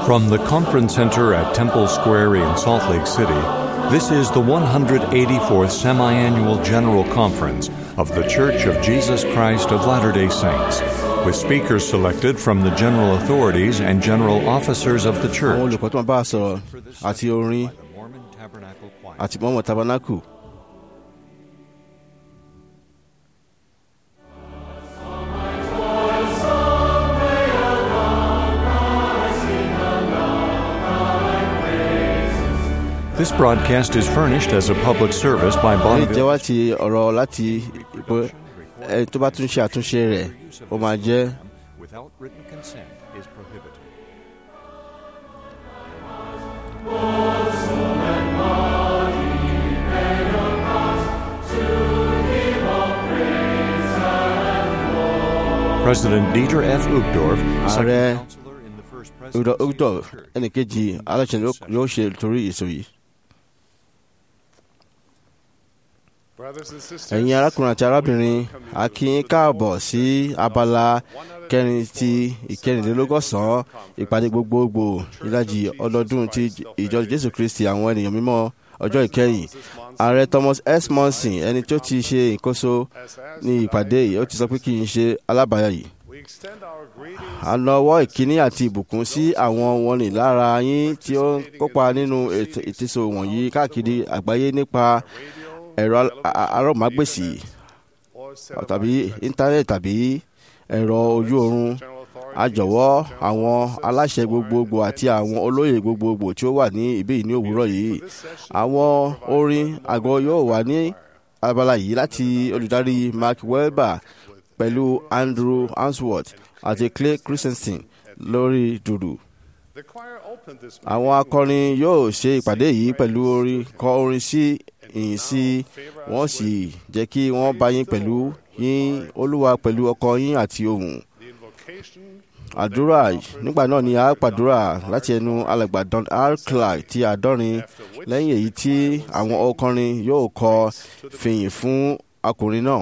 From the conference center at Temple Square in Salt Lake City, this is the 184th Semi Annual General Conference of The Church of Jesus Christ of Latter day Saints, with speakers selected from the general authorities and general officers of the àwọn church. olùkọ́ tó máa bá a sọ̀rọ̀ àti orin The Mormon Tabernacle Choir. àti mọ́mọ́ tabernacle. This broadcast is furnished as a public service by ilé Bonneville. ìjẹ́wá ti ọ̀rọ̀ láti pé ẹ tó bá tún ṣe àtúnṣe rẹ̀ ó máa jẹ́ Without written consent is prohibited. President Dieter F. Uchtdorf, Ààrẹ second counselor in the first Udo presidency Udo of the church, ẹnìkejì aláṣẹ ló- yóò ṣe torí èso yìí. ẹ̀yin arákùnrin àti arábìnrin a kí yín káàbọ̀ sí abala kẹrin ti ìkẹrìnlélọ́gọ́sàn-án ìpàdé gbogbogbò ìlàjì ọdọọdún ti ìjọ jésù kristi àwọn ènìyàn mímọ́ ọjọ́ ìkẹyìn ààrẹ thomas s monson ẹni tó ti ṣe ìkóso ní ìpàdé yìí ó ti sọ pé kí n ṣe alábàáyà yìí a nawọ́ ìkíní àti ìbùkún sí àwọn wọ̀nnì lára yín tí ó ń kópa nínú ètò ìtìsọ wọ̀nyí káàkiri àgbáyé nípa ẹ̀rọ arọ́mágbèsì tàbí íńtánẹ́ẹ̀tì tàbí ẹ̀rọ ojú oorun a jọ̀wọ́ àwọn aláṣẹ gbogbogbò àti àwọn olóyè gbogbogbò tí ó wà ní ibí yìí ní òwúrọ̀ yìí àwọn orin àgọ́ yóò wà ní abala yìí láti olùdarí mark welber pẹ̀lú andrew answorth àti clay christensen lórí dùdù àwọn akọrin yóò ṣe ìpàdé yìí pẹ̀lú orin kọ orin sí ìyìn sí wọ́n sì jẹ́ kí wọ́n bá yín pẹ̀lú yín olúwa pẹ̀lú ọkọ yín àti ohùn àdúrà nígbà náà ni a pàdúrà láti ẹnu alàgbà don r clark ti àádọ́rin lẹ́yìn èyí tí àwọn ọkọrin yóò kọ fìyìn fún akọrin náà.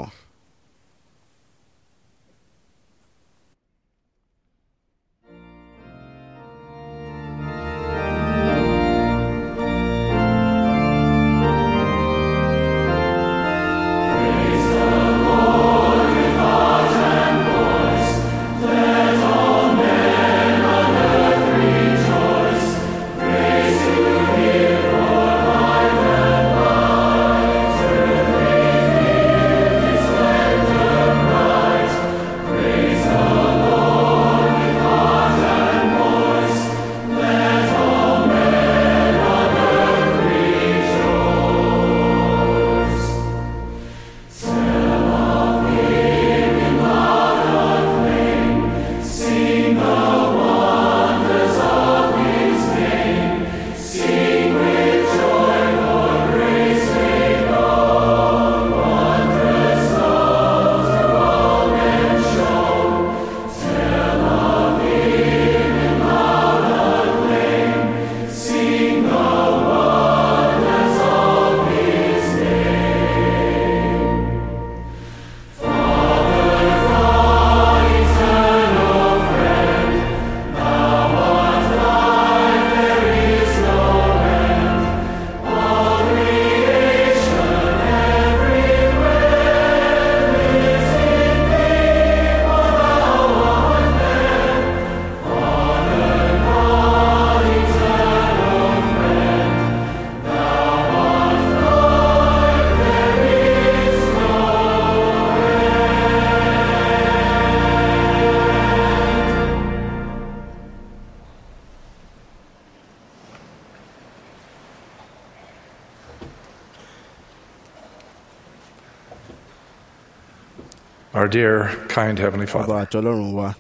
Our dear, kind Heavenly ọba Father, àti ọlọ́run wa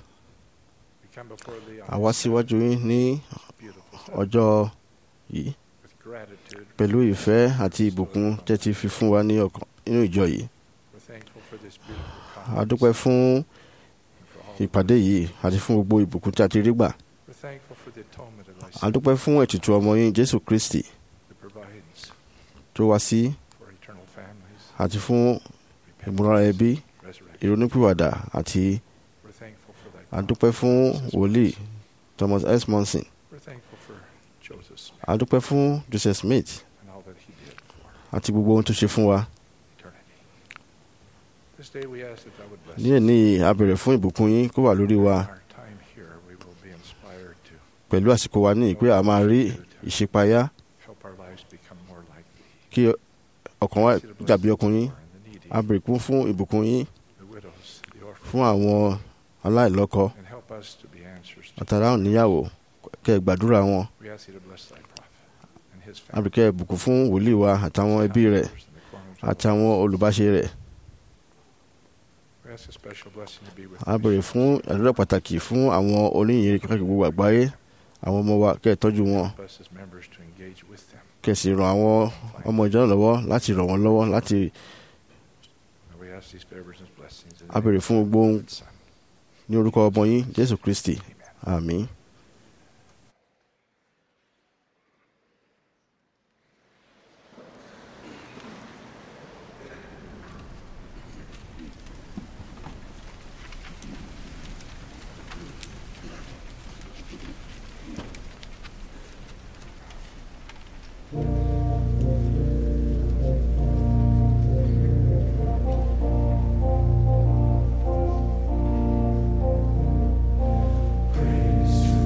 we come before Thee on àwa síwájú yín ní beautiful ọjọ́ yìí with gratitude. pẹ̀lú ìfẹ́ àti ìbùkún tẹ́ ti fi fún wa ní ọkàn nínú ìjọ yìí We're thankful for this beautiful a conference. dúpẹ́ fún and for all. ìpàdé yìí àti fún gbogbo ìbùkún tí a ti rí gbà We're thankful for the atonement of Thy a Son dúpẹ́ fún ètùtù ọmọ yín jésù kristi that provides tó wá sí for eternal families, àti fún ìmúra ẹbí resurrection. ìrònúpìwàdà àti We're thankful for Thy a dúpẹ́ fún wòlíì thomas s monson We're thankful Joseph Smith a dúpẹ́ fún Joseph Smith and all that he did for àti gbogbo ohun tó ṣe fún wa eternity. This day we ask that thou would bless ní èní a béèrè fún ìbùkún yín kó wà lórí wa our time here. We will be inspired to pẹ̀lú àsìkò wa ní ìpè a máa rí ìṣípayá help our lives become more like thee. kí ọkàn wa Ask you to bless dàbí the ọkùnrin poor and the needy, a béèrè kún fún ìbùkún yín the widows, the orphans, fún àwọn aláìlọ́kọ and help us to be answers to àtàrà òníyàwó kẹ́ ẹ gbàdúrà wọn We ask thee to bless thy prophet and his a family. béèrè kẹ́ ẹ bùkún fún wòlíì wa àtàwọn ẹbí rẹ̀ counselors in the corners of the àtàwọn olùbáṣe rẹ̀ We ask a special blessing to be with a béèrè fún àdúrà pàtàkì fún àwọn oníyìnrere káàkiri gbogbo àgbáyé àwọn ọmọ wa kẹ́ ẹ tọ́jú wọn Help us as members to engage with them. kẹ́ ẹ sì ràn àwọn ọmọ ìjọ náà lọ́wọ́ láti ràn wọ́n lọ́wọ́ láti And we ask these favors and blessings in the a béèrè name fún gbogbo ohun of the Son. ní orúkọ ọmọ yín Jésù Kristi Amen. àmín. Praise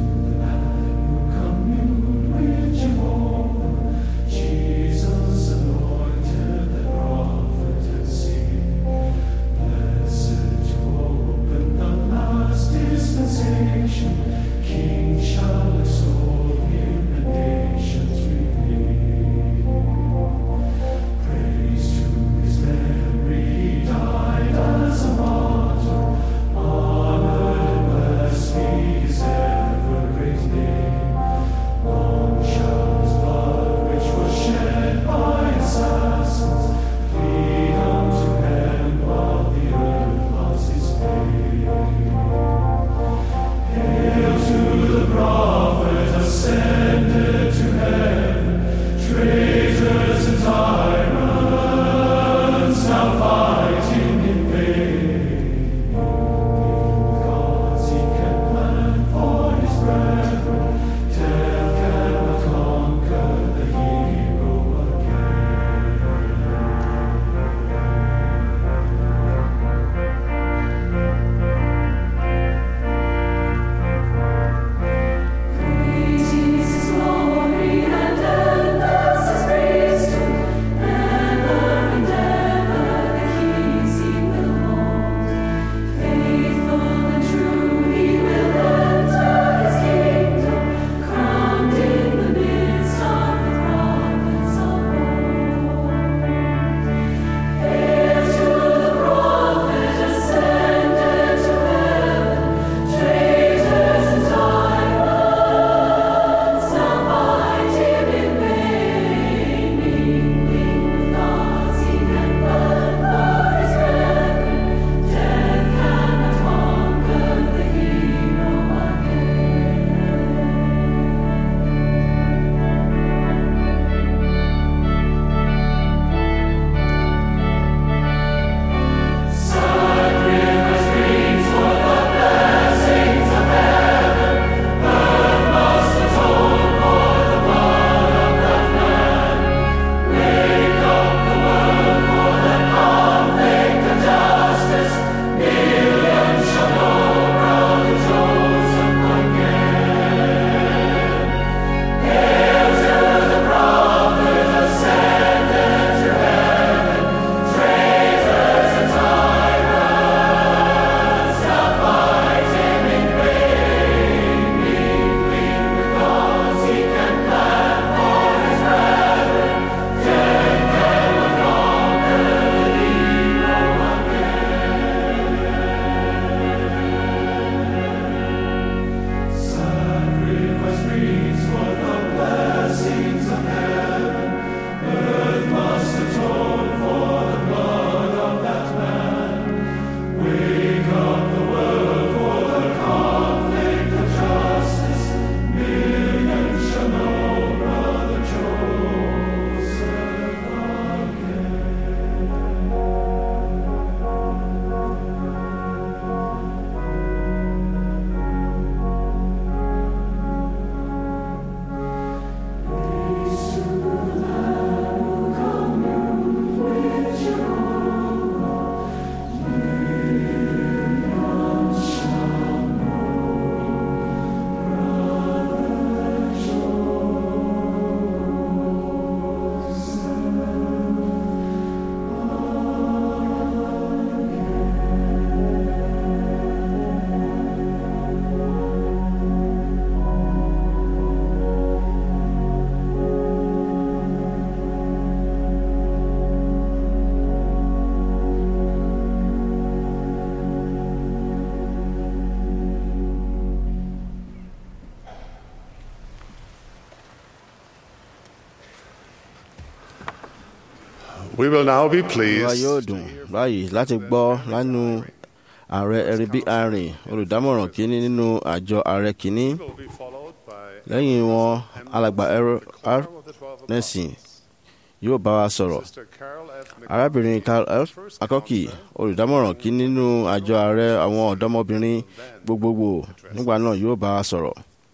We will now be wa pleased yóò dùn báyìí láti gbọ́ lánú ààrẹ ẹ̀rìbí àárín olùdámọ̀ràn kínní nínú àjọ ààrẹ kínní will be followed by lẹ́yìn wọn alàgbà ẹ̀rọ r Quorum of the Twelve nẹ́sìn yóò bá wa sọ̀rọ̀ Sister Carol F. McCoy, arábìnrin carl f akọ́kì olùdámọ̀ràn kínní nínú àjọ ààrẹ àwọn ọ̀dọ́mọbìnrin gbogbogbò nígbà náà yóò bá wa sọ̀rọ̀.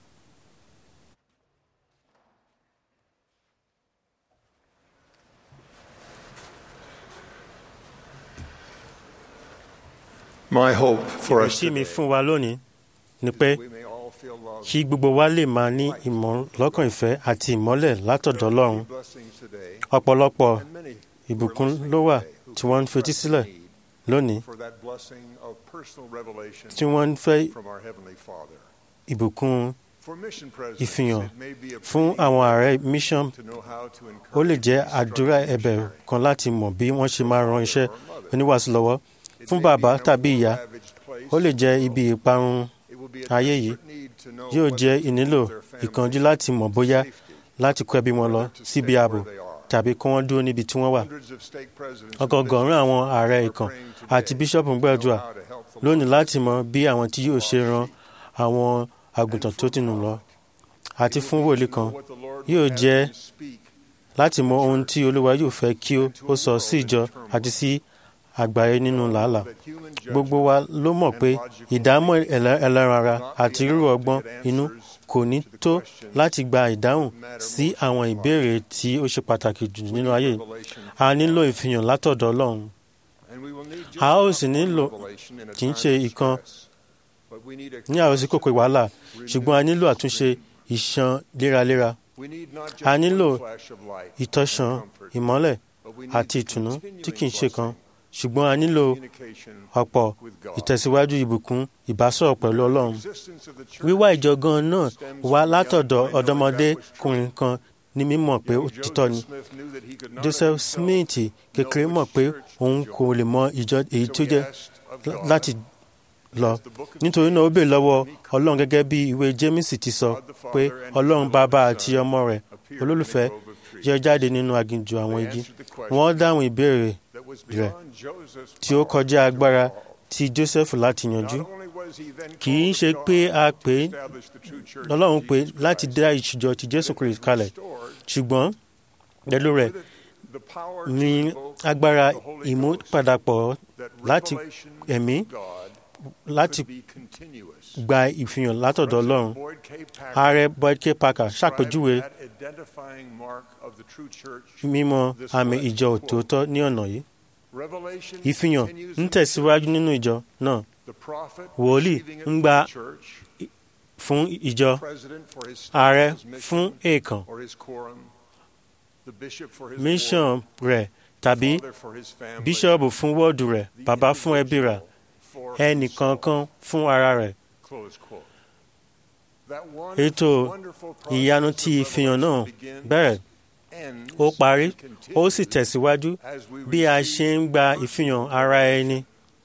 My hope for us ìrètí mi today, fún wa lónìí ni pé we may all feel love. kí gbogbo wa lè máa ní ìmọ̀ lọ́kàn ìfẹ́ àti ìmọ́lẹ̀ látọ̀dọ̀ ọlọ́run Blessings today, ọ̀pọ̀lọpọ̀ and many ìbùkún ló wà tí wọ́n ń fetí sílẹ̀ lónìí for that blessing of personal revelation tí wọ́n ń fẹ́ from our Heavenly Father. ìbùkún For mission presidents, ìfihàn it may be a fún plea àwọn ààrẹ mission to know how to ó lè encourage jẹ́ and àdúrà instruct ẹ̀bẹ̀ missionary. kan láti mọ̀ bí wọ́n ṣe máa ran iṣẹ́ Or mother. oníwàásù lọ́wọ́ It fún may bàbá be a tàbí more ìyá ravaged place ó lè jẹ́ in the ibi world. ìparun It will be a ayé yìí desperate need to know yóò whether jẹ́ to ìnílò move their family ìkánjú láti mọ̀ bóyá safety, láti kó ẹbí wọn lọ whether to síbi stay ààbò where they are. tàbí kí wọ́n dúró níbi tí wọ́n wà Hundreds of stake presidents and ọgọgọrùn àwọn bishops ààrẹ are ìkàn praying today àti bíṣọ́ọ̀bù ń to gbàdúrà know how to help the lónìí lost láti mọ bí àwọn tí yóò ṣe ran àwọn àgùntàn tó ti nù lọ àti fún wòlíì kan yóò jẹ́ láti mọ ohun tí olúwa yóò fẹ́ kí ó- ó sọ sí ìjọ àti sí àgbáyé nínú làálàá gbogbo wa ló mọ̀ pé ìdámọ̀ ẹlẹ́- ẹlẹ́ran ara àti rírò ọgbọ́n inú kò ní tó láti gba ìdáhùn sí àwọn ìbéèrè tí ó ṣe pàtàkì jù nínú ayé yìí. a nílò ìfihàn látọ̀dọ̀ ọlọ́run a ó sì nílò kì í ṣe ìkan ní àròsí kòkò wàhálà ṣùgbọ́n a nílò àtúnṣe ìṣàn léraléra a nílò ìtọ́sán ìmọ́lẹ̀ àti ìtùnú tí kì í ṣe kan ṣùgbọ́n a nílò ọ̀pọ̀ ìtẹ̀síwájú ìbùkún ìbásọ̀rọ̀ pẹ̀lú ọlọ́run wíwá ìjọ gan náà wá látọ̀dọ̀ ọ̀dọ́mọdékùnrin kan ní mímọ̀ pé ó títọ́ ni joseph smith kékeré mọ̀ pé òun kò lè mọ ìjọ èyí tó jẹ́ láti lọ nítorí náà ó bèè lọ́wọ́ ọlọ́run gẹ́gẹ́ bí ìwé james ti sọ pé ọlọ́run bàbá àti ọmọ rẹ̀ olólùfẹ́ yọ jáde nínú aginjù àwọn igi wọ́n dáhùn ìbéèrè rẹ̀ tí ó kọjá agbára ti joseph láti yanjú kì í ṣe pé a pè é ọlọ́run pé láti dá ìṣùjọ ti jésù kristu kalẹ̀ ṣùgbọ́n pẹ̀lú rẹ̀ ní agbára ìmúpadàpọ̀ láti ẹ̀mí láti gba ìfihàn látọ̀dọ̀ ọlọ́run ààrẹ boyd k parker ṣàpèjúwe mímọ̀ àmì ìjọ òtòótọ́ ní ọ̀nà yìí ìfihàn ń tẹ̀síwájú nínú ìjọ náà wòlíì ń gba fún ìjọ ààrẹ fún èèkàn mission rẹ̀ tàbí bíṣọ̀bù fún wọ́ọ̀dù rẹ̀ bàbá fún ẹbí rẹ̀ ẹnìkankan fún ara rẹ̀. ètò ìyanu tí ìfihàn náà bẹ̀rẹ̀ ó parí ó sì tẹ̀síwájú bí a ṣe ń gba ìfihàn ara ẹni.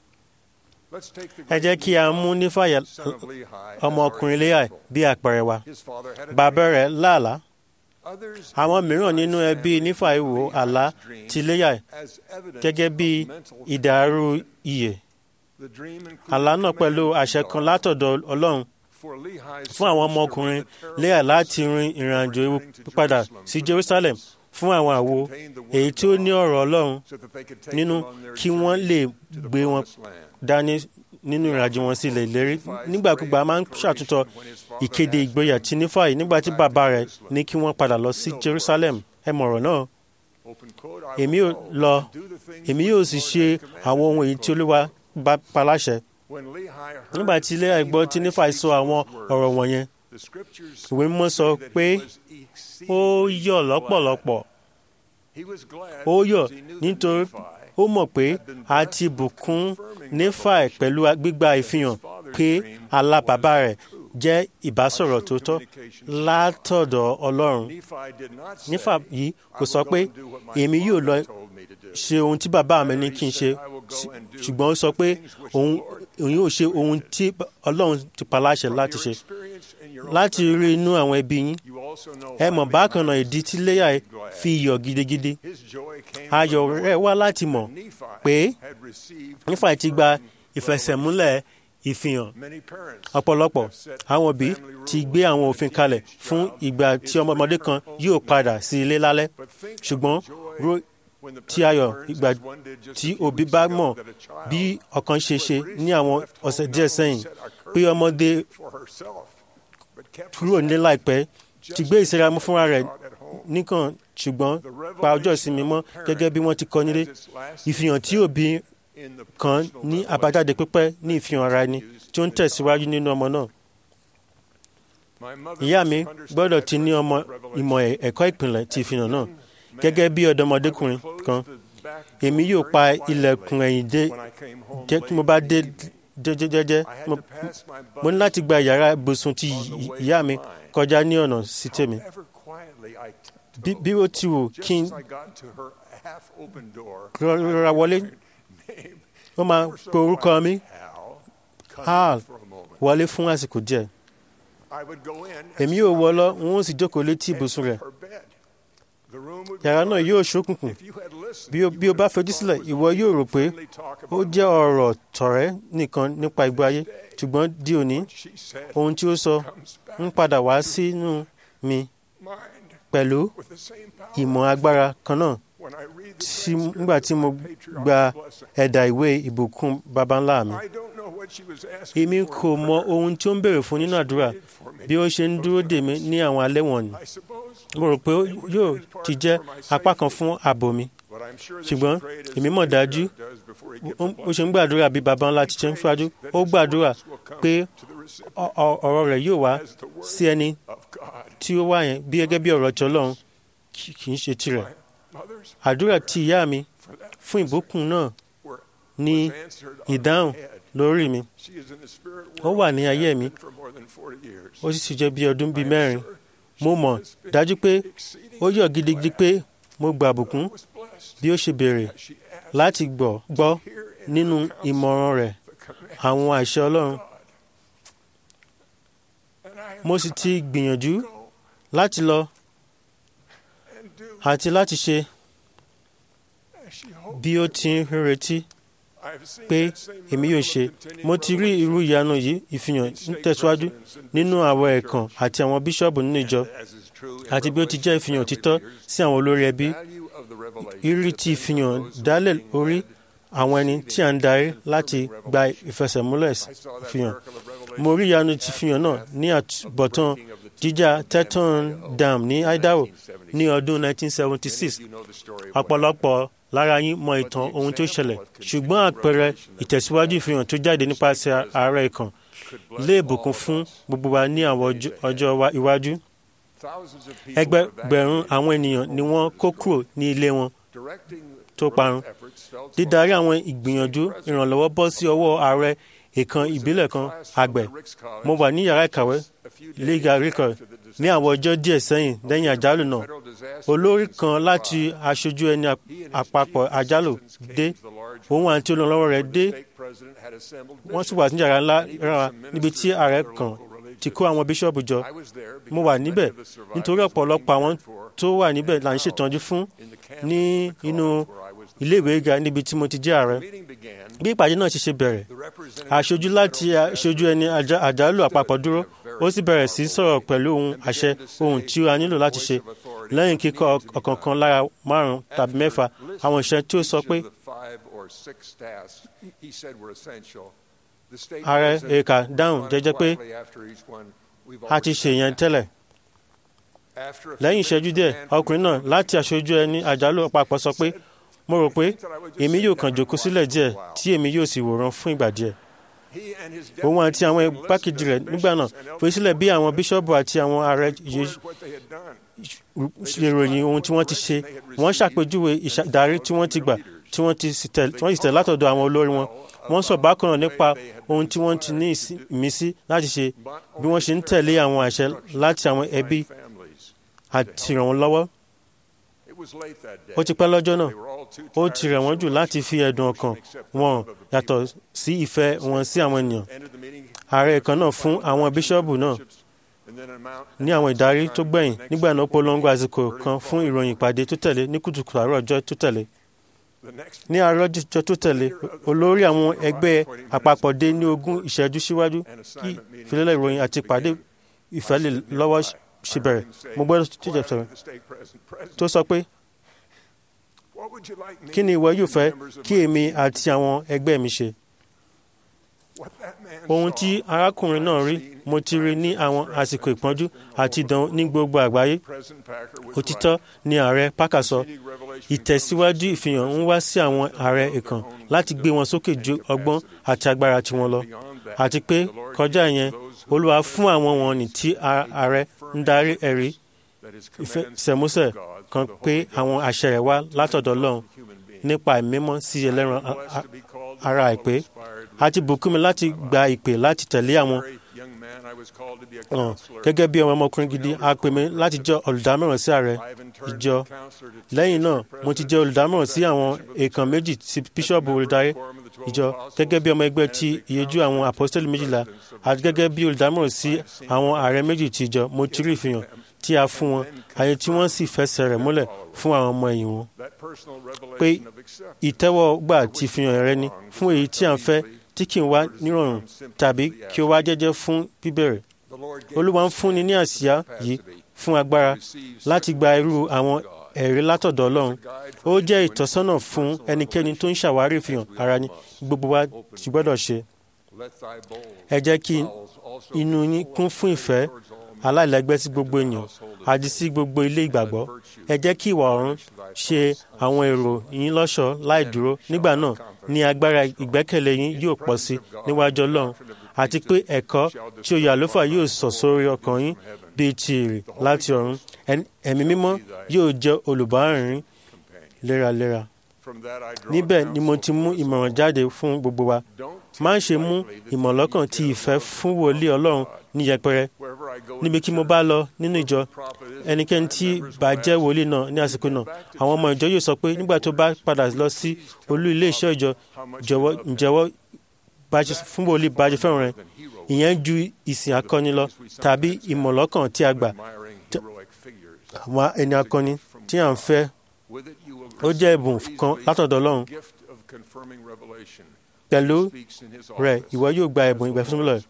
ẹ jẹ́ kí a mú nífàyà ọmọkùnrin léyà bí àpẹẹrẹ wa bàbá rẹ̀ lálàá àwọn mìíràn nínú ẹbí nífàìwò àlá ti léyà gẹ́gẹ́ bí ìdàrú iyè àlá náà pẹ̀lú àṣẹ kan látọ̀dọ̀ ọlọ́run fún àwọn ọmọkùnrin léyà láti rin ìrìnàjò ewu padà sí jerusalem fún àwọn àwo èyí tí ó ní ọ̀rọ̀ ọlọ́run nínú kí wọ́n lè gbé wọn dání nínú ìrìnàjò wọn sí ilẹ̀ ìlérí nígbàkúgbà máa ń ṣàtúntọ̀ ìkéde ìgboyà tí nífàyè nígbà tí bàbá rẹ̀ ní kí wọ́n padà lọ sí jerusalem ẹ mọ̀rọ̀ náà èmi yóò lọ èmi yóò sì ṣe àwọn ohun èyí tí olúwa bá paláṣẹ nígbà tí ilé ẹ̀gbọ́n tí nífàyè sọ àwọn ọ̀rọ̀ wọ̀nyẹn ìwé mímọ́ sọ pé ó yọ̀ lọ́pọ̀lọpọ̀ ó yọ̀ nítorí ó mọ̀ pé a ti bùkún nífàì pẹ̀lú gbígba ìfihàn pé àlá bàbá rẹ̀ jẹ́ ìbásọ̀rọ̀ tó tọ́ látọ̀dọ̀ ọlọ́run nífà yìí kò sọ pé èmi yóò lọ ṣe ohun tí bàbá mi ní kí n ṣe ṣùgbọ́n ó sọ pé òun yóò ṣe ohun tí ọlọ́run ti paláṣẹ láti ṣe láti rí inú àwọn ẹbí yín ẹ mọ̀ bákan náà ìdí tí léyà fi yọ̀ gidigidi ayọ̀ rẹ̀ wá láti mọ̀ pé nífà ti gba ìfẹsẹ̀múlẹ̀ ìfihàn ọ̀pọ̀lọpọ̀ àwọn òbí ti gbé àwọn òfin kalẹ̀ fún ìgbà tí ọmọdé kan yóò padà sí ilé lálẹ́ ṣùgbọ́n ro tí ayọ̀ ìgbà tí òbí bá mọ̀ bí ọ̀kan ṣe ṣe ní àwọn ọ̀sẹ̀ díẹ̀ sẹ́yìn pé ọmọdé kúrò nílé láìpẹ́ ti gbé ìsiramu fúnra rẹ̀ nìkan ṣùgbọ́n pa ọjọ́ ìsinmi mọ́ gẹ́gẹ́ bí wọ́n ti kọ́ nílé ìfihàn tí òbí kan ní àbájáde pípẹ́ ní ìfihàn ara ẹni tí ó ń tẹ̀síwájú nínú ọmọ náà. ìyá mi gbọ́dọ̀ ti ní ọmọ ìmọ̀ ẹ̀kọ́ ìpìlẹ̀ ti ìfihàn náà gẹ́gẹ́ bí ọ̀dọ́mọdékùnrin kan èmi yóò pa ilẹ̀kùn ẹ̀yìn dé tí mo bá dé jẹ́jẹ́jẹ́jẹ́ mo ní láti gba yàrá ibùsùn ti ìyá mi kọjá ní ọ̀nà sí tèmi bí ó ti wù kí n rọra wọlé ó máa pe orúkọ mi hal wọlé fún àsìkò díẹ̀ èmi yóò wọ lọ n ó sì jókòó létí ibùsùn rẹ̀ yàrá náà yóò ṣókùnkùn bí o bá fojú sílẹ̀ ìwọ yóò rò pé ó jẹ́ ọ̀rọ̀ tọ̀rẹ́ nìkan nípa ìgbé ayé ṣùgbọ́n di òní ohun tí ó sọ ń padà wá sínú mi pẹ̀lú ìmọ̀ agbára kan náà nígbà tí mo gba ẹ̀dà ìwé ìbùkún baba ńlá mi èmi kò mọ ohun tí ó ń béèrè fún nínú àdúrà bí ó ṣe ń dúró dè mí ní àwọn alẹ́ wọ̀nyí mo rò pé yóò ti jẹ́ apá kan fún ààbò mi ṣùgbọ́n èmi mọ̀ dájú ó ṣe ń gbàdúrà bí baba ńlá ti ṣe ń ṣáájú ó gbàdúrà pé ọ̀rọ̀ rẹ̀ yóò wá sí ẹni tí ó wá yẹn bí gẹ́gẹ́ bí ọ̀rọ̀ tí Ọlọ́run kì í ṣe tirẹ̀ àdúrà tí ìyá mi fún ìbùkún náà ní ìdáhùn lórí mi ó wà ní ayé mi ó sì ti jẹ́ bí ọdún bíi mẹ́rin mo mọ̀ dájú pé ó yọ̀ gidigidi pé mo gba àbùkún bí ó ṣe béèrè láti gbọ́ gbọ́ nínú ìmọ̀ràn rẹ̀ àwọn àṣẹ Ọlọ́run mo sì ti gbìyànjú láti lọ àti láti ṣe bí ó ti ń retí pé èmi yóò ṣe mo ti rí irú ìyanu yìí ìfihàn ń tẹ̀síwájú nínú àwọn ẹ̀kan àti àwọn bíṣọ́ọ̀bù nínú ìjọ àti bí ó ti jẹ́ ìfihàn òtítọ́ sí àwọn olórí ẹbí ìrírí ti ìfihàn dálẹ̀ orí àwọn ẹni tí a ń darí láti gba ìfẹsẹ̀múlẹ̀ ìfihàn mo rí ìyanu ti ìfihàn náà ní àtúbọ̀tán jíjà Teton Dam ní Idaho ní ọdún 1976 ọ̀pọ̀lọpọ̀ lára yín mọ ìtàn ohun tó ṣẹlẹ̀ ṣùgbọ́n àpẹẹrẹ ìtẹ̀síwájú ìfihàn tó jáde nípasẹ̀ ààrẹ ìkàn lè bùkún fún gbogbo wa ní àwọn ọjọ́ iwájú. ẹgbẹgbẹ̀rún àwọn ènìyàn ni wọ́n kó kúrò ní ilé wọn tó parun. dídarí àwọn ìgbìyànjú ìrànlọ́wọ́ bọ́ sí ọwọ́ ààrẹ ìkan ìbílẹ̀ kan àgbẹ̀. mo wà ní yàrá ìkàwé liga record ní àwọn ọjọ́ díẹ̀ sẹ́yìn lẹ́yìn àjálù náà olórí kan láti aṣojú ẹni àpapọ̀ àjálù dé òun àti olùrànlọ́wọ́ rẹ̀ dé wọ́n sì wà ní yàrá ńlá rárá níbi tí ààrẹ kan ti kó àwọn bíṣọ́ọ̀bù jọ mo wà níbẹ̀ nítorí ọ̀pọ̀lọpọ̀ àwọn tó wà níbẹ̀ là ń ṣètọ́jú fún ní inú iléèwé ga níbi tí mo ti jẹ́ ààrẹ bí ìpàdé náà ṣe ṣe bẹ̀rẹ̀ aṣojú láti aṣojú ẹni àjálù àpapọ̀ dúró ó sì bẹ̀rẹ̀ sí sọ̀rọ̀ pẹ̀lú ohun àṣẹ ohun tí a nílò láti ṣe lẹ́yìn kíkọ́ ọ̀kọ̀ọ̀kan lára márùn-ún tàbí mẹ́fà àwọn ìṣẹ́ tí ó sọ pé ààrẹ èka dáhùn jẹ́jẹ́ pé a ti ṣe yẹn tẹ́lẹ̀ lẹ́yìn ìṣẹ́jú díẹ̀ ọkùnrin náà láti aṣojú ẹni àjálù àpapọ̀ sọ pé mo rò pé èmi yóò kàn jókòó sílẹ̀ díẹ̀ tí èmi yóò sì wòran fún ìgbà díẹ̀ òun àti àwọn igbákejì rẹ̀ nígbà náà fi sílẹ̀ bí àwọn bíṣọ́ọ̀bù àti àwọn ààrẹ yìí ṣe ròyìn ohun tí wọ́n ti ṣe wọ́n ṣàpèjúwe ìdarí tí wọ́n ti gbà tí wọ́n ti sì tẹ̀ látọ̀dọ̀ àwọn olórí wọn wọ́n sọ bákan náà nípa ohun tí wọ́n ti ní ìmísí láti ṣe bí wọ́n ṣe ń tẹ̀lé àwọn àṣẹ láti àwọn ẹbí àti ràn wọ́n lọ́wọ́ ó ti pẹ́ lọ́jọ́ náà ó ti rẹ̀ wọ́n jù láti fi ẹ̀dùn ọkàn wọn yàtọ̀ sí ìfẹ́ wọn sí àwọn ènìyàn ààrẹ kan náà fún àwọn bíṣọ́ọ̀bù náà ní àwọn ìdarí tó gbẹ̀yìn nígbà náà polongo àsìkò kan fún ìròyìn ìpàdé tó tẹ̀lé ní kùtùkùtù àárọ̀ ọjọ́ tó tẹ̀lé ní àárọ̀ ọjọ́ tó tẹ̀lé olórí àwọn ẹgbẹ́ àpapọ̀ dé ní ogún ìṣẹ́jú síwájú kí ìfilélẹ̀ ìròyìn àti ìpàdé ìfẹ́lẹ̀ lọ́wọ́ ṣe bẹ̀rẹ̀ mo gbọ́dọ̀ tó jẹ́ sọ̀rọ̀ tó sọ pé kí ni ìwọ yóò fẹ́ kí èmi àti àwọn ẹgbẹ́ mi ṣe ohun tí arákùnrin náà rí mo ti rí ní àwọn àsìkò ìpọ́njú àti ìdánwò ní gbogbo àgbáyé òtítọ́ ni ààrẹ Parker sọ ìtẹ̀síwájú ìfihàn ń wá sí àwọn ààrẹ ìkàn láti gbé wọn sókè ju ọgbọ́n àti agbára tiwọn lọ àti pé kọjá yẹn Olúwa fún àwọn wọn ní tí ààrẹ ń darí ẹ̀rí ìfẹsẹ̀músẹ̀ kan pé àwọn àṣẹ rẹ̀ wá látọ̀dọ̀ Ọlọ́run nípa ìmímọ́ sí ẹlẹ́ran ara àìpé àti bùkún mi láti gba ìpè láti tẹ̀lé àwọn gẹ́gẹ́ bí ọmọ ọmọkùnrin gidi a pè mí láti jẹ́ olùdámọ̀ràn sí ààrẹ ìjọ lẹ́yìn náà mo ti jẹ́ olùdámọ̀ràn sí àwọn èèkàn méjì sí bíṣọ́ọ̀bù olùdarí ìjọ gẹ́gẹ́ bí ọmọ ẹgbẹ́ ti ìyẹjú àwọn àpọ́sítélì méjìlá àti gẹ́gẹ́ bí olùdámọ̀ràn sí àwọn ààrẹ méjì ti ìjọ mo ti rí ìfihàn tí a fún wọn àyè tí wọ́n sì fẹsẹ̀ rẹ̀ múlẹ̀ fún àwọn ọmọ ẹ̀yìn wọn pé ìtẹ́wọ́gbà ti fihàn rẹ ni fún èyí tí à ń fẹ́ tí kì í wá nírọ̀rùn tàbí kí ó wá jẹ́jẹ́ fún bíbẹ̀rẹ̀ olúwa ń fúnni ní àsíá yìí fún agbára láti gba irú àwọn ẹ̀rí látọ̀dọ̀ ọlọ́run ó jẹ́ ìtọ́sọ́nà fún ẹnikẹ́ni tó ń ṣàwárí ìfihàn ara ní gbogbo wa ti gbọ́dọ̀ ṣe ẹ jẹ́ kí inú yín kún fún ìfẹ́ aláìlẹ́gbẹ́ sí gbogbo ènìyàn àti sí gbogbo ilé ìgbàgbọ́ ẹ jẹ́ kí ìwà ọ̀run ṣe àwọn èrò yín lọ́ṣọ̀ọ́ láì dúró nígbà náà ní agbára ìgbẹ́kẹ̀lé yín yóò pọ̀ sí níwájú ọlọ́run àti pé ẹ̀kọ́ tí oyè àlùfáà yóò sọ̀ sórí ọkàn yín bíi ti èrè láti ọ̀run ẹ̀mí mímọ́ yóò jẹ́ olùbárìn léraléra níbẹ̀ ni mo ti mú ìmọ̀ràn jáde fún gbogbo wa má ṣe mú ìmọ̀lọ́kàn ti ìfẹ́ fún wòlíì ọlọ́run ní yẹpẹrẹ níbi kí mo bá lọ nínú ìjọ ẹnikẹ́ni tí bá jẹ́ wòlíì náà ní àsìkò náà àwọn ọmọ ìjọ yóò sọ pé nígbà tó bá padà lọ sí olú ilé iṣẹ́ ìjọ jọ̀wọ́ ǹjẹ́wọ́ fún wòlíì bá ṣe fẹ́ràn rẹ̀ ìyẹn ju ìsìn akọni lọ tàbí ìmọ̀lọ́kàn tí a gbà àwọn ẹni akọni tí à ń fẹ́ ó jẹ́ ẹ̀bùn kan látọ̀dọ̀ ọlọ́run pẹ̀lú rẹ̀ ìwọ yóò gba ẹ̀bùn ìgbàfúnmílẹ̀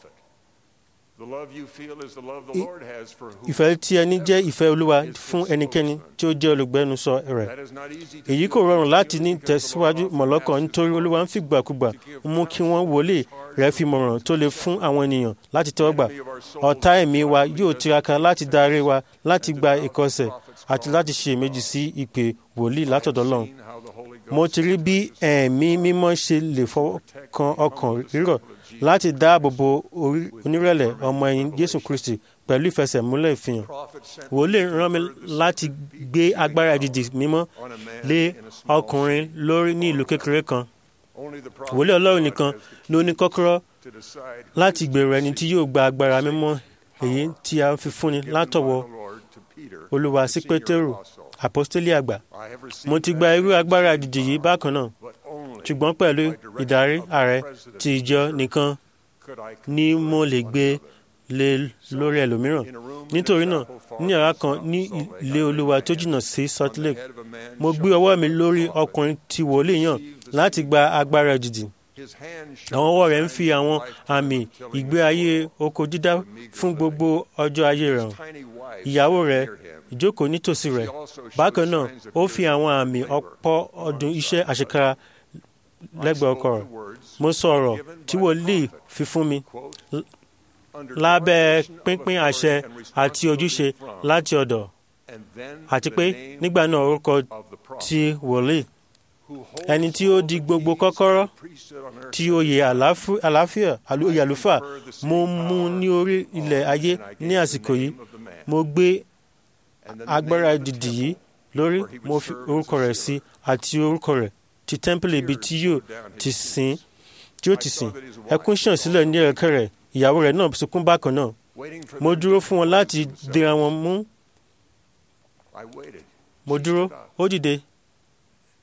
ìfẹ́ tí ẹni jẹ́ ìfẹ́ olúwa fún ẹnikẹ́ni tí ó jẹ́ olùgbẹ́nusọ rẹ̀ èyí kò rọrùn láti ní tẹ̀síwájú mọ̀lọ́kàn nítorí olúwa ń fìgbàkúgbà mú kí wọ́n wọlé rẹ̀ fi mọ̀ràn tó lè fún àwọn ènìyàn láti tẹ́wọ́gbà ọ̀tá ẹ̀mí wa yóò tiraka láti darí wa láti gba ìkọsẹ̀ àti láti ṣe èméjì sí ìpè wòlíì látọ̀dọ̀ Ọlọ́run mo ti rí bí ẹ̀mí mímọ́ ṣe lè fọwọ́ kan ọkàn rírọ̀ láti dáàbò bo onírẹ̀lẹ̀ ọmọ ẹ̀yìn Jésù Kristi pẹ̀lú ìfẹsẹ̀múlẹ̀ ìfihàn wòlíì rán mi láti gbé agbára ìdìdì mímọ́ lé ọkùnrin lórí ní ìlú kékeré kan wòlíì Ọlọ́run nìkan ló ní kọ́kọ́rọ́ láti gbèrò ẹni tí yóò gba agbára mímọ́ èyí tí a fi fúnni látọwọ́ Olúwa sí Pétérù àpọ́stélì àgbà mo ti gba irú agbára ìdìdì yìí bákan náà ṣùgbọ́n pẹ̀lú ìdarí ààrẹ ti ìjọ nìkan ni mo lè gbé lé lórí ẹlòmíràn nítorí náà ní yàrá kan ní ilé olúwa tó jìnnà sí Salt Lake mo gbé ọwọ́ mi lórí ọkùnrin tí wòlíì yàn láti gba agbára ìdìdì àwọn ọwọ́ rẹ̀ ń fi àwọn àmì ìgbé ayé oko dídá fún gbogbo ọjọ́ ayé rẹ̀ hàn ìyàwó rẹ̀ ìjókòó nítòsí rẹ̀ bákan náà ó fi àwọn àmì ọ̀pọ̀ ọdún iṣẹ́ àṣekára lẹ́gbẹ̀ẹ́ ọkọ rẹ̀ mo sọ ọ̀rọ̀ tí wòlíì fi fún mi lábẹ́ pínpín àṣẹ àti ojúṣe láti ọ̀dọ̀ àti pé nígbà náà orúkọ ti wòlíì ẹni tí ó di gbogbo kọ́kọ́rọ́ tí oyè àlàáfíà oyè àlùfáà mo mú ní orí ilẹ̀ ayé ní àsìkò yìí mo gbé agbára dìdì yìí lórí mo fi orúkọ rẹ̀ sí àti orúkọ rẹ̀ ti tẹ́ḿpìlì ibi tí yóò ti sìn tí yóò ti sìn ẹkún ṣàn sílẹ̀ ní ẹ̀kẹ́ rẹ̀ ìyàwó rẹ̀ náà sunkún bákan náà mo dúró fún wọn láti dira wọn mú mo dúró ó dìde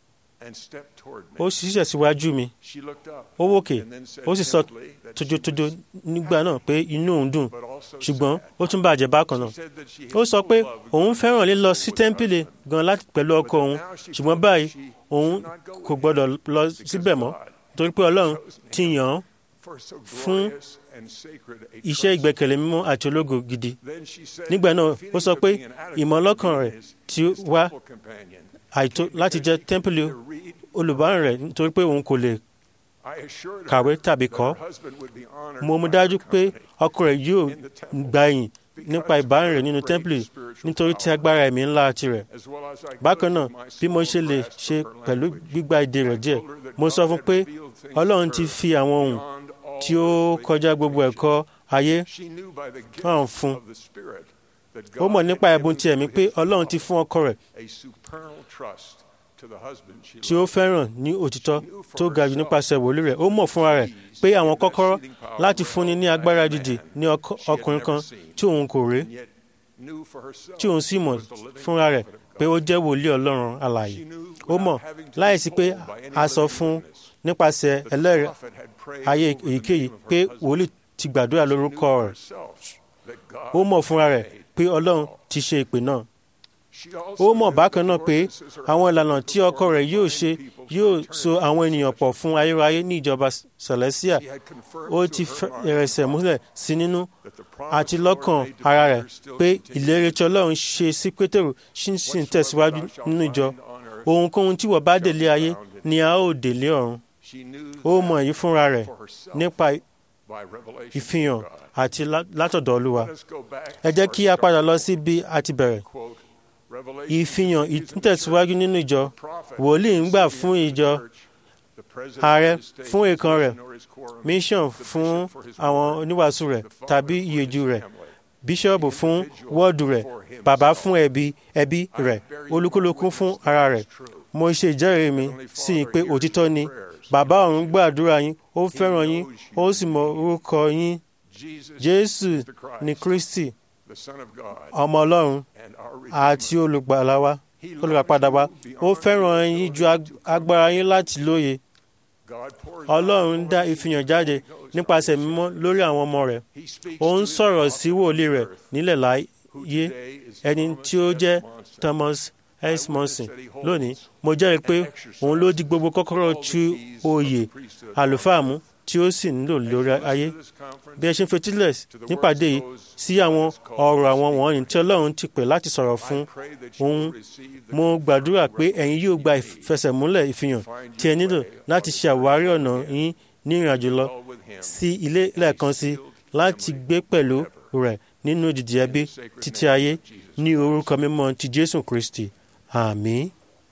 and stepped toward ó me. ṣiṣẹ́ síwájú mi She looked up ó wòkè and then said ó sì sọ gently that she tójótójó was nígbà náà pé inú òun dùn but also ṣùgbọ́n sad. ó tún bàjẹ́ bákan náà She said that she ó had sọ no pé love òun going fẹ́ràn lílọ with sí her tẹ́ḿpìlì husband. gan láti pẹ̀lú ọkọ òun ṣùgbọ́n báyìí òun kò gbọ́dọ̀ lọ síbẹ̀ mọ́ torí pé ọlọ́run ti yàn án For so fún glorious and sacred a iṣẹ́ trust. ìgbẹ́kẹ̀lé mímọ́ àti ológo gidi Then she said nígbà náà the ó feeling sọ of pé being inadequate ìmọ̀lọ́kàn to rẹ̀ his- tí ó his wá temple companion àìtó láti jẹ́ tẹ́ḿpìlì to read olùbárìn rẹ̀ nítorí pé òun kò lè I assured her kàwé tàbí that kọ́ her husband would be honored mo mú by dájú her pé company ọkọ rẹ̀ yóò in the temple, gba ìyìn nípa ìbárìn rẹ̀ nínú tẹ́ḿpìlì nítorí tí agbára ẹ̀mí ńlá tirẹ̀ as well as I could bákan náà with my bí mo small ṣe lè grasp of ṣe her pẹ̀lú language. gbígba èdè rẹ̀ díẹ̀ I told her that mo God sọ fún had pé revealed things ọlọ́run to ti her fi àwọn ohun beyond all tí ó earthly kọjá gbogbo ẹ̀kọ́ ayé She knew by the gift hàn fún of the Spirit that ó God mọ̀ had nípa ẹ̀bùn given ti ẹ̀mí to pé his ọlọ́run ti beloved fún ọkọ rẹ̀ a supernal trust to the husband she tí ó loved. fẹ́ràn ní òtítọ́ tó ga jù nípasẹ̀ wòlíì rẹ̀ ó mọ̀ fúnra rẹ̀ pé àwọn kọ́kọ́rọ́ láti fúnni ní agbára dídì ní ọkọ- ọkùnrin kan tí òun kò rí and yet knew for herself tí òun sì mọ̀ was the living fúnra rẹ̀ prophet of pé God. ó jẹ́ wòlíì ọlọ́run alààyè She knew ó mọ̀ without having to be láìsí pé told by any a sọ living fún witness nípasẹ̀ that the ẹlẹ́rìí prophet had prayed ayé over the èyíkéyìí name of her pé husband. wòlíì ti gbàdúrà She knew lórúkọ for rẹ̀ herself that God ó mọ̀ fúnra rẹ̀ made pé ọlọ́run all. ti ṣe ìpè náà She also ó mọ̀ knew bákan that náà the pé ordinances her àwọn husband ìlànà would tí ọkọ perform rẹ̀ yóò would ṣe bind people yóò from so eternity àwọn to ènìyàn pọ̀ possession. fún ayérayé ní ìjọba celestia She had confirmed ó to ti her fẹ́ mind ẹrẹ̀sẹ̀ múlẹ̀ sí nínú that the promise àti the Lord lọ́kàn made to ara Peter rẹ̀ still pé continued. ìlérí tí ọlọ́run ṣe sí pétérù ṣì sì ń tẹ̀síwájú Whatsoever thou shalt nínú ìjọ bind on earth ohunkóhun tí wọ́n bá délé ayé ni a ó délé ọ̀run She knew ó that mọ èyí fúnra rẹ̀ for herself nípa by revelation ìfihàn from God. àti lá- látọ̀dọ̀ olúwa Let us go back ẹ to jẹ́ our kí a padà lọ start. sí bí a ti bẹ̀rẹ̀ Quote, Revelation ìfihàn is in the ìtẹ̀síwájú church. nínú ìjọ The prophet wòlíì ń gbà is fún in the ìjọ church. The president ààrẹ of the state fún is èèkàn rẹ̀ nor his quorum. mission The fún bishop for his àwọn word. oníwàásù rẹ̀ The father tàbí for his ìyèjú rẹ̀ family. bíṣọ́ọ̀bù fún wọ́ọ̀dù rẹ̀ bàbá fún ẹbí ẹbí rẹ̀ olúkúlùkù fún ara rẹ̀ mo ṣe ìjẹ́rìí mi sí i pé òtítọ́ ni bàbá ọ̀run gbàdúrà yín ó fẹ́ràn yín ó sì mọ orúkọ yín Jesus jésù is the Christ, ni kristi the Son of God, ọmọ ọlọ́run and our àti Redeemer. olùgbàlà wa He loves olùràpadà wa you ó beyond fẹ́ràn your yín ju ability ag- to agbára yín láti lóye God pours ọlọ́run out dá Holy ìfihàn Spirit jáde Holy Ghost nípasẹ̀ on his mímọ́ children. lórí àwọn ọmọ rẹ̀ He speaks ó ń to his sọ̀rọ̀ prophet sí wòlíì on rẹ̀ earth, nílẹ̀ láyé who today is ẹni Thomas tí ó S. jẹ́ Monson. thomas s monson that he holds lónìí mo jẹ́rìí pé and exercises òun ló di gbogbo kọ́kọ́rọ́ all the tú keys of oyè the priesthood àlùfáà mú tí ó sì ń lò As you lórí listen ayé to this conference, bí ẹ ṣe ń fetílẹ̀ to the nípàdé words yìí of those sí àwọn God has called ọ̀rọ̀ to àwọn speak wọ̀nyí tí ọlọ́run ti pè láti sọ̀rọ̀ fún I pray that you òun will receive the mo gbàdúrà pé confirming ẹ̀yin yóò gba revelation you need ìfẹsẹ̀múlẹ̀ ìfihàn to find tí ẹ your nílò way láti ṣe àwárí ọ̀nà yín ní ìrìnàjò lọ dwell with him sí ilé lẹ́ẹ̀kan sí láti gbé pẹ̀lú rẹ̀ nínú ìdìdì ẹbí títí ayé ní orúkọ mímọ́ ti jésù kristi àmín.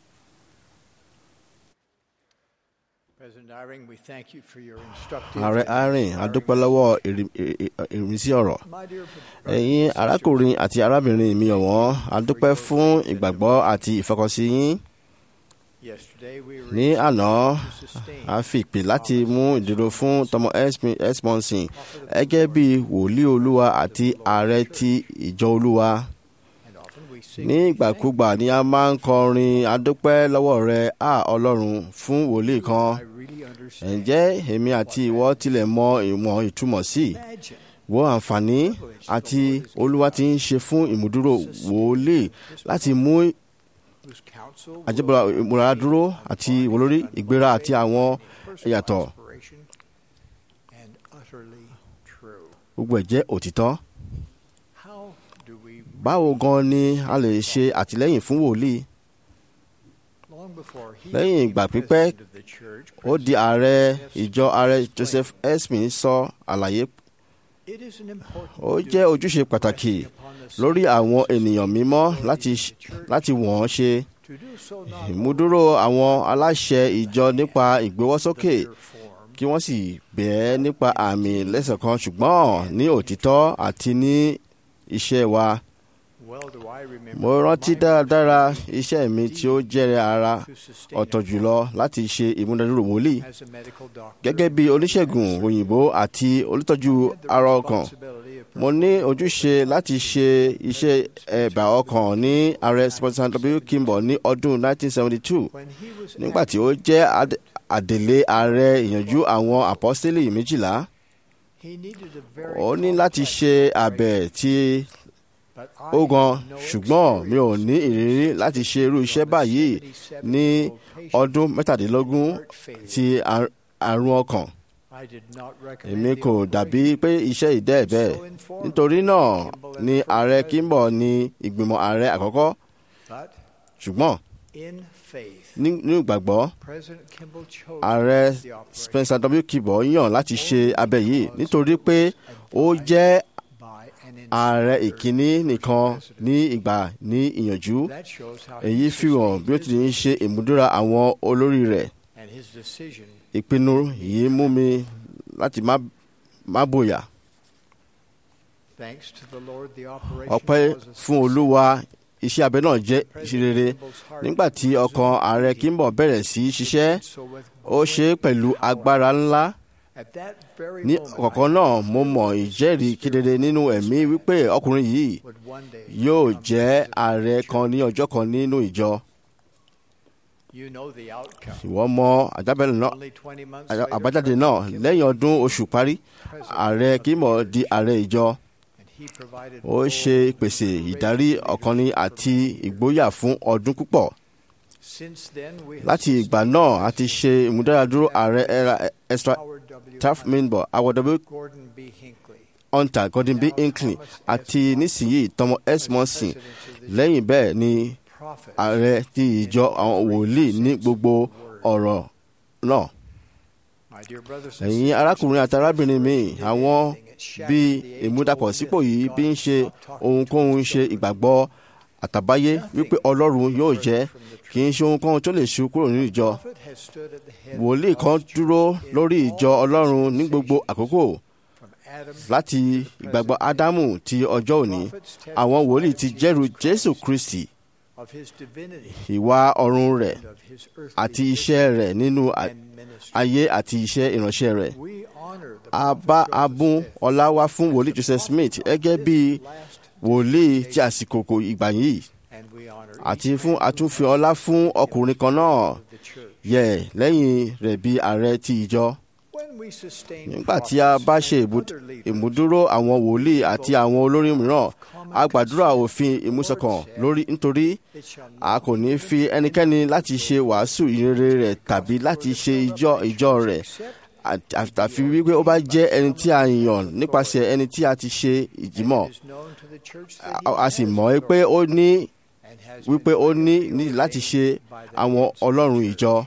President Iring, we thank you for your instructive. ààrẹ arin adúpẹ́ lọ́wọ́ ìrì- ì- ì- ìrísí ọ̀rọ̀ My dear ẹ̀yin arákùnrin àti arábìnrin mi ọ̀wọ́n adúpẹ́ fún ìgbàgbọ́ àti ìfọkànsí yín yesterday we were ní àná to sustain a fi ìpè láti mú ìdúró fún tọmọ esmonson gẹ́gẹ́ bí wòlíì olúwa àti ààrẹ ti ìjọ olúwa and often we sing ní ìgbàkúgbà ni a máa ń kọrin adúpẹ́ lọ́wọ́ rẹ a ọlọ́run fún wòlíì kan I really understand. ǹjẹ́ èmi àti ìwọ tilẹ̀ mọ ìwọ̀n ìtumọ̀ sí i Imagine wo àǹfààní àti olúwa ti ń ṣe fún ìmúdúró wòlíì láti mú whose counsel will àjẹbọra ìmúra dúró àti ìwòlórí ìgbéra àti àwọn personal ìyàtọ̀ inspiration and utterly true. gbogbo ẹ̀ jẹ́ òtítọ́. How do we báwo gan ni a lè ṣe àtìlẹ́yìn fún wòlíì long before he Lẹ́yìn became ìgbà the pípẹ́, president of the church, ó di ààrẹ ìjọ ààrẹ joseph esmin sọ àlàyé it is an important ó duty jẹ́ ojúṣe pàtàkì upon the lórí àwọn ènìyàn mímọ́ láti ṣ- láti wọ́n ṣe to do so not ìmúdúró àwọn aláṣẹ ìjọ nípa ìgbéwọ́sókè only form kí wọ́n sì bẹ̀ẹ́ nípa àmì lẹ́sẹ̀ kan ṣùgbọ́n ní òtítọ́ àti ní iṣẹ́ wa well do I I remember mo rántí my dáradára iṣẹ́ mi tí ó jẹ́rẹ̀ ara to sustain ọ̀tọ̀ jùlọ láti ṣe ìmúdádúró wòlíì as a medical doctor. gẹ́gẹ́ bí oníṣègùn òyìnbó àti olùtọ́jú I had the ara ọkàn responsibility of mo ní ojúṣe láti ṣe iṣẹ́ ẹ̀bà ọkàn ní ààrẹ sponsor w kimball ní ọdún 1972 when he was nígbà tí ó jẹ́ ad- àdèlé ààrẹ ìyànjú àwọn àpọ́sítélì méjìlá he needed a very ó ní láti complex ṣe operation, abẹ tí but I ó gan had no ṣùgbọ́n mi ò experience ní ìrírí láti ṣe irú iṣẹ́ báyìí ní ọdún mẹ́tàdínlógún ti àr- àrùn ọkàn I did not recommend èmi the kò operation. dàbí pé iṣẹ́ ìdẹ́ bẹ́ẹ̀ So informed, nítorí náà Kimball ni and ààrẹ President- Kimball ní ìgbìmọ̀ ààrẹ àkọ́kọ́ but ṣùgbọ́n in faith, ní- nínú ìgbàgbọ́ President Kimball chose ààrẹ to do the operation Spencer W. Kimball yàn láti ṣe abẹ yìí nítorí pé ó jẹ́ by an ààrẹ instructor ìkíní nìkan president. ní ìgbà ní ìyànjú That shows how èyí he fi hàn bí ó ti ń ṣe ìmúdúrà àwọn olórí rẹ̀ and his decision ìpinnu yìí mú mi láti má má bòyà thanks to the Lord the operation ọpẹ́ was a fún success. olúwa iṣẹ́ abẹ náà jẹ́ President ìṣerere Kimball's heart nígbà tí was ọkàn ààrẹ beating. Kimball bẹ̀rẹ̀ sí í ṣiṣẹ́ So with ó ṣe é pẹ̀lú agbára ńlá At that very ní moment, ọ̀kọ̀ọ̀kan náà mo mọ̀ ìjẹ́rìí kedere nínú ẹ̀mí wípé ọkùnrin yìí would one day yóò become jẹ́ president ààrẹ of the kan ní ọjọ́ kan nínú ìjọ church. You know the outcome. ìwọ mọ àjábẹ̀lẹ̀ náà Only 20 months àjá- later, àbájáde President náà Kimball, lẹ́yìn ọdún oṣù parí president ààrẹ of the Kimball church, di ààrẹ ìjọ and he provided ó full ṣe ìpèsè ìdarí ọ̀kanni àti ìgboyà fún ọdún púpọ̀ Since then, we have láti ìgbà náà a ti ṣe ìmúdáradúró ààrẹ era extra Howard W. taft minbo awọdọbí Gordon B. Hinckley, hunter gordon b hinckley àti nísìnyí thomas s monson president of the lẹ́yìn bẹ́ẹ̀ ni prophet, ààrẹ ti ìjọ àwọn wòlíì ní gbogbo ọ̀rọ̀ náà my dear brothers and ẹ̀yin sisters, arákùnrin àti arábìnrin mi did àwọn anything at shattering bí the ìmúdàpọ̀ age-old sípò myth yìí that bí ń God ṣe stopped talking ohunkóhun to ṣe his ìgbàgbọ́ àtàbáyé wípé ọlọ́run yóò jẹ́ from the kì í ṣe ohunkóhun tó lè ṣu kúrò nínú ìjọ prophet has stood at the head wòlíì of kan God's dúró church in lórí all ìjọ ọlọ́run ní gbogbo dispensations, àkókò from Adam láti ìgbàgbọ́ ádámù ti ọjọ́ òní àwọn wòlíì ti jẹ́rù jésù kristi of his divinity ìwà ọ̀run rẹ̀ and of his earthly àti iṣẹ́ rẹ̀ nínú à- and ministry. ayé àti iṣẹ́ ìránṣẹ́ rẹ̀ We honor the a prophet bá Joseph abún Smith ọlá wá fún wòlíì as the joseph smith prophet gẹ́gẹ́ of bí this last wòlíì ti dispensation, àsìkò kò ìgbà yìí and we honor àti each fún man who àtúnfi has ọlá fún ọkùnrin kan náà of the church. yẹ lẹ́yìn rẹ̀ bí ààrẹ ti ìjọ When we sustain nígbà tí a bá ṣe prophets ìbú- and other leaders, ìmúdúró àwọn wòlíì àti àwọn olórí mìíràn a gbàdúrà òfin ìmúṣọ̀kan lórí nítorí it shall a not kò ní fi ẹnikẹ́ni láti ṣe wàásù ìrere rẹ̀ tàbí láti ṣe ìjọ ìjọ rẹ̀ àt- àtàfi wípé ó bá jẹ́ ẹni tí a yàn nípasẹ̀ ẹni tí a ti ṣe ìjímọ̀ It is known to the church that a he a sì has mọ̀ ẹ́ pé ó ní and has wípé ó been ní duly ní láti ṣe ordained by the àwọn heads of the ọlọ́run church. ìjọ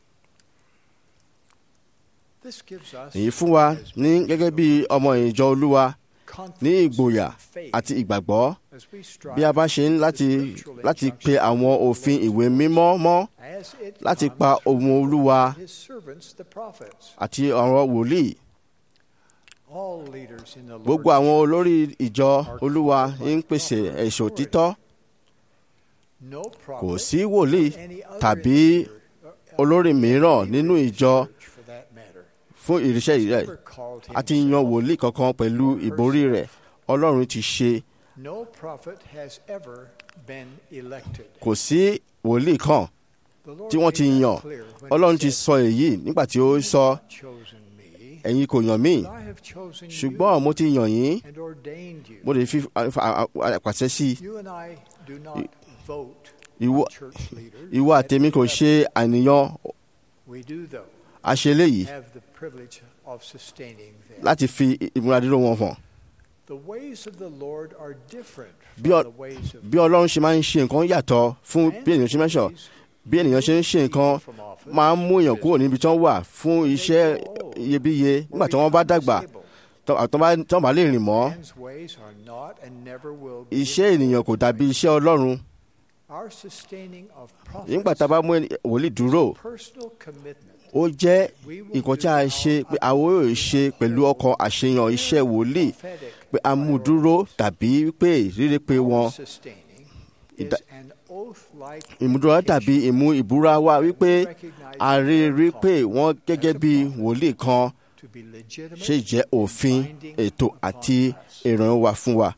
This gives us èyí fún wa ní gẹ́gẹ́ bí ọmọ ìjọ olúwa ní confidence ìgboyà and faith àti ìgbàgbọ́ as we strive bí a bá ṣe ń láti láti pe àwọn òfin ìwé mímọ́ mọ́ as it láti comes pa from ohun olúwa his servants, the prophets. àti ọ̀rọ̀ wòlíì All leaders in the gbogbo Lord's àwọn church, olórí ìjọ olúwa ń pèsè ẹ̀ṣọ́ títọ́ no prophet kò sí wòlíì or any other tàbí leader, uh, olórí mìíràn nínú ìjọ church for that matter, fún ìríṣẹ́ rẹ̀ ever called àti yan himself. wòlíì kankan pẹ̀lú ìborí rẹ̀ ọlọ́run ti ṣe No prophet has ever been elected. kò sí wòlíì kan The Lord tí wọ́n ti made that yàn clear when he ọlọ́run ti said, sọ èyí nígbà tí ó "You have sọ not chosen me, ẹ̀yin kò yàn mí but I have chosen ṣùgbọ́n mo ti yàn yín you and ordained you. mo lè fi àpàṣẹ sí i You and I do not vote ìwọ on church leaders. ìwọ àtẹ̀mí kò ṣe àníyàn We do, though, àṣeléyìí have the privilege of sustaining them. láti fi ìmúradúró wọn hàn The ways of the Lord are different Bí from ọ- the ways of bí ọlọ́run ṣe máa ń ṣe nǹkan yàtọ̀ fún bí ènìyàn ṣe mẹ́sọ̀ bí ènìyàn ṣe ń ṣe nǹkan máa ń mú èèyàn kúrò níbi tí wọ́n wà fún iṣẹ́ iyebíye nígbà tí wọ́n bá dàgbà tó tó bá tó bá lè rìn mọ́ Man's ways are not and never will be. iṣẹ́ ènìyàn kò dàbí iṣẹ́ ọlọ́run Our sustaining of prophets nígbà tá a bá mú ẹni- wòlíì dúró personal commitment ó jẹ́ nǹkan tí a ṣe pé àwọn yóò ṣe pẹ̀lú ọkàn àṣeyàn iṣẹ́ wòlíì prophetic pé a mú dúró tàbí pé rírí pé wọn sustaining is ìdá- an oath-like ìmúdúrà dàbí ìmú ìbúra wa wípé a rí rí pé wọ́n gẹ́gẹ́ bí wòlíì kan to be legitimate ṣe jẹ́ òfin ètò àti ìrànwọ́ wa fún wa.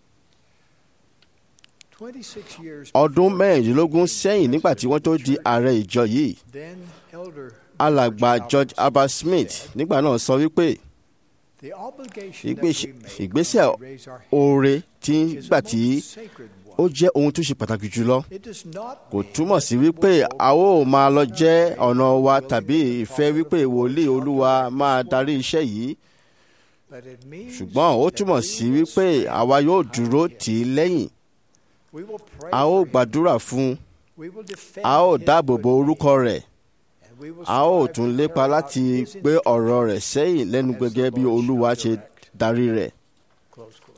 26 years ọdún before mẹ́rìndínlógún sẹ́yìn nígbà tí wọ́n tó di ààrẹ ìjọ yìí then elder alàgbà george Albert albert smith said, nígbà náà sọ wípé "The obligation that ìgbésẹ̀ we make ìgbésẹ̀ when we raise our hand oore tí ń is gbà a tí most sacred ó one. jẹ́ ohun tó ṣe pàtàkì jùlọ It does not kò mean túmọ̀ that sí we wípé will a ó máa lọ go jẹ́ our ọ̀nà wa way, tàbí willing to ìfẹ́ follow wípé the wòlíì Lord's olúwa direction. máa darí iṣẹ́ yìí But it means ṣùgbọ́n ó that túmọ̀ we sí will wípé stand àwa yóò behind dúró him. tì í lẹ́yìn We will pray a ó for him. gbàdúrà fún un We will defend a ó his dáàbò bo good orúkọ name. rẹ̀ And we will a ó strive tún to lépa carry out láti his gbé ọ̀rọ̀ rẹ̀ instructions sẹ́yìn lẹ́nu as the gẹ́gẹ́ bí Lord olúwa shall ṣe direct. darí rẹ̀ Close quote.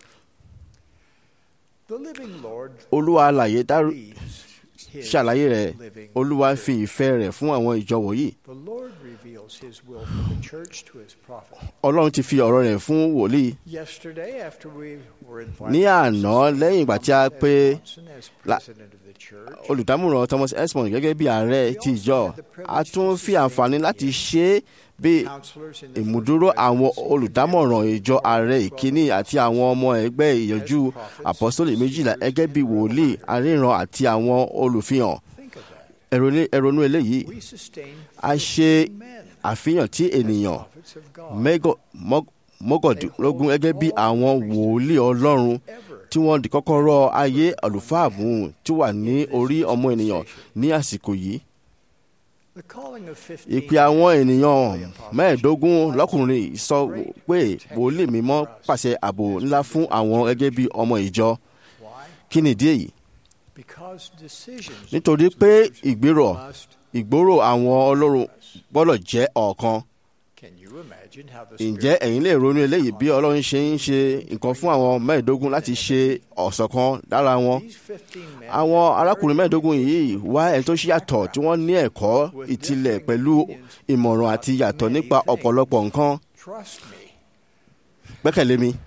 The living Lord olúwa alàyè dárú leads his ṣàlàyé rẹ̀ living olúwa church. fi ìfẹ́ rẹ̀ fún àwọn ìjọ wọ̀nyí The Lord reveals his will for the church to his prophet. ọlọ́run ti fi ọ̀rọ̀ rẹ̀ fún wòlíì Yesterday, after we were invited ní to àná succeed lẹ́yìn ìgbà tí a Thomas S. pé Monson as la- president of the church, olùdámọ̀ràn thomas esmond gẹ́gẹ́ bí ààrẹ ti ìjọ a tún fi àǹfààní láti ṣe é bí counselors in the ìmúdúró first àwọn presidency olùdámọ̀ràn ìjọ ààrẹ ìkíní àti àwọn ọmọ ẹgbẹ́ ìyànjú àpọ́sítélì méjìlá gẹ́gẹ́ bí wòlíì aríran àti àwọn olùfihàn Think of that. ẹ̀rọ- ẹ̀rọnú eléyìí We sustain a ṣe 50 men àfihàn tí ènìyàn prophets of God mẹ́gọ̀- mọ́- mọ́kàndínlógún gẹ́gẹ́ bí àwọn wòlíì ọlọ́run ever tí wọ́n di kọ́kọ́rọ́ ayé àlùfáà mú tí wà ní orí ọmọ ènìyàn ní àsìkò yìí. The calling of 15 ìpè àwọn ènìyàn mẹ́ẹ̀ẹ́dógún lọ́kùnrin sọ pé wòlíì mímọ́ pàṣẹ ààbò ńlá fún àwọn gẹ́gẹ́ bí ọmọ ìjọ. Why? kí ni ìdí èyí? Because decisions nítorí pé ìgbérò must. ìgbóró àwọn ọlọ́run gbọ́dọ̀ jẹ́ ọ̀kan. Can you imagine how the ǹjẹ́ Spirit ẹ̀yin lè ronú eléyìí bí ọlọ́run ṣe ń ṣe nǹkan fún àwọn mẹ́ẹ̀ẹ́dógún láti ṣe ọ̀ṣọ̀kan lára wọn? These 15 men àwọn arákùnrin mẹ́ẹ̀ẹ́dógún yìí wá ẹ̀ tó ṣe yàtọ̀ tí wọ́n ní ẹ̀kọ́ ìtìlẹ̀ pẹ̀lú ìmọ̀ràn àti yàtọ̀ nípa ọ̀pọ̀lọpọ̀ nǹkan Trust me. gbẹ́kẹ̀lé mi.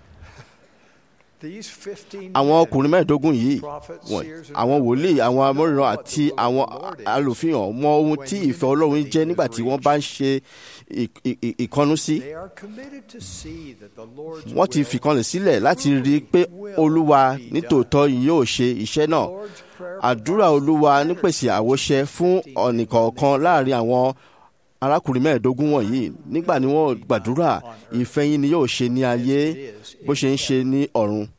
These 15 àwọn men, ọkùnrin mẹ́ẹ̀ẹ́dógún yìí prophets, wọ̀n- seers, and àwọn wòlíì prophets, àwọn know amóríran what àti the will of àwọn the Lord is alòfihàn mọ ohun tí ìfẹ́ ọlọ́run jẹ́ nígbà tí wọ́n bá ń ṣe ì- ì- ì- ìkọnu sí. They are committed to see that the Lord's wọ́n ti will, fìkanlẹ̀ sílẹ̀ láti rí i pé olúwa nítòótọ́ yóò ṣe iṣẹ́ náà. Lord's prayer àdúrà olúwa nípèsè àwòṣe fún ọ̀nìkọ̀ọ̀kan láàrin àwọn arákùnrin mẹ́ẹ̀ẹ́dógún wọ̀nyí nígbà ni wọ́n gbàdúrà ìfẹ́ yín ni yóò ṣe ní ayé bó ṣe ń ṣe ní ọ̀run.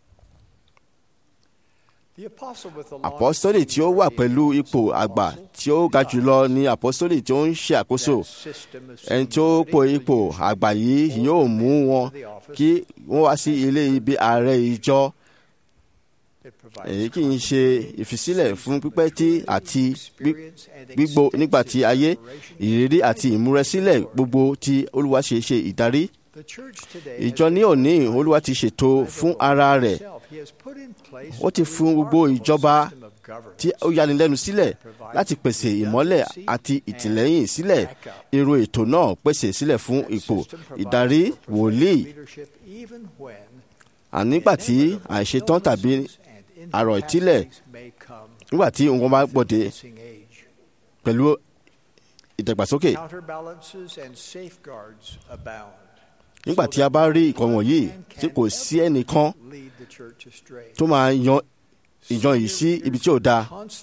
The apostle with the àpọ́sítélì tí ó wà pẹ̀lú ipò àgbà tí ó ga jùlọ ni àpọ́sítélì tí ó ń ṣe àkóso ẹni tí ó po ipò àgbà yìí yóò mú wọn kí wọ́n wá sí ilé ibi ààrẹ ìjọ èyí kì í ṣe ìfisílẹ̀ fún pípẹ́ tí àti gbí- gbígbó nígbà tí ayé ìrírí àti ìmúrẹsílẹ̀ gbogbo tí olúwa ṣe ṣe ìdarí ìjọ ní òní olúwa ti ṣètò fún ara rẹ̀ ó ti fún gbogbo ìjọba tí ó yanilẹ́nu sílẹ̀ láti pèsè ìmọ́lẹ̀ àti ìtìlẹ́yìn sílẹ̀ irú ètò náà pèsè sílẹ̀ fún ipò ìdarí wòlíì ànígbà tí àìṣetán tàbí àrò ìtílẹ̀ nígbà tí nǹkan bá gbòde pẹ̀lú ìdàgbàsókè nígbà tí a bá rí ìkan wọ̀nyí tí kò sí ẹnìkan tó máa yan ìjọ yìí sí ibi tí ò dáa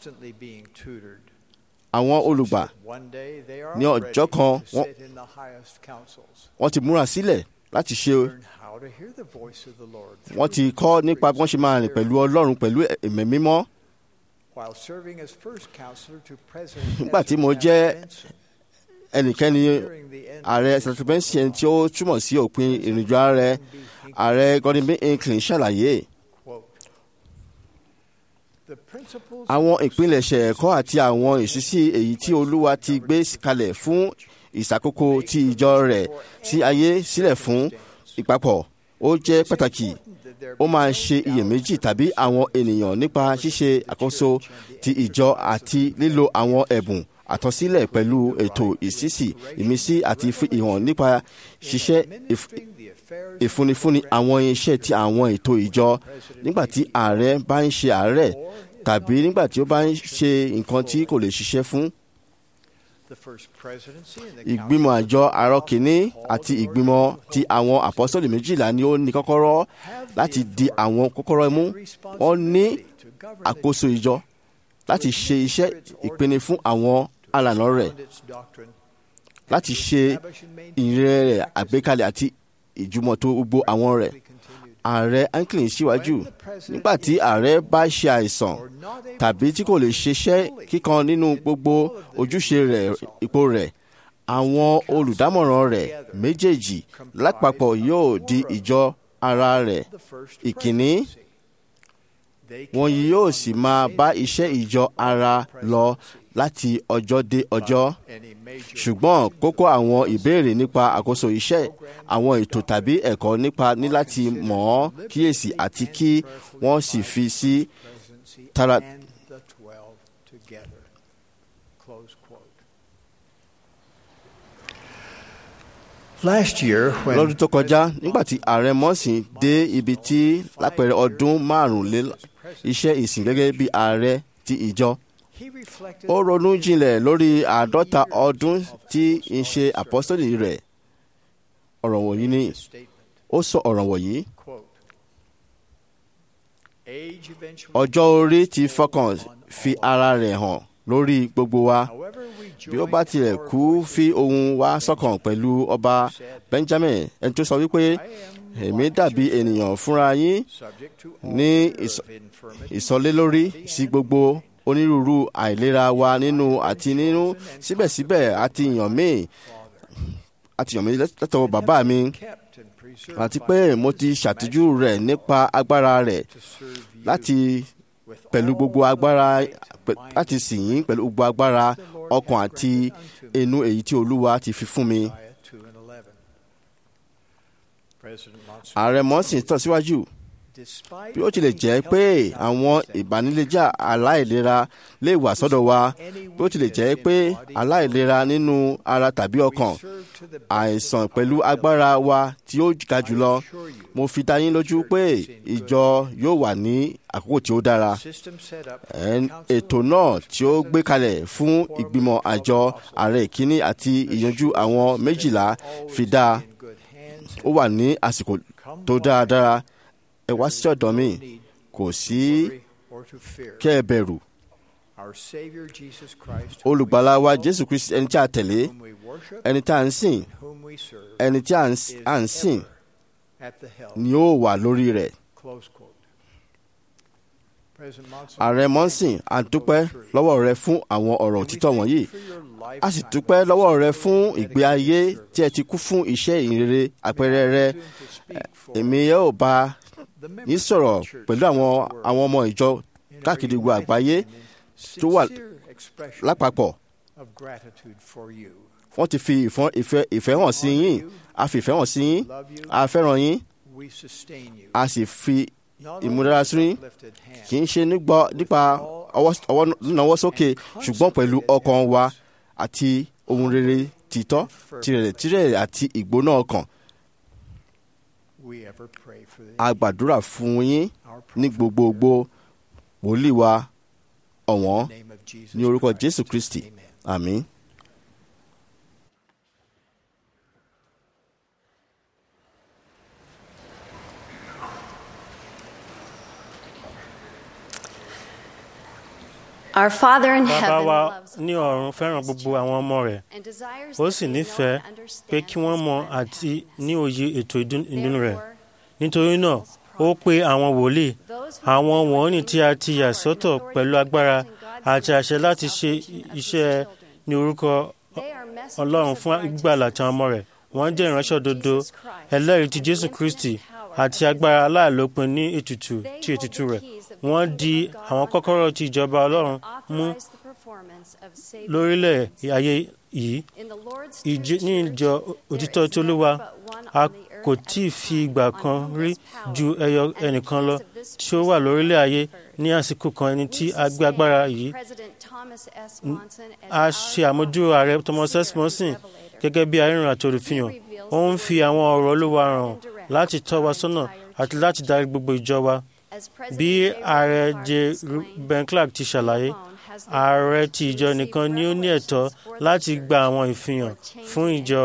àwọn olùgbà ní ọjọ́ kan wọ́n- wọ́n ti múra sílẹ̀ láti ṣe wọ́n ti kọ́ nípa bí wọ́n ṣe máa rìn pẹ̀lú ọlọ́run pẹ̀lú ẹ̀mí mímọ́ nígbà tí mo jẹ́ ẹnikẹ́ni ààrẹ sàtúbẹ́ǹsì ẹni tí ó túmọ̀ sí òpin ìrìnàjò ààrẹ ààrẹ Gordon B. Hinckley ṣàlàyé àwọn ìpilẹ̀ṣẹ̀ ẹ̀kọ́ àti àwọn ìṣísí èyí tí olúwa ti gbé kalẹ̀ fún ìṣàkóso ti ìjọ rẹ̀ sí ayé sílẹ̀ fún ìpapọ̀ ó jẹ́ pàtàkì ó máa ṣe iyèméjì tàbí àwọn ènìyàn nípa ṣíṣe àkóso ti ìjọ àti lílo àwọn ẹ̀bùn àtọ́sílẹ̀ pẹ̀lú ètò ìṣísí ìmísí àti ìhàn nípa ṣíṣe ìf- ìfúnnifúnni àwọn iṣẹ́ ti àwọn ètò ìjọ nígbà tí ààrẹ bá ń ṣe àárẹ̀ tàbí nígbà tí ó bá ń ṣe nǹkan tí kò lè ṣiṣẹ́ fún. ìgbìmọ̀ àjọ àárọ̀ kìíní àti ìgbìmọ̀ ti àwọn àpọ́sọ̀lì méjìlá ni ó ní kọ́kọ́rọ́ láti di àwọn kọ́kọ́rọ́ mú wọ́n ní àkóso ìjọ láti ṣe iṣẹ́ ìpinnu fún àwọn alànà rẹ̀ láti ṣe ìrìn rẹ̀ àgbékalẹ̀ àti ìjùmọ̀tò gbogbo àwọn rẹ̀ ààrẹ anklin síwájú nígbà tí ààrẹ bá ṣe àìsàn tàbí tí kò lè ṣiṣẹ́ kíkan nínú gbogbo ojúṣe rẹ̀ ipò rẹ̀ àwọn olùdámọ̀ràn rẹ̀ méjèèjì lápapọ̀ yóò di ìjọ ara rẹ̀ ìkíní wọn yóò sì máa bá iṣẹ́ ìjọ ara lọ láti ọjọ́ dé ọjọ́ ṣùgbọ́n kókó àwọn ìbéèrè nípa àkóso iṣẹ́ àwọn ètò tàbí ẹ̀kọ́ nípa ní láti mọ̀ ọ́ kíyèsí àti kí wọ́n sì fi sí tara. Last year, when lọ́dún tó kọjá nígbà tí ààrẹ mọ́sìn dé ibi tí lápẹẹrẹ ọdún márùnlé iṣẹ́ ìsìn gẹ́gẹ́ bí ààrẹ ti ìjọ ó ronú jinlẹ̀ lórí àádọ́ta ọdún tí ń ṣe àpọ́sítélì rẹ̀ ọ̀rọ̀ wọ̀nyí ni ó sọ ọ̀rọ̀ wọ̀nyí ọjọ́ orí ti fọkàn fi ara rẹ̀ hàn lórí gbogbo wa bí ó bá tilẹ̀ kú fi ohun wa sọ́kàn pẹ̀lú ọba Benjamin ẹni tó sọ wípé èmi dàbí ènìyàn fúnra yín ní ìsọlélórí sí gbogbo onírúurú àìlera wa nínú àti nínú síbẹ̀síbẹ̀ àti yàn mí àti yàn mí látọwọ́ bàbá mi àti pé mo ti ṣàtìjú rẹ̀ nípa agbára rẹ̀ láti pẹ̀lú gbogbo agbára láti sìn yín pẹ̀lú gbogbo agbára ọkàn àti inú èyí tí Olúwa ti fi fún mi. ààrẹ mọ́sìn tẹ̀síwájú bí ó tilẹ̀ jẹ́ pé àwọn ìbánilẹ́jà aláìlera lè wà sọ́dọ̀ wa bí ó tilẹ̀ jẹ́ pé aláìlera nínú ara tàbí ọkàn àìsàn pẹ̀lú agbára wa tí ó ga jùlọ mo fi dá yín lójú pé ìjọ yóò wà ní àkókò tí ó dára ètò náà tí ó gbé kalẹ̀ fún ìgbìmọ̀ àjọ ààrẹ ìkíní àti ìyanjú àwọn méjìlá fi dá ó wà ní àsìkò tó dáradára ẹ wá sí ọ̀dọ̀ mi kò sí kẹ́ ẹ bẹ̀rù olùgbàlà wa jésù kristi ẹni tí a tẹ̀lé ẹni tí a ń sìn ẹni tí a ń sìn ni ó wà lórí rẹ̀. ààrẹ mọ́sìn a dúpẹ́ lọ́wọ́ rẹ fún àwọn ọ̀rọ̀ òtítọ́ wọ̀nyí a sì dúpẹ́ lọ́wọ́ rẹ fún ìgbé ayé tí ẹ ti kú fún iṣẹ́ ìrere àpẹẹrẹ rẹ èmi yóò bá yín sọ̀rọ̀ pẹ̀lú àwọn àwọn ọmọ ìjọ káàkiri gbogbo àgbáyé tó wà lápapọ̀ wọ́n ti fi ìfẹ́ hàn sí yín a fi ìfẹ́ hàn sí yín a fẹ́ràn yín a sì fi ìmúdára sí yín kì í ṣe nípa ọwọ́ náwó sókè ṣùgbọ́n pẹ̀lú ọkàn wa àti ohun rere títọ́ tirẹ̀ tirẹ̀ àti ìgbóná ọkàn a gbàdúrà fún yín ní gbogbogbò wòlíì wa ọ̀wọ́n ní orúkọ Jésù Kristi àmín. Our Father in bàbá heaven wa loves ní ọ̀run fẹ́ràn gbogbo àwọn ọmọ rẹ̀ and desires ó that sì we know nífẹ̀ẹ́ and understand pé kí wọ́n his mọ plan. àti ní òye ètò ìdún- ìdùnnú rẹ̀ Therefore, nítorí náà ó pe àwọn wòlíì those who àwọn have been wọ̀nyí ordained tí a with ti power yà and sọ́tọ̀ authority pẹ̀lú to agbára act in God's àti àṣẹ will láti for ṣe salvation of his iṣẹ́ children. ní orúkọ They are messengers ọlọ́run of fún ìgbàlà tí àwọn ọmọ rẹ̀ wọ́n jẹ́ ìránṣẹ́ òdodo Jesus Christ ẹlẹ́rìí ti and jésù infinite kristi power àti of his agbára aláìlópin ní ètùtù They tí hold ètùtù the rẹ̀ keys of the wọ́n kingdom di of God àwọn on kọ́kọ́rọ́ earth ti ìjọba ọlọ́run mú authorize the performance of saving lórílẹ̀ deeds. ayé yìí In the Lord's ìjì- true ní church, ìjọ there òtítọ́ is tí olúwa never but one a on the earth kò at tí ì a fi time ìgbà on kan whom rí this power ju ẹyọ and the ẹnìkan keys lọ of this tí ó wà priesthood lórílẹ̀ ayé conferred. ní àsìkò kan ẹni tí We a gbé agbára sustain yìí President Thomas S. Monson as a our ṣe àmójúrò ààrẹ thomas seer s and monson revelator. gẹ́gẹ́ bí arìnrìn àti olùfihàn ó ń fi àwọn ọ̀rọ̀ olúwa hàn láti tọ́ wa sọ́nà àti láti darí gbogbo ìjọ wa bí ààrẹ j ben clark ti ṣàlàyé ààrẹ ti ìjọ nìkan ni ó ní ẹ̀tọ́ láti gba àwọn ìfihàn fún ìjọ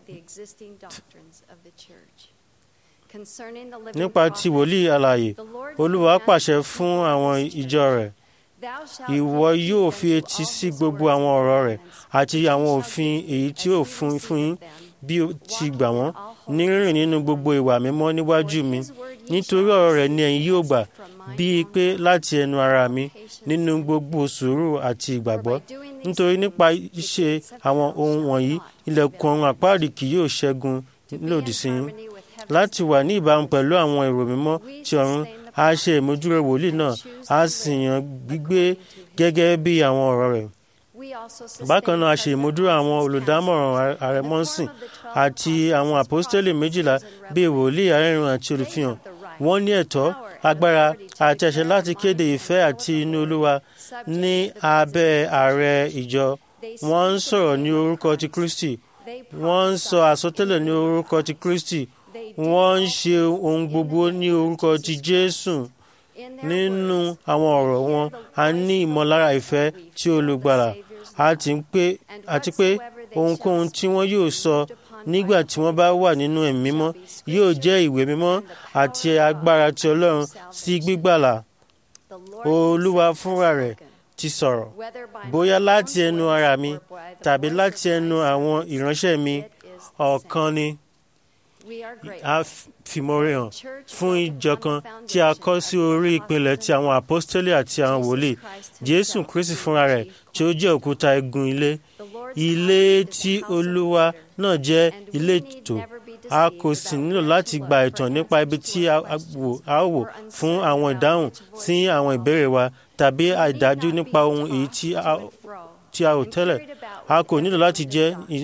nípa ti wòlíì alààyè olúwa pàṣẹ fún àwọn ìjọ rẹ̀ ìwọ yóò fi etí sí gbogbo àwọn ọ̀rọ̀ rẹ̀ àti àwọn òfin èyí tí ó fún fún yín bí ó ti gbà wọ́n ní rírìn nínú gbogbo ìwà mímọ́ níwájú mi nítorí ọ̀rọ̀ rẹ̀ ni ẹ̀yin yóò gbà bíi pé láti ẹnu ara mi nínú gbogbo sùúrù àti ìgbàgbọ́ nítorí nípa ṣíṣe àwọn ohun wọ̀nyí ilẹ̀kùn ọ̀run àpáàdì kì yóò ṣẹ́gun lòdì sí yín láti wà ní ìbámu pẹ̀lú àwọn èrò mímọ́ ti ọ̀run a ṣe ìmójúrò wòlíì náà a sì yàn gbígbé gẹ́gẹ́ bí àwọn ọ̀rọ̀ rẹ̀ bákan náà a ṣe ìmúdúró àwọn olùdámọ̀ràn ààrẹ mọ́sìn àti àwọn àpọ́stélì méjìlá bíi wòlíì arẹ́rìn àti olùfihàn wọ́n ní ẹ̀tọ́ agbára àti àṣẹ láti kéde ìfẹ́ àti inú olúwa ní abẹ́ ààrẹ ìjọ wọ́n ń sọ̀rọ̀ ní orúkọ ti kristi wọ́n ń sọ àsọtẹ́lẹ̀ ní orúkọ ti kristi wọ́n ń ṣe ohun gbogbo ní orúkọ ti jésù nínú àwọn ọ̀rọ̀ wọn a ní ìmọ̀lára ìfẹ́ tí olùgbàlà àti pé ohunkóhun tí wọ́n yóò sọ nígbà tí wọ́n bá wà nínú ẹ̀mí mímọ́ yóò jẹ́ ìwé mímọ́ àti agbára ti ọlọ́run sí gbígbàlà olúwa fúnra rẹ̀ ti sọ̀rọ̀ bóyá láti ẹnu ara mi tàbí láti ẹnu àwọn ìránṣẹ́ mi ọ̀kan ni a fìmọ̀re hàn fún ìjọ kan tí a kọ́ sí orí ìpìlẹ̀ ti àwọn àpọ́stélì àti àwọn wòlíì jésù kristi fúnra rẹ̀ tí ó jẹ́ òkúta igun ilé ilé tí olúwa náà jẹ́ ilé ètò a kò sì nílò láti gba ìtàn nípa ibi tí a ó wò fún àwọn ìdáhùn sí àwọn ìbéèrè wa tàbí àìdájú nípa ohun èyí tí a ò tẹ́lẹ̀ a kò nílò láti jẹ́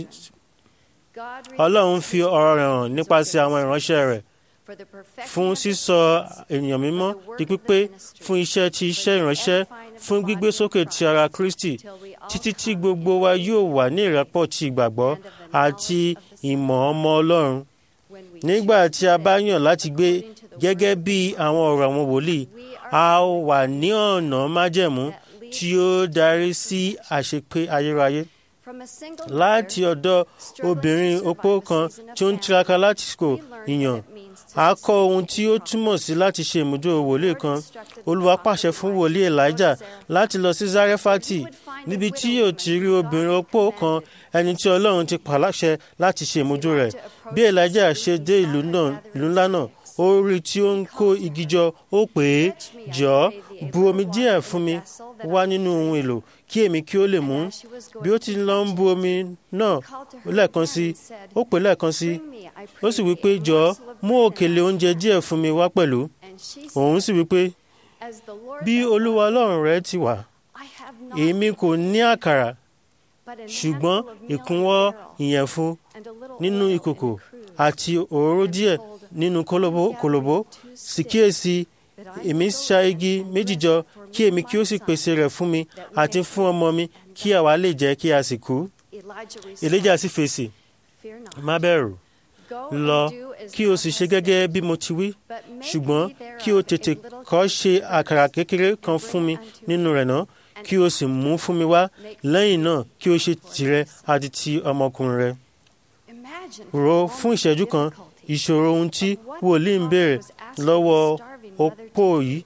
ọlọ́run fi ọ̀rọ̀ rẹ̀ hàn nípasẹ̀ àwọn ìránṣẹ́ rẹ̀ fún sísọ ènìyàn mímọ́ di pípé fún iṣẹ́ ti iṣẹ́ ìránṣẹ́ fún gbígbé sókè ti ara kristi títí tí gbogbo wa yóò wà ní ìrẹ́pọ̀ ti ìgbàgbọ́ àti ìmọ̀ ọmọ ọlọ́run nígbà tí a bá yàn láti gbé gẹ́gẹ́ bí àwọn ọ̀rọ̀ àwọn wòlíì a wà ní ọ̀nà májẹ̀mú tí ó darí sí àṣepé ayérayé láti ọ̀dọ̀ obìnrin opó kan tí ó ń tiraka láti kò ìyàn a kọ́ ohun tí ó túmọ̀ sí láti ṣe ìmúdó wòlíì kan olúwa pàṣẹ fún wòlíì elijah láti lọ sí zarefati níbi tí yóò ti rí obìnrin opó kan ẹni tí ọlọ́run ti pàláṣẹ láti ṣe ìmúdó rẹ̀ bí elijah ṣe dé ìlú ńlá náà ó rí tí ó ń kó igi jọ ó pè é jọ̀ọ́ bu omi díẹ̀ fún mi wá nínú ohun èlò kí èmi kí ó lè mú bí ó ti lọ ń bu omi náà lẹ́ẹ̀kan sí ó pè lẹ́ẹ̀kan sí ó sì wípé jọ̀ọ́ mú òkèlè oúnjẹ díẹ̀ fún mi wá pẹ̀lú òun sì wípé bí olúwa ọlọ́run rẹ ti wà èmi kò ní àkàrà ṣùgbọ́n ìkúnwọ́ ìyẹ̀fun nínú ìkòkò àti òróró díẹ̀ nínú kòlòbó sì kíyèsí èmi ṣá igi méjì jọ kí èmi kí ó sì pèsè rẹ̀ fún mi àti fún ọmọ mi kí àwa lè jẹ́ kí a sì kú. Èlíjà sì fèsì má bẹ̀rù lọ kí o sì ṣe gẹ́gẹ́ bí mo ti wí ṣùgbọ́n kí o tètè kọ́ ṣe àkàrà kékeré kan fún mi nínú rẹ̀ náà kí o sì mú fún mi wá lẹ́yìn náà kí o ṣe tìrẹ àti ti ọmọkùnrin rẹ. Rò fún ìṣẹ́jú kan ìṣòro ohun tí wòlíì ń béèrè lọ́wọ́ opó yìí.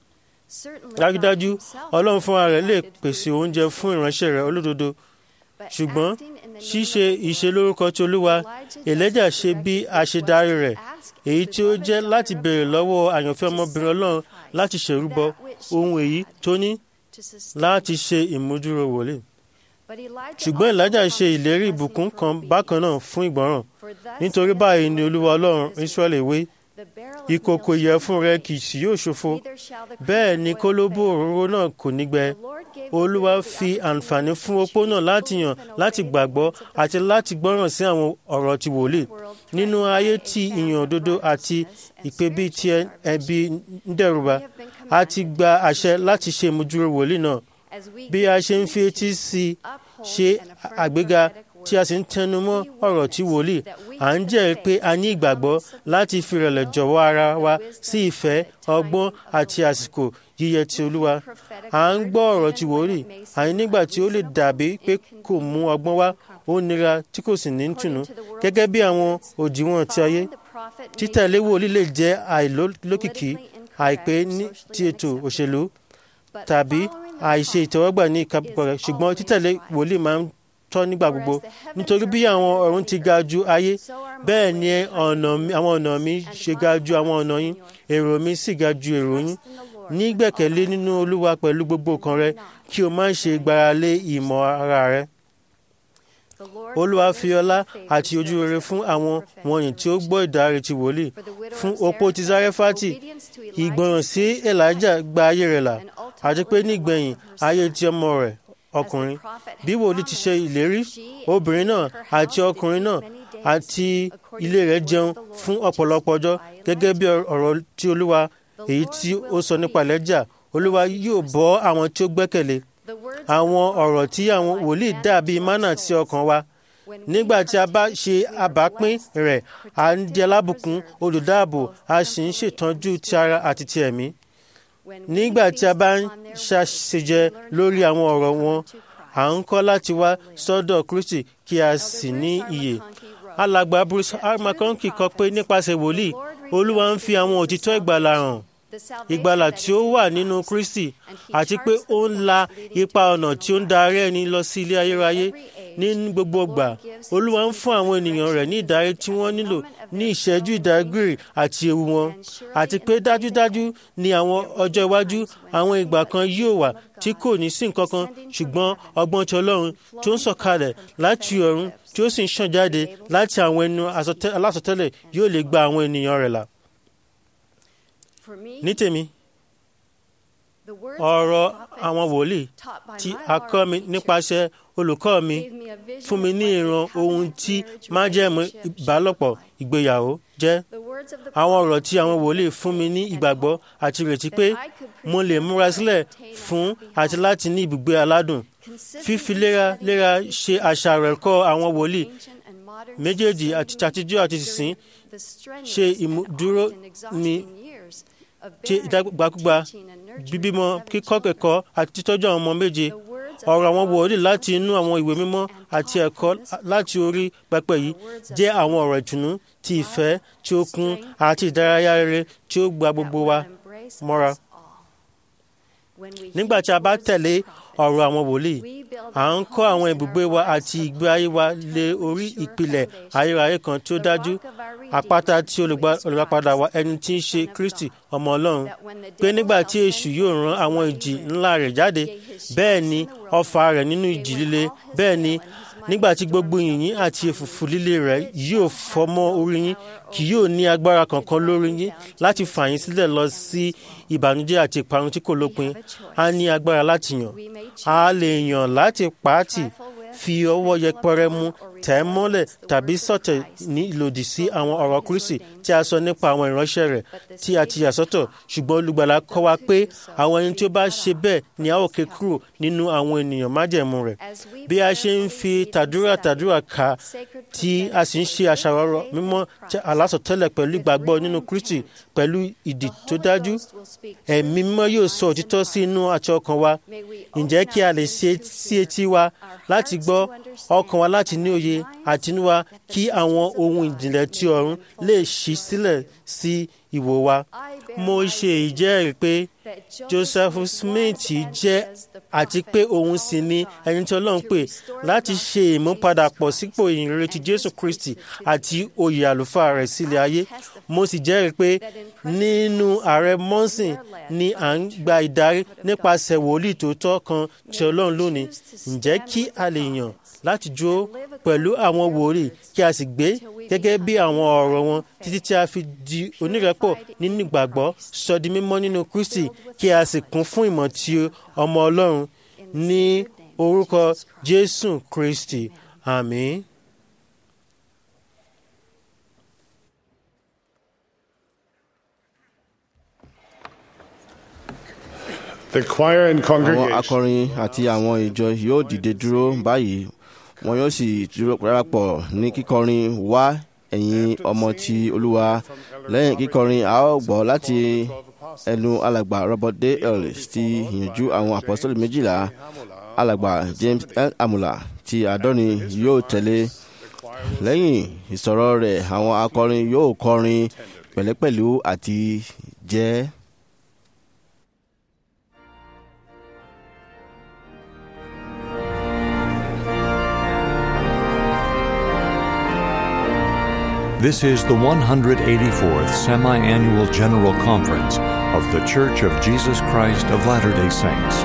Dájúdájú Ọlọ́run fúnra rẹ̀ lè pèsè oúnjẹ fún ìránṣẹ́ rẹ̀ olódodo ṣùgbọ́n ṣíṣe ìṣelórúkọ tí Olúwa Èlíjà ṣe bí àṣedarí rẹ̀ èyí tí ó jẹ́ láti béèrè lọ́wọ́ àyànfẹ́ ọmọbìnrin Ọlọ́run láti ṣèrúbọ ohun èyí tó ní láti ṣe ìmúdúró wòlíì. Ṣùgbọ́n Èlíjà ṣe ìlérí ìbùkún kan bákan náà fún ìgbọràn nítorí báyìí ni Olúwa Ọlọ́run Ísírẹ́lì wí ìkòkò ìyẹ̀fun rẹ kì í yóò ṣòfo bẹ́ẹ̀ ni kólóbó òróró náà kò ní gbẹ olúwa fi àǹfààní fún opó náà láti yàn láti gbàgbọ́ àti láti gbọ́ràn sí àwọn ọ̀rọ̀ ti wòlíì nínú ayé tí ìyàn òdodo àti ìpè bíi ti ẹbí ń dẹ̀rùbà a ti gba àṣẹ láti ṣe ìmúdúró wòlíì náà bí a ṣe ń fi etí sí ṣe àgbéga tí a sì ń tẹnu mọ́ ọ̀rọ̀ tí wòlíì à ń jẹ́rìí pé a ní ìgbàgbọ́ láti fi ìrẹ̀lẹ̀ jọ̀wọ́ ara wa sí ìfẹ́ ọgbọ́n àti àsìkò yíyẹ ti olúwa à ń gbọ́ ọ̀rọ̀ tí wòlíì àní nígbà tí ó lè dàbí pé kò mú ọgbọ́n wá ó nira tí kò sì ní tùnú gẹ́gẹ́ bí àwọn òdiwọ̀n ti ayé títẹ̀lé wòlíì lè jẹ́ àìlókìkí àìpé ní ti ètò òṣèlú tàbí àìṣe ìtẹ́wọ́gbà ní ìkápọ̀ rẹ̀ ṣùgbọ́n títẹ̀lé wòlíì máa ń tọ́ nígbà gbogbo nítorí bí àwọn ọ̀run ti ga ju ayé bẹ́ẹ̀ ni ọ̀nà mi- àwọn ọ̀nà mi ṣe ga ju àwọn ọ̀nà yín èrò mi sì ga ju èrò yín ní gbẹ̀kẹ̀lé nínú olúwa pẹ̀lú gbogbo ọkàn rẹ kí o má ṣe gbáralé ìmọ̀ ara rẹ olúwa fi ọlá àti ojú rere fún àwọn wọ̀nyí tí ó gbọ́ ìdáre ti wòlíì fún opó ti zarefati ìgbọràn sí elijah gba ayé rẹ̀ là àti pé nígbẹ̀yìn ayé ti ọmọ rẹ̀ ọkùnrin bí wòlíì ti ṣe ìlérí obìnrin náà àti ọkùnrin náà àti ilé rẹ̀ jẹun fún ọ̀pọ̀lọpọ̀ ọjọ́ gẹ́gẹ́ bí ọ̀rọ̀ tí olúwa èyí tí ó sọ nípa elijah olúwa yóò bọ́ àwọn tí ó gbẹ́kẹ̀lé àwọn ọ̀rọ̀ tí àwọn wòlíì dàbí mánà sí ọkàn wa nígbà tí a bá ṣe àbápín rẹ̀ à ń di alábùkún olùdáàbò a sì ń ṣètọ́jú ti ara àti ti ẹ̀mí nígbà tí a bá ń ṣàṣejẹ lórí àwọn ọ̀rọ̀ wọn à ń kọ́ láti wá sọ́dọ̀ kristi kí a sì ní iyè alàgbà bruce r mcconkey kọ pé nípasẹ̀ wòlíì olúwa ń fi àwọn òtítọ́ ìgbàlà hàn ìgbàlà tí ó wà nínú kristi àti pé ó ń la ipa ọ̀nà tí ó ń darí ẹni lọ sí ilé ayérayé ní gbogbo ìgbà olúwa ń fún àwọn ènìyàn rẹ̀ ní ìdarí tí wọ́n nílò ní ìṣẹ́jú ìdágìrì àti ewu wọn àti pé dájúdájú ní àwọn ọjọ́ iwájú àwọn ìgbà kan yóò wà tí kò ní sí nǹkan kan ṣùgbọ́n ọgbọ́n ti ọlọ́run tó ń sọ̀kalẹ̀ láti ọ̀run tí ó sì ń ṣàn jáde láti àwọn ẹnu àsọtẹ́- alásọtẹ́lẹ̀ yóò lè gba àwọn ènìyàn rẹ̀ là ní tèmi ọ̀rọ̀ àwọn wòlíì tí a kọ́ mi nípasẹ̀ olùkọ́ mi fún mi ní ìran ohun tí májẹ̀mú ìbálòpọ̀ ìgbéyàwó jẹ́ àwọn ọ̀rọ̀ tí àwọn wòlíì fún mi ní ìgbàgbọ́ àti ìrètí pé mo lè múra sílẹ̀ fún àti láti ní ibùgbé aládùn fífi léraléra ṣe àṣàrò ẹ̀kọ́ àwọn wòlíì méjèèjì àti tàtijọ́ àti sísìn ṣe ìmúdúró mi ṣe ìdágbàkúgbà bíbímọ kíkọ́ kẹ̀kọ́ àti títọ́jú àwọn ọmọ méje ọ̀rọ̀ àwọn wòlíì láti inú àwọn ìwé mímọ́ àti ẹ̀kọ́ láti orí pẹpẹ yìí jẹ́ àwọn ọ̀rọ̀ ìtùnú ti ìfẹ́ tí ó kún àti ìdárayá rere tí ó gba gbogbo wa mọ́ra. nígbà tí a bá tẹ̀lé ọ̀rọ̀ àwọn wòlíì à ń kọ́ àwọn ibùgbé wa àti ìgbé ayé wa lé orí ìpìlẹ̀ ayérayé kan tí ó dájú àpáta tí olùgbàpadà wa ẹni tí ń ṣe kristi ọmọ ọlọ́run pé nígbà tí èṣù yóò rán àwọn ìjì ńlá rẹ̀ jáde bẹ́ẹ̀ ni ọfà rẹ̀ nínú ìjì líle bẹ́ẹ̀ ni nígbà tí gbogbo yìnyín àti èfùfù líle rẹ̀ yóò fọ́ mọ́ orí yín kì yóò ní agbára kankan lórí yín láti fà yín sílẹ̀ lọ sí ìbànújẹ́ àti ìparun tí kò lópin a ní agbára láti yàn a lè yàn láti pàátì fi ọwọ́ yẹpẹrẹ mú tẹ̀ mọ́lẹ̀ tàbí sọ̀tẹ̀ ní ìlòdì sí àwọn ọ̀rọ̀ kristi tí a sọ nípa àwọn ìránṣẹ́ rẹ̀ tí a ti yà sọ́tọ̀ ṣùgbọ́n olùgbàlà kọ́ wa pé àwọn ẹni tí ó bá ṣe bẹ́ẹ̀ ni a ó ké kúrò nínú àwọn ènìyàn májẹ̀mú rẹ̀ bí a ṣe ń fi tàdúrà tàdúrà ká tí a sì ń ṣe àṣàrò mímọ́ alásọtẹ́lẹ̀ pẹ̀lú ìgbàgbọ́ nínú kristi pẹ̀lú ìdí tó dájú ẹ̀mí mímọ́ yóò sọ òtítọ́ sí inú àti ọkàn wa ǹjẹ́ kí a lè ṣe sí etí wa láti gbọ́ ọkàn wa láti ní òye àtinúwa kí àwọn ohun ìjìnlẹ̀ tí ọ̀run lè ṣí sílẹ̀ sí ìwò wa. mo ṣe ìjẹ́rìí pé joseph smith jẹ́ àti pé òun sì ni ẹni tí ọlọ́run pè láti ṣe ìmúpadàpọ̀ sípò ìyìnrere ti jésù kristi àti oyè àlùfáà rẹ̀ sílẹ̀ ayé mo sì jẹ́rìí pé nínú ààrẹ mọ́sìn ni à ń gba ìdarí nípasẹ̀ wòlíì tòótọ́ kan tí ọlọ́run lónìí ǹjẹ́ kí a lè yàn láti jó pẹ̀lú àwọn wòlíì kí a sì gbé gẹ́gẹ́ bí àwọn ọ̀rọ̀ wọn títí tí a fi di onírẹ́pọ̀ nínú ìgbàgbọ́ sọ di mímọ́ nínú kristi kí a sì kún fún ìmọ̀ tí ọmọ ọlọ́run ní orúkọ jésù kristi àmín. The choir and àwọn congregation akọrin àti àwọn ìjọ yóò dìde dúró báyìí wọn yóò sì dúró darapọ̀ ní kíkọrin wá ẹ̀yin ọmọ ti olúwa lẹ́yìn kíkọrin a ó gbọ́ láti ẹnu alàgbà robert d ellis ti ìyànjú àwọn apostoli méjìlá alàgbà james l amula ti àádọ́rin yóò tẹ̀lé lẹ́yìn ìsọ̀rọ̀ rẹ̀ àwọn akọrin yóò kọrin pẹ̀lẹ́pẹ̀lú àti jẹ́. This is the 184th Semi Annual General Conference of The Church of Jesus Christ of Latter day Saints.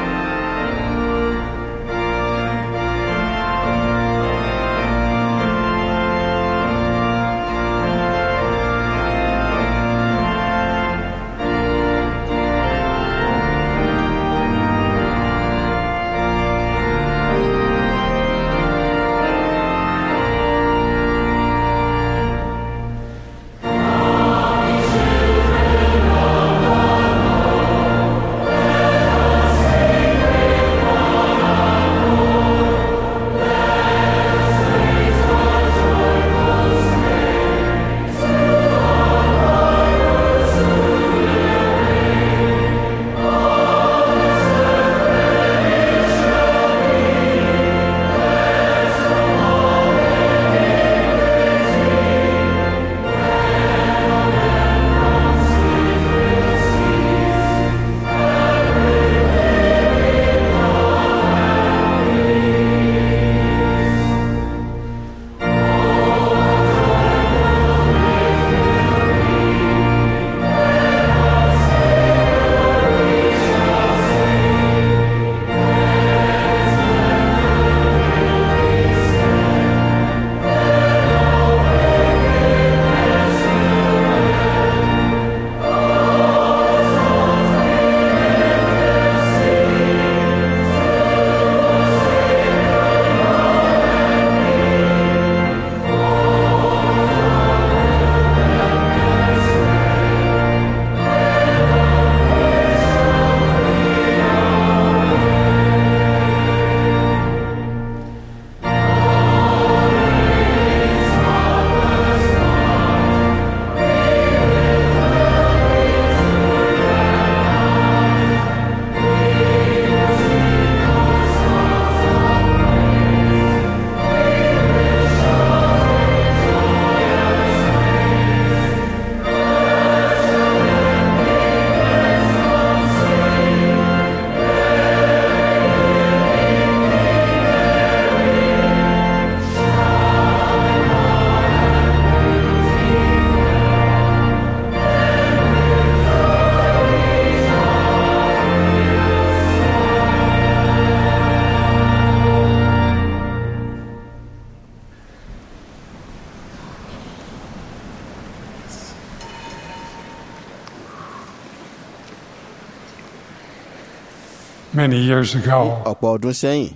Many years ago, ọ̀pọ̀ ọdún sẹ́yìn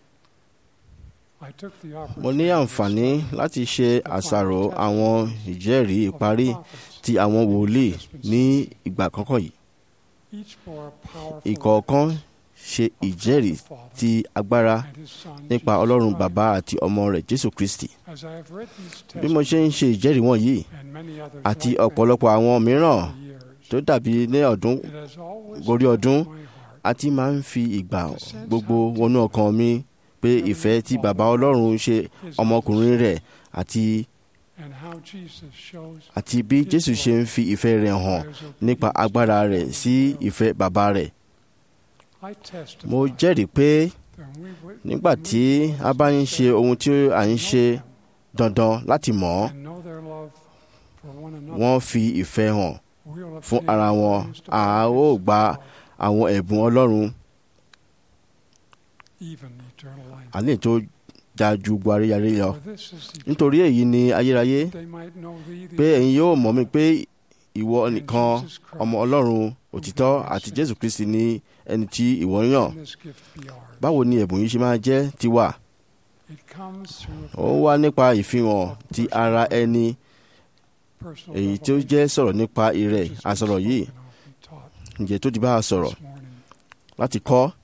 I took the mo ní àǹfààní láti ṣe àṣàrò àwọn ìjẹ́rìí ìparí ti àwọn wòlíì ní ìgbà kọ́kọ́ yìí each bore a powerful ìkọ̀ọ̀kan ṣe ìjẹ́rìí ti agbára and his son, nípa Jesus ọlọ́run Christ. bàbá àti ọmọ rẹ̀ jésù kristi As I have read these bí mo ṣe ń ṣe ìjẹ́rìí wọ̀nyí and many others àti like them ọ̀pọ̀lọpọ̀ àwọn mìíràn over the years, tó dàbí ní ọdún it has always gorí ọdún touched my heart àti máa ń fi ìgbà gbogbo wọnú ọkàn mi pé ìfẹ́ tí bàbá ọlọ́run ṣe ọmọkùnrin rẹ̀ àti and how Jesus shows àti bí jésù ṣe ń fi ìfẹ́ rẹ̀ hàn those of nípa agbára rẹ̀ sí ìfẹ́ bàbá rẹ̀ I testify mo jẹ́rìí pé that we would nígbà tí a bá ń ṣe ohun tí à ń ṣe dandan láti mọ̀ ọ́ and know their love for one another, wọ́n fi ìfẹ́ hàn we'll fún obtain ara wọn the wisdom a of ó His gba power, àwọn ẹ̀bùn ọlọ́run even eternal life. àlẹ́ tó ga ju gbogbo aréyaré lọ For this is the nítorí èyí ni ayérayé they might know thee, the pé ẹ̀yin yóò mọ̀ mí pé ìwọ and nìkan Jesus Christ, ọmọ ọlọ́run òtítọ́ àti jésù kristi ní ẹni tí ìwọ yàn and this gift be ours. báwo ni ẹ̀bùn yìí ṣe máa jẹ́ tiwa It comes through a ó wá nípa ìfihàn ti ara ẹni personal èyí tí ó revelation jẹ́ sọ̀rọ̀ nípa ìrẹ̀ which has been àsọ̀rọ̀ yìí spoken of and taught ǹjẹ́ tó di bá a sọ̀rọ̀ this morning. láti kọ́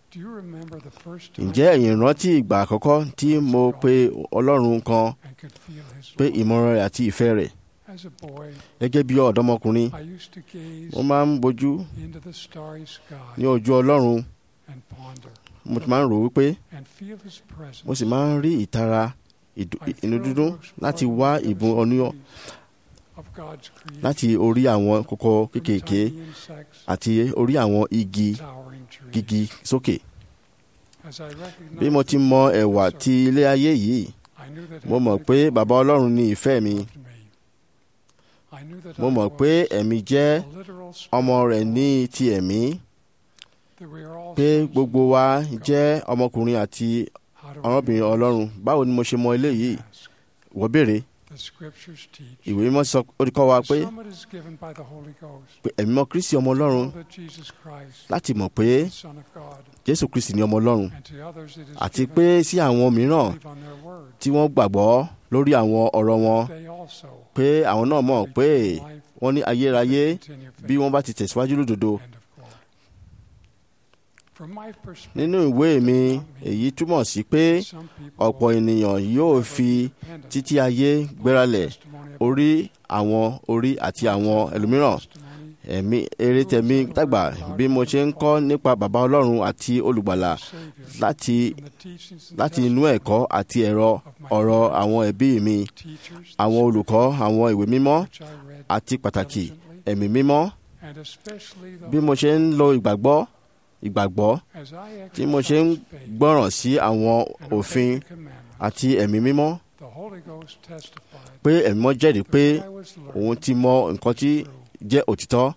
Do you remember the first time ǹjẹ́ ẹ̀yin rántí ìgbà àkọ́kọ́ tí mo pe ọlọ́run kan and could feel his pé love? ìmọ̀ràn rẹ̀ àti ìfẹ́ rẹ̀ As a boy, gẹ́gẹ́ bí ọ̀dọ́mọkùnrin I used to gaze mo máa ń bojú into the starry sky ní ojú ọlọ́run and ponder mo ti máa ń rò wípé and feel his presence. mo sì máa ń rí ìtara ìdù- I inú thrilled dídùn to explore láti the wá mysteries ìbùn oníyàn of God's creation, láti orí àwọn kókó from kéékèèké tiny insects àti orí àwọn igi to towering trees. gígí sókè As I recognized bí mo ti mọ ẹ̀wà ti ilé ayé yìí I knew that mo mọ̀ Heavenly pé Father bàbá ọlọ́run ni ìfẹ́ mi loved me. I knew that mo I mọ̀ was pé ẹ̀mí jẹ́ a literal ọmọ spirit rẹ̀ ní ti ẹ̀mí that we are all pé sons gbogbo of wa God. jẹ́ ọmọkùnrin àti How do we ọmọbìnrin know? ọlọ́run báwo ni mo ṣe mọ eléyìí Ask. wọ́n béèrè The scriptures teach. ìwé mímọ́ sọ ó ti kọ́ wa pé Some it is given by the Holy Ghost. pé ẹ̀mí mọ́ kristi ọmọ ọlọ́run Know that Jesus Christ, láti mọ̀ pé the Son of God, jésù kristi ni ọmọ ọlọ́run and to others it is àti given pé sí àwọn mìíràn to believe on their word. tí wọ́n gbàgbọ́ lórí àwọn ọ̀rọ̀ wọn They also pé àwọn náà mọ̀ pé retain life wọ́n ní ayérayé and continue bí faith. wọ́n bá ti tẹ̀síwájú lódodo End of quote. From my perspective, nínú ìwé mi èyí túmọ̀ sí pé some people ọ̀pọ̀ ènìyàn yóò fi dependent títí ayé gbéralẹ̀ testimony of orí àwọn orí àti àwọn ẹlòmíràn testimony ẹ̀mí eré tẹ̀mí dàgbà bí mo ṣe ń kọ́ nípa bàbá ọlọ́run àti olùgbàlà of Savior láti from the teachings and láti inú ẹ̀kọ́ àti ẹ̀rọ ọ̀rọ̀ àwọn ẹbí mi teachers àwọn olùkọ́ àwọn ìwé mímọ́ which I read àti pàtàkì diligently, ẹ̀mí mímọ́ and especially the bí mo ṣe ń lo ìgbàgbọ́ ìgbàgbọ́ as I tí mo ṣe ń exercise faith gbọ́ràn sí àwọn and òfin obey the commandments, àti ẹ̀mí mímọ́ the Holy Ghost testified pé ẹ̀mí mímọ́ jẹ́rìí pé that I was òun learning ti mọ nǹkan tí true. jẹ́ òtítọ́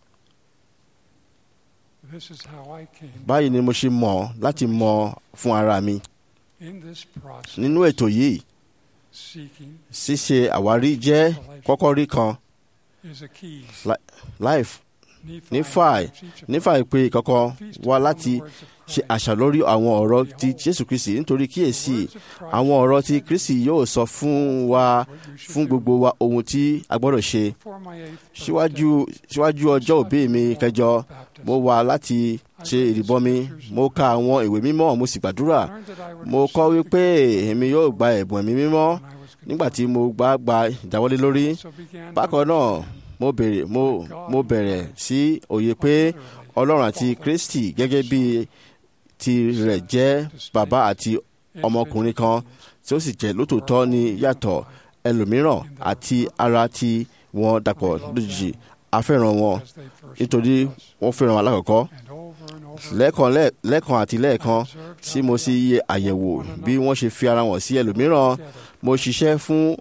This is how I came báyìí ni mo ṣe mọ̀ láti mọ̀ fún ara mi in this process nínú ètò yìí seeking ṣíṣe àwárí jẹ́ kọ́kọ́rí kan is a key. life Nephi Nífàì gives each of nífà ìpè kọ̀ọ̀kan feast wá upon láti the words of ṣe Christ. àṣà lórí àwọn ọ̀rọ̀ ti jésù kristi nítorí kíyèsí The words of Christ àwọn ọ̀rọ̀ ti said kristi yóò sọ fún wa what you should fún do. gbogbo wa ohun tí a gbọ́dọ̀ ṣe Before my eighth síwájú síwájú ọjọ́ òbí mi kẹjọ birthday, mo wà láti ṣe ìrìbọmi mo ka àwọn ìwé mímọ́ mo sì gbàdúrà I learned that I would mo kọ́ receive wípé èmi yóò gba ẹ̀bùn ẹ̀mí mímọ́ when I was nígbà tí mo gbà gba ìdáwọ́lé lórí So began to bákan náà understand mo bèrè mo mo bẹ̀rẹ̀ sí òye pé ọlọ́run àti kristi gẹ́gẹ́ bí ti rẹ̀ jẹ́ bàbá àti ọmọkùnrin kan tí ó sì jẹ́ lótòótọ́ ní yàtọ̀ ẹlòmíràn àti ara tí wọ́n dàpọ̀ lójijì a fẹ́ràn wọn as they first nítorí met us. wọ́n fẹ́ràn wọn alákọ̀ọ́kọ́ And over and over lẹ́ẹ̀kan lẹ́ẹ̀- lẹ́ẹ̀kan àti lẹ́ẹ̀kan observed tí how mo they sì yẹ àyẹ̀wò bí wọ́n ṣe fi ara wọn sí ẹlòmíràn together. mo ṣiṣẹ́ fún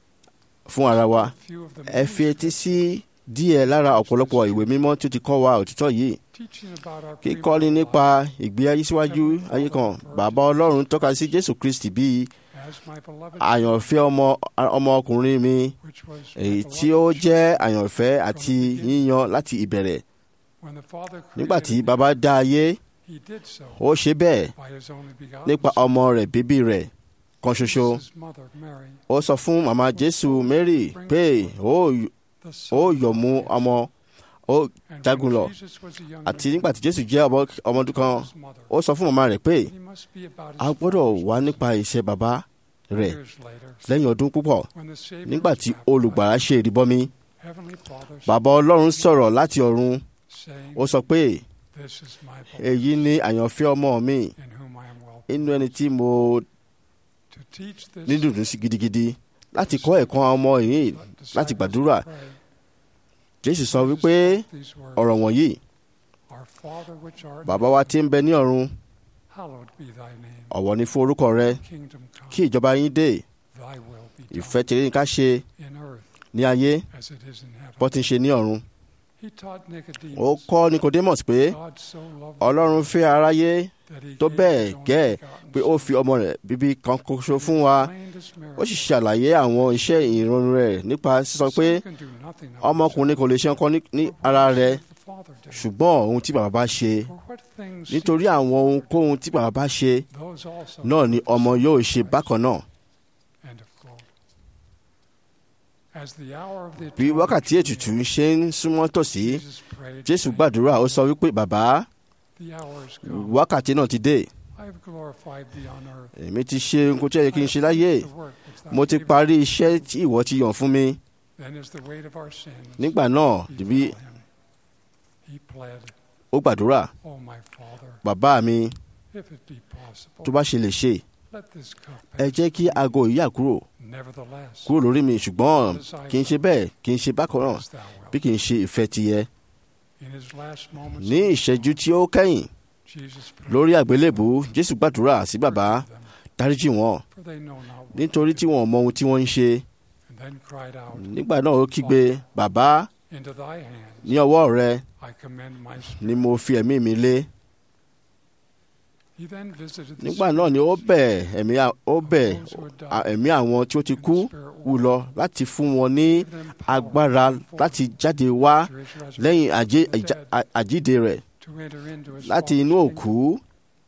fún ara wa Few of them ẹ fi etí sí díẹ̀ lára ọ̀pọ̀lọpọ̀ ìwé mímọ́ tí ó ti kọ́ wa òtítọ́ yìí teaching about our kíkọ́ni pre-birth nípa life ìgbé ayé síwájú ayé kan bàbá ọlọ́run tọ́ka sí jésù kristi bíi as my beloved àyànfẹ́ ọmọ ọmọkùnrin mi which was my èyí tí ó beloved jẹ́ àyànfẹ́ àti yíyan láti ìbẹ̀rẹ̀ When the Father nígbà tí created bàbá dá ayé me, he did so ó ṣe bẹ́ẹ̀ by his only begotten nípa Son. ọmọ rẹ̀ bíbí rẹ̀ kan ṣoṣo His mother, Mary, ó sọ fún màmá jésù mary pé ó the ó Son yọ̀ mú ọmọ ó And jagun when lọ Jesus was a young àti man, nígbà tí jésù jẹ́ ọmọ ọmọ ọdún kan his mother, ó sọ fún màmá rẹ̀ pé he must be about a his gbọ́dọ̀ father's wá business. nípa iṣẹ́ bàbá rẹ̀ Years later, lẹ́yìn ọdún púpọ̀ when the Savior nígbà was tí baptized, olùgbàlà ṣe ìrìbọmi Heavenly Father bàbá ọlọ́run sọ̀rọ̀ láti ọ̀run saying, ó sọ pé This is my beloved, èyí ni àyànfẹ́ ọmọ mi in whom I am well. inú ẹni tí mo To teach this ní dùndún sí gidigidi láti kọ́ ẹ̀kọ́ àwọn ọmọ yìí disciples láti gbàdúrà to pray. jésù sọ Jesus wípé spoke these words, ọ̀rọ̀ wọ̀nyí Our Father which art in bàbá wa tí ń bẹ ní ọ̀run hallowed be thy name. ọ̀wọ̀ ni fún orúkọ rẹ Kingdom come, kí ìjọba yín dé thy will be done ìfẹ́ tèrè ní ká ṣe in earth ní ayé as it is in heaven. bó ti ń ṣe ní ọ̀run He taught ó Nicodemus, kọ́ nicodemus pé God so loved the ọlọ́run world fẹ́ aráyé that he tó gave bẹ́ẹ̀ his only gẹ́ begotten pé ó Son, fi ọmọ rẹ̀ bíbí kan ṣoṣo fún wa explained his ó sì miracle. ṣàlàyé àwọn iṣẹ́ ìrọ̀rùn rẹ̀ nípa sísọ pé The Son can do nothing of ọmọkùnrin kò lè ṣe nǹkan ní- ní himself, but ara what rẹ̀ does the Father do? ṣùgbọ́n ohun tí bàbá bá ṣe For what things nítorí àwọn ohunkóhun tí bàbá bá ṣe those also náà ni ọmọ yóò ṣe bákan náà End of quote. As the hour of the bí atonement wákàtí drew ètùtù near, ṣe ń súnmọ́ tòsí Jesus prayed, jésù saying, gbàdúrà ó sọ wípé bàbá The hour has come. wákàtí náà ti dé I have glorified thee on earth. èmi ti ṣe nǹkan tí ó yẹ kí n ṣe láyé The work which thou mo ti gavest. parí iṣẹ́ tí ìwọ ti yàn fún mi Then is the weight of our sins nígbà náà befell dìbí him. He pled, ó gbàdúrà O my Father, bàbá mi if it be possible, tó bá ṣe lè ṣe let this cup ẹ pass. jẹ́ kí aago yìí yà kúrò Nevertheless, kúrò lórí mi ṣùgbọ́n kì í ṣe bẹ́ẹ̀ kì í ṣe bákan náà as thou wilt. bí kì í ṣe ìfẹ́ tiyẹ In his last moments ní of ìṣẹ́jú tí ó kẹ́yìn Jesus prayed, lórí àgbélébù jésù gbàdúrà sí bàbá "Forgive them, dáríjì wọn for they know not what nítorí they tí do." wọn ò mọ ohun tí wọ́n ń ṣe And then cried out, nígbà náà ó kígbe bàbá Into thy hands ní ọwọ́ rẹ I commend my spirit. ni mo fi ẹ̀mí mi lé He then visited the nígbà náà ni ó bẹ̀ ẹ̀mí à- ó bẹ̀ those who had died, à- ẹ̀mí àwọn tí ó ti and the kú Spirit wù worked, lọ láti fún wọn ní gave them power agbára for- láti jáde wá after his resurrection lẹ́yìn àjé- from the àjà- dead, à- àjíǹde rẹ̀ to enter into his láti Father's inú kingdom. òkú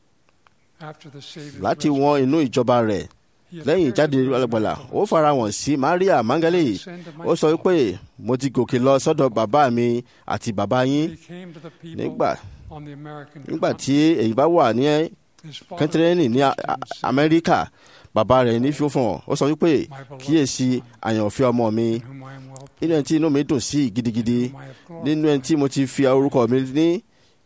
After the Savior's láti wọn inú ìjọba rẹ̀ he lẹ́yìn appeared ìjáde to the alágbàlà ó Magdalene, farahàn sí maria mangale "Ascend to my ó sọ Father." wípé mo ti gòkè lọ sọ́dọ̀ bàbá mi àti bàbá yín He came to the people nígbà on the American nígbà continent. tí èyí bá wà ní His father kẹ́ntẹ́rẹ́nì ní A- preached A- him, saying, amẹ́ríkà bàbá rẹ̀ ní fífún ó sọ wípé "My beloved kíyèsí son, àyànfẹ́ ọmọ mi in whom I am well nínú ẹni tí inú mi dùn sí gidigidi whom I have nínú ẹni tí mo ti fi orúkọ mi ní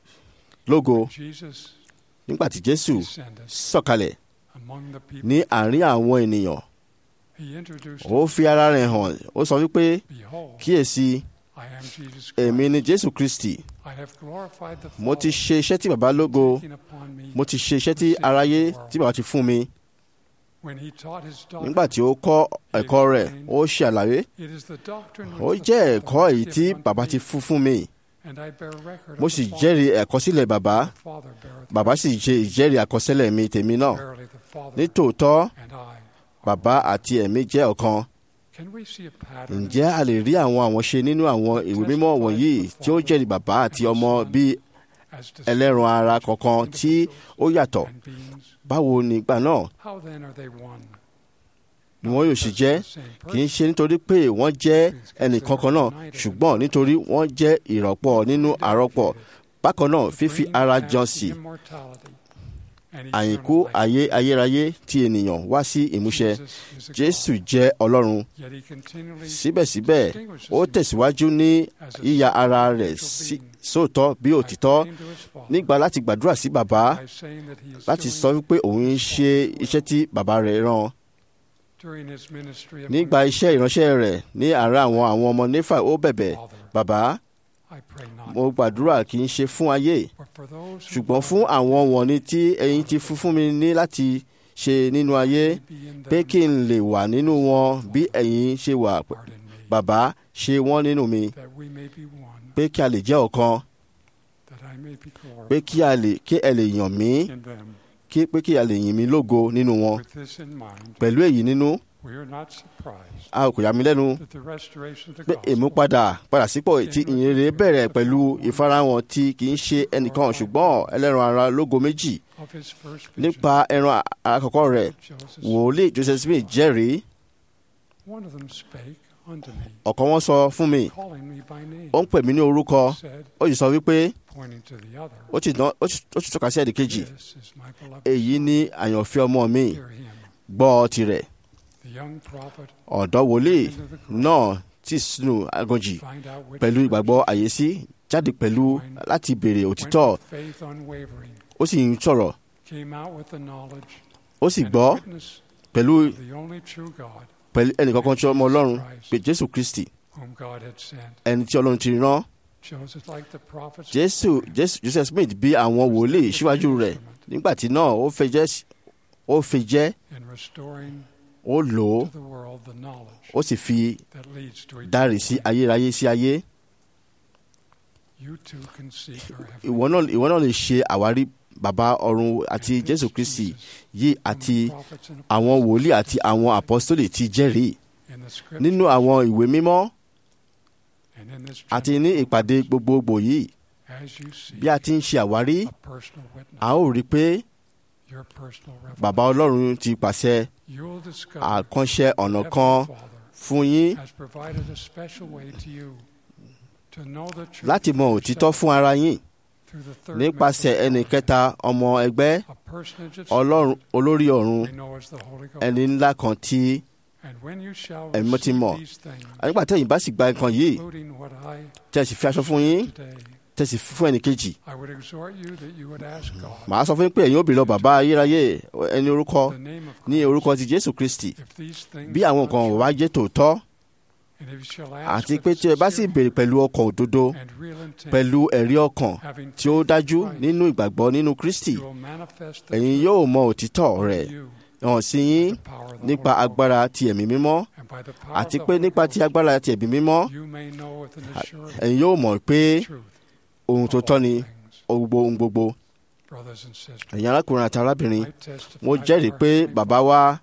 lógo glorified." Jesus nígbà tí jésù descended sọ̀kalẹ̀ among the people. ní àárín àwọn ènìyàn He introduced ó fi ara rẹ̀ hàn ó sọ wípé Behold, kíyèsí I am Jesus Christ. èmi ni jésù kristi I have glorified the mo ti Father, ṣe iṣẹ́ tí bàbá lógo taking upon me mo ti ṣe iṣẹ́ tí aráyé tí bàbá ti fún mi when he taught his doctrine. nígbà tí ó kọ́ ẹ̀kọ́ rẹ̀ ó ṣe àlàyé It is the doctrine ó which the jẹ́ Father ẹ̀kọ́ hath èyí tí given unto bàbá me, ti fún fún mi and I bear record mo of sì the Father. jẹ́rìí ẹ̀kọ́sílẹ̀ bàbá The Father beareth bàbá sì ṣe ìjẹ́rìí àkọsílẹ̀ mi tèmi náà Verily the Father nítòótọ́ and I. bàbá àti ẹ̀mí jẹ́ ọ̀kan Can we see a pattern ǹjẹ́ a lè rí àwọn àwọn ṣe nínú àwọn ìwé mímọ́ wọ̀nyí tí ó jẹ́rìí bàbá àti ọmọ bí as to ẹlẹ́ran ara kọ̀ọ̀kan tí ó yàtọ̀ and beings? báwo nígbà náà How then are they one? ni wọ́n yóò sì jẹ́ The same kì í person, ṣe nítorí pé wọ́n jẹ́ ẹnìkan kan náà ṣùgbọ́n nítorí wọ́n jẹ́ ìrọ̀pọ̀ nínú àrọ́pọ̀ bákan náà fífi bringing ara back jọ the sí immortality and àyìnkú eternal life. ayé ayérayé tí ènìyàn wá sí ìmúṣẹ Jesus is a jésù God, jẹ́ ọlọ́run yet he continually síbẹ̀síbẹ̀ distinguishes ó himself tẹ̀síwájú ní as a yíya ara rẹ̀ spiritual sí being sóòótọ́ bí by òtítọ́ praying to his Father, nígbà láti gbàdúrà sí bàbá by saying that he is láti doing sọ wípé òun ń ṣe iṣẹ́ tí bàbá rẹ̀ rán during his ministry among nígbà iṣẹ́ ìránṣẹ́ rẹ̀ ní àárẹ̀ àwọn àwọn ọmọ nífà ó bẹ̀bẹ̀ Father, bàbá I pray not, mo gbàdúrà kì í ṣe fún ayé but for those who ṣùgbọ́n fún àwọn wọ̀nyí tí ẹ̀yin ti fún fún mi ní láti ṣe nínú ayé may be in pé them, kí n lè wà nínú wọn bí ẹ̀yin ṣe wà pardon me, bàbá ṣe wọ́n nínú mi that we may be one, pé kí a lè jẹ́ ọ̀kan that I may be pé glorified kí a lè kí ẹ lè yàn mí in them. kí pé kí a lè yìn mí lógo nínú wọn With this in mind, pẹ̀lú èyí nínú we are not surprised a kò yà mí lẹ́nu that the restoration of the pé gospel ìmúpadà padà sípò tí ìyìnrere bẹ̀rẹ̀ pẹ̀lú ìfarahàn tí kì í ṣe ẹnìkan ṣùgbọ́n ẹlẹ́ran ara lógo méjì of his first vision nípa ẹran àkọ́kọ́ rẹ̀ of Joseph, wòlíì joseph smith jẹ́rìí one of them spake unto me, ọ̀kan wọn sọ fún mi calling me by name, ó ń pè mí ní orúkọ said, ó sì sọ wípé pointing to the other, ó ti dán- ó sì ó sì tọ́ka sí ẹ̀dì kejì This is my beloved èyí son, ní àyànfẹ́ ọmọ mi hear him. gbọ́ tirẹ̀ The young prophet ọ̀dọ́ wòlíì into the grave, náà tí sínú aganjì find out which pẹ̀lú church ìgbàgbọ́ àyèsí jáde pẹ̀lú láti béèrè went òtítọ́ with faith unwavering, ó sì ń sọ̀rọ̀ came out with the knowledge ó sì and gbọ́ witness pẹ̀lú of the only true God pẹ̀lú ẹnìkankan tí ọmọ ọlọ́run pé jésù kristi whom God had sent. ẹni tí ọlọ́run ti rán Joseph, like the prophets, jésù jésù joseph smith bí àwọn wòlíì síwájú rẹ̀ nígbà tí náà ó fẹ́ jẹ́ ó fi jẹ́ in restoring ó lò ó to the world the knowledge ó sì fi that leads to dárì eternal sí life. ayérayé sí ayé You too can seek our ìwọ náà ìwọ náà lè ṣe àwárí bàbá ọ̀run àti jésù kristi yìí àti àwọn wòlíì àti àwọn àpọ́sítélì ti jẹ́rìí nínú àwọn ìwé mímọ́ àti ní ìpàdé gbogbogbò yìí bí a ti ń ṣe àwárí a ó rí i pé bàbá ọlọ́run ti pàṣẹ àkànṣe ọ̀nà kan fún yín láti mọ òtítọ́ fún ara yín through the third nípasẹ̀ member ẹnì of kẹta ọmọ ẹgbẹ́ a personage of ọlọ́run olórí ọ̀run we know as the Holy Ghost. ẹni ńlá kan tí And when you shall ẹ̀mí mọ́ ti receive mọ̀ these things, nígbà tẹ́yìn bá sì gba nǹkan yìí including what I tẹ́ ẹ sì fi aṣọ fún yín today, tẹ́ ẹ sì fún ẹnì kejì I would exhort you that you would ask God màá sọ fún yín pé ẹ̀yin ó bèrè lọ bàbá ayérayé ẹni orúkọ the name of ní Christ, orúkọ ti jésù kristi if these things bí àwọn are nǹkan true, wá jẹ́ tòótọ́ and if you shall ask àti with pé tí ẹ bá sì sincere bèrè pẹ̀lú ọkàn òdodo and real intent, pẹ̀lú ẹ̀rí ọkàn having tí ó faith in dájú Christ, nínú ìgbàgbọ́ nínú kristi you will manifest the ẹ̀yin truth yóò mọ òtítọ́ of rẹ̀ you hàn sí yín by the power of the nípa Holy agbára ti ẹ̀mí mímọ́ Ghost. And by the power àti of the pé Holy nípa ti Ghost, agbára ti ẹ̀mí mímọ́ you may know with an assurance ẹ̀yin yóò mọ̀ pé truth ohun tó of tọ́ all ni things. ohun gbogbo ohun gbogbo Brothers and sisters, ẹ̀yin arákùnrin àti arábìnrin I testify mo jẹ́rìí that our pé Heavenly bàbá wa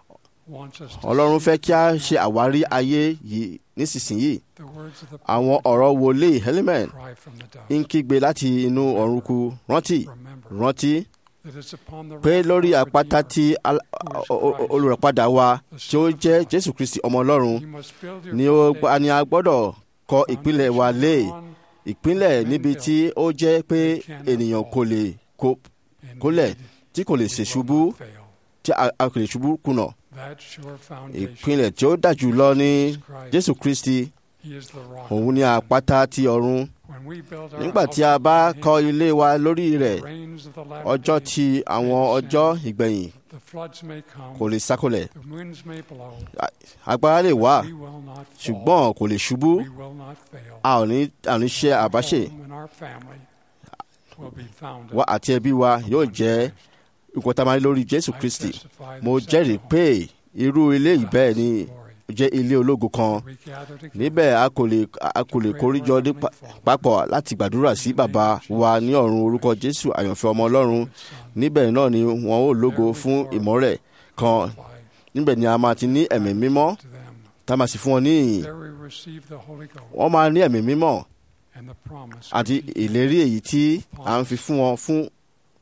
wants us to ọlọ́run seek fẹ́ kí a to ṣe know àwárí ayé yìí nísinsìnyí the words of the àwọn prophet ọ̀rọ̀ wòlíì helimen cry from the dust. ń kígbe láti inú ọ̀run kú rántí Remember rántí that it's upon the pé rock of lórí our àpáta Redeemer tí al- o- o- olùràpadà wa tí ó jẹ́ jésù kristi ọmọ ọlọ́run you must build your ni ó foundation ni a gbọ́dọ̀ kọ́ ìpínlẹ̀ wa lé on ìpínlẹ̀ níbi tí ó jẹ́ pé ènìyàn kò lè kó and kólẹ̀ indeed tí kò lè we ṣe will ṣubú not fail. tí a a kò lè ṣubú kùnà That sure foundation, ìpínlẹ̀ tí ó dájú lọ ní Jesus Christ, jésù kristi He is the rock òun of ni heaven. àpáta ti ọ̀run When we build our nígbà tí house a bá upon kọ́ him, ilé wa lórí rẹ̀ the rains of the latter ọjọ́ days tí àwọn may ọjọ́ descend, ìgbẹ̀yìn the floods may come, kò lè sákòlẹ̀ the winds may blow, agbára lè wà we will not fall, ṣùgbọ́n kò lè ṣubú we will not fail. a ò ní a ò ní ṣe Our àbáṣe home and our family will be founded wa àti ẹbí wa yóò upon jẹ́ Christ. nǹkan tá a máa ní lórí jésù I kristi testify that mo such a jẹ́rìí home pé irú ilé yìí bẹ́ẹ̀ ni glory. jẹ́ ilé ológo kan We gather together níbẹ̀ a kò lè a kò lè kóríjọ ní pa- papọ̀ láti gbàdúrà sí bàbá wa ní ọ̀run orúkọ jésù àyànfẹ́ ọmọ ọlọ́run níbẹ̀ náà ni wọn ó lógo fún ìmọ́lẹ̀ kan apply níbẹ̀ ni a máa ti ní ẹ̀mí mímọ́ to them. tá a máa sì fún wọn ní ìyìn There we receive the Holy Ghost wọ́n máa ní ẹ̀mí mímọ́ and the promise àti of eternal ìlérí èyí tí à ń fi fún wọn fún life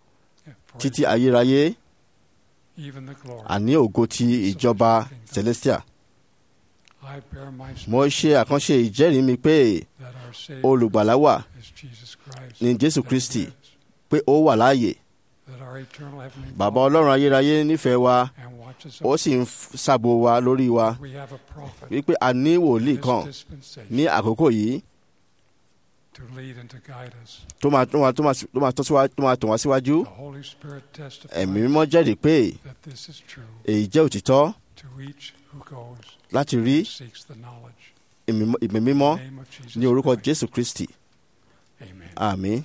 for títí ayérayé even the glory. àní ògo ti ìjọba celestia I bear my mo ṣe àkànṣe ìjẹ́rìí mi pé that our Savior olùgbàlà wà is Jesus Christ. ní jésù that he kristi lives, pé ó wà láàyè that our eternal heavenly bàbá Father ọlọ́run ayérayé nífẹ̀ẹ́ wa and watches ó over sì ń f- ṣàbò wa lórí wa We have a prophet wípé a ní wòlíì in kan this dispensation ní àkókò yìí to lead and to guide us. tó máa tó máa tó máa tó máa tọ́ síwájú tó máa tọ̀ wá síwájú The Holy Spirit testifies ẹ̀mí mímọ́ jẹ́rìí pé that this is true èyí jẹ́ òtítọ́ to each who goes láti rí and seeks the knowledge. ìmí ìmí mímọ́ In the name of Jesus ní orúkọ Christ. jésù kristi Amen. àmín.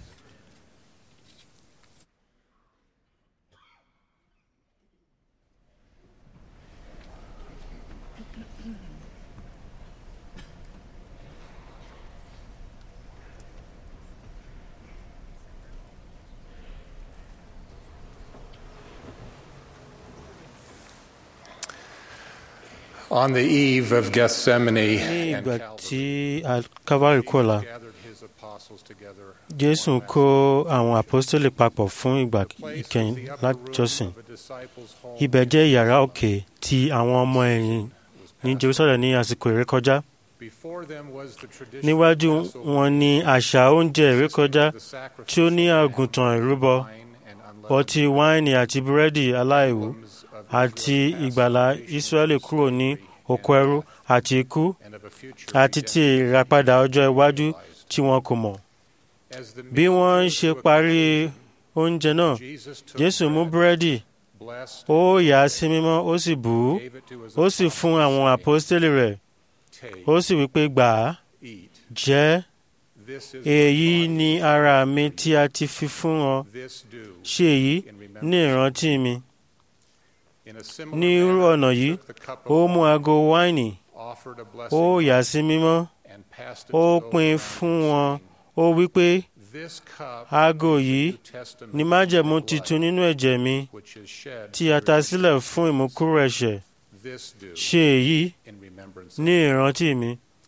On the eve of Gethsemane, ní and ìgbà Calvary, tí calvary kọlà gathered his apostles together. jésù kó àwọn àpọ́stélì papọ̀ fún ìgbà ìkẹyìn lájọsìn ibẹ̀ jẹ́ yàrá òkè ti àwọn ọmọ ẹ̀yìn ní jerusalem ní àsìkò ìrékọjá níwájú wọn ní àṣà oúnjẹ ìrékọjá tí ó ní àgùntàn ìrúbọ ọtí wáìnì àti búrẹ́dì aláìwú àti ìgbàlà israẹli kúrò ní oko ẹrú àti ikú àti ti ìràpadà ọjọ́ iwájú tí wọn kò mọ̀ bí wọ́n ń ṣe parí oúnjẹ náà jésù mú búrẹ́dì ó yà á sí mímọ́ ó sì bù ú ó sì fún àwọn àpọ́stélì rẹ̀ ó sì wí pé gbà á jẹ èyí ni ara mi tí a ti fi fún ọ ṣe èyí ní ìrántí mi ní irú ọ̀nà yìí ó mú ago wáìnì ó yà á sí mímọ́ ó pín fún wọn ó wí pé aago yìí ni májẹ̀mú titun nínú ẹ̀jẹ̀ mi tí a ta sílẹ̀ fún ìmúkúrò ẹ̀ṣẹ̀ ṣe èyí ní ìrántí mi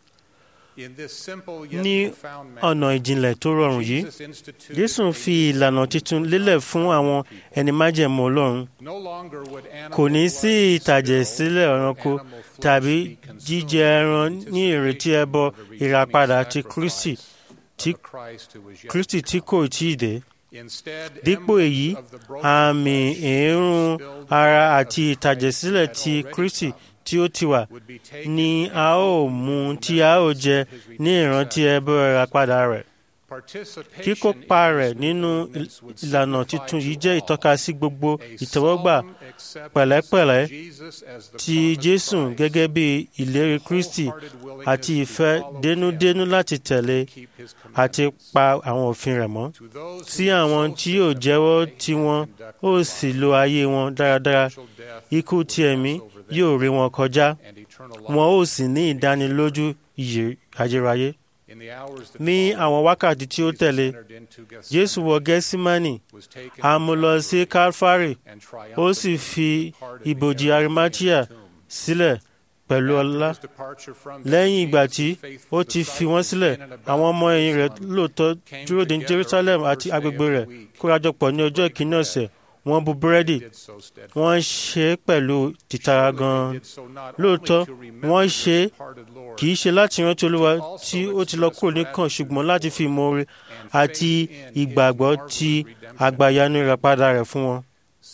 ní ọ̀nà ìjìnlẹ̀ tó rọrùn yìí jésù fi ìlànà titun lélẹ̀ fún àwọn ẹni májẹ̀mú ọlọ́run kò ní sí ìtàjẹ̀ sílẹ̀ ẹranko tàbí jíjẹ ẹran ní ìrètí ẹbọ ìràpadà ti kristi tí of Christ who was yet kristi to tí come. kò tí ì dé Instead, dípò emblems èyí of the broken àmì flesh èérún spilled ara blood àti of ìtàjẹ̀sílẹ̀ Christ tí had already kristi come tí ó ti wà would be taken ni in a ó mú tí a ó jẹ ní ìrántí ẹbọ ìràpadà rẹ̀ Participation kíkópa in rẹ̀ this nínú movement would ìlànà signify tuntun yìí to jẹ́ all ìtọ́ka sí gbogbo a ìtẹ́wọ́gbà solemn acceptance pẹ̀lẹ́pẹ̀lẹ́ of Jesus as the ti promised jésù Christ, gẹ́gẹ́ bí ìlérí kristi wholehearted willingness àti to ìfẹ́ follow dénúdénú him, láti tẹ̀lé keep his àti commandments. pa àwọn òfin rẹ̀ mọ́ To those sí who àwọn so tí yóò signify jẹ́wọ́ and tiwọn conduct ó their sì lives. lo ayé wọn dáradára Spiritual death ikú would ti ẹ̀mí pass over them, yóò rí wọn kọjá and eternal wọn life ó sì ní ìdánilójú ìyè ayérayé in the hours that ní followed, àwọn wákàtí tí ó Jesus tẹ̀lé entered into jésù wọ gẹ́símánì was taken a mú lọ sí calvary and ó sì fi ibojì arimatia sílẹ̀ pẹ̀lú ọlá lẹ́yìn ìgbà tí ó ti fi wọ́n sílẹ̀ àwọn ọmọ ẹ̀yìn rẹ̀ lóòótọ́ dúró de jerusalem àti agbègbè rẹ̀ kórajọpọ̀ ní ọjọ́ ìkíní ọ̀sẹ̀ wọ́n bu búrẹ́dì wọ́n ṣe é pẹ̀lú tìtara gan-an lóòótọ́ wọ́n ṣe é kì í ṣe láti rántí olúwa tí ó ti lọ kúrò nìkan ṣùgbọ́n láti fi ìmoore àti ìgbàgbọ́ ti àgbàyanu ìràpadà rẹ̀ fún wọn.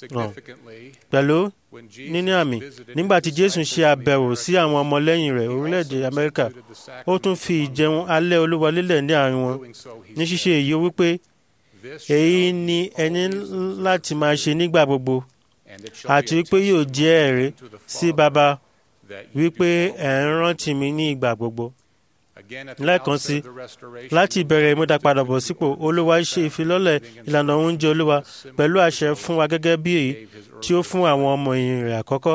pẹ̀lú níní àmì nígbà tí jésù ṣe àbẹ̀wò sí àwọn ọmọlẹ́yìn rẹ̀ orílẹ̀-èdè amẹ́ríkà ó tún fi ìjẹun alẹ́ olúwa lélẹ̀ ní àárín wọn ní ṣíṣe èyí ó wípé èyí ni ẹni láti máa ṣe nígbà gbogbo àti wípé yóò jẹ́ ẹ̀rí sí baba wípé ẹ̀ ń rántí mi ní ìgbà gbogbo lẹ́ẹ̀kan sí láti ìbẹ̀rẹ̀ ìmúdàpadàbọ̀ sípò olúwa ṣe ìfilọ́lẹ̀ ìlànà oúnjẹ olúwa pẹ̀lú àṣẹ fún wa gẹ́gẹ́ bí èyí tí ó fún àwọn ọmọ ẹ̀yìn rẹ̀ àkọ́kọ́.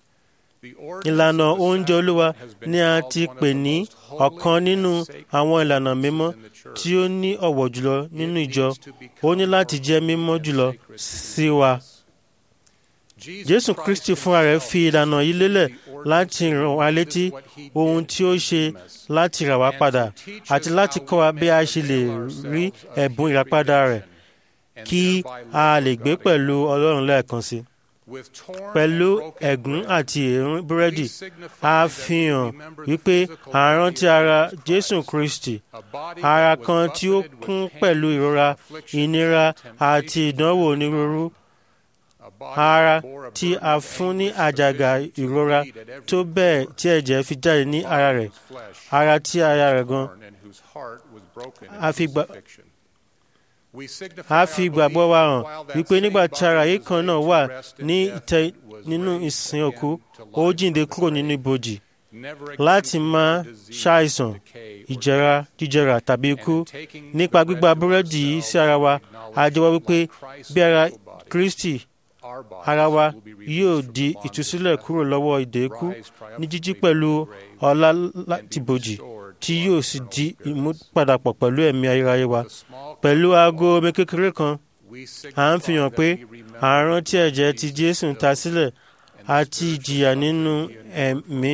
ìlànà oúnjẹ olúwa ni a ti pè ní ọ̀kan nínú àwọn ìlànà mímọ́ tí ó ní ọ̀wọ̀ jùlọ nínú ìjọ ó ní láti jẹ́ mímọ́ jùlọ sí wa. Jésù Kristi fúnra rẹ̀ fi ìlànà yìí lélẹ̀ láti ràn wá létí ohun tí ó ṣe láti rà wá padà àti láti kọ́ wa bí a ṣe lè rí ẹ̀bùn ìràpadà rẹ̀ kí a lè gbé pẹ̀lú Ọlọ́run lẹ́ẹ̀kan sí. Pẹ̀lú ẹ̀gún àti èérún búrẹ́dì, a fi hàn wípé à ń rántí ara Jésù Kristi, ara kan tí ó kún pẹ̀lú ìrora, ìnira àti ìdánwò onírúurú ara tí a fún ní àjàgà ìrora tó bẹ́ẹ̀ tí ẹ̀jẹ̀ fi jáde ní ara rẹ̀ ara tí ara rẹ̀ gan a fi ìgbàgbọ́ wa hàn wípé nígbà tí ara yìí kan náà wà ní ìtẹ́ nínú ìsìn òkú ó jíǹde kúrò nínú ibojì láti máa ṣàìsàn ìjẹra jíjẹrà tàbí ikú nípa gbígba búrẹ́dì yìí sí ara wa a jẹ́wọ́ wípé bí ara Kristi ara wa yóò di ìtúsílẹ̀ kúrò lọ́wọ́ ìdè ikú ní jíjí pẹ̀lú ọlá láti bòjì tí yóò sì di ìmúpadàpọ̀ pẹ̀lú ẹ̀mí ayérayé wa. pẹ̀lú aago omi kékeré kan à ń fi hàn pé àrùn tí ẹ̀jẹ̀ ti Jésù ta sílẹ̀ àti ìjìyà nínú ẹ̀mí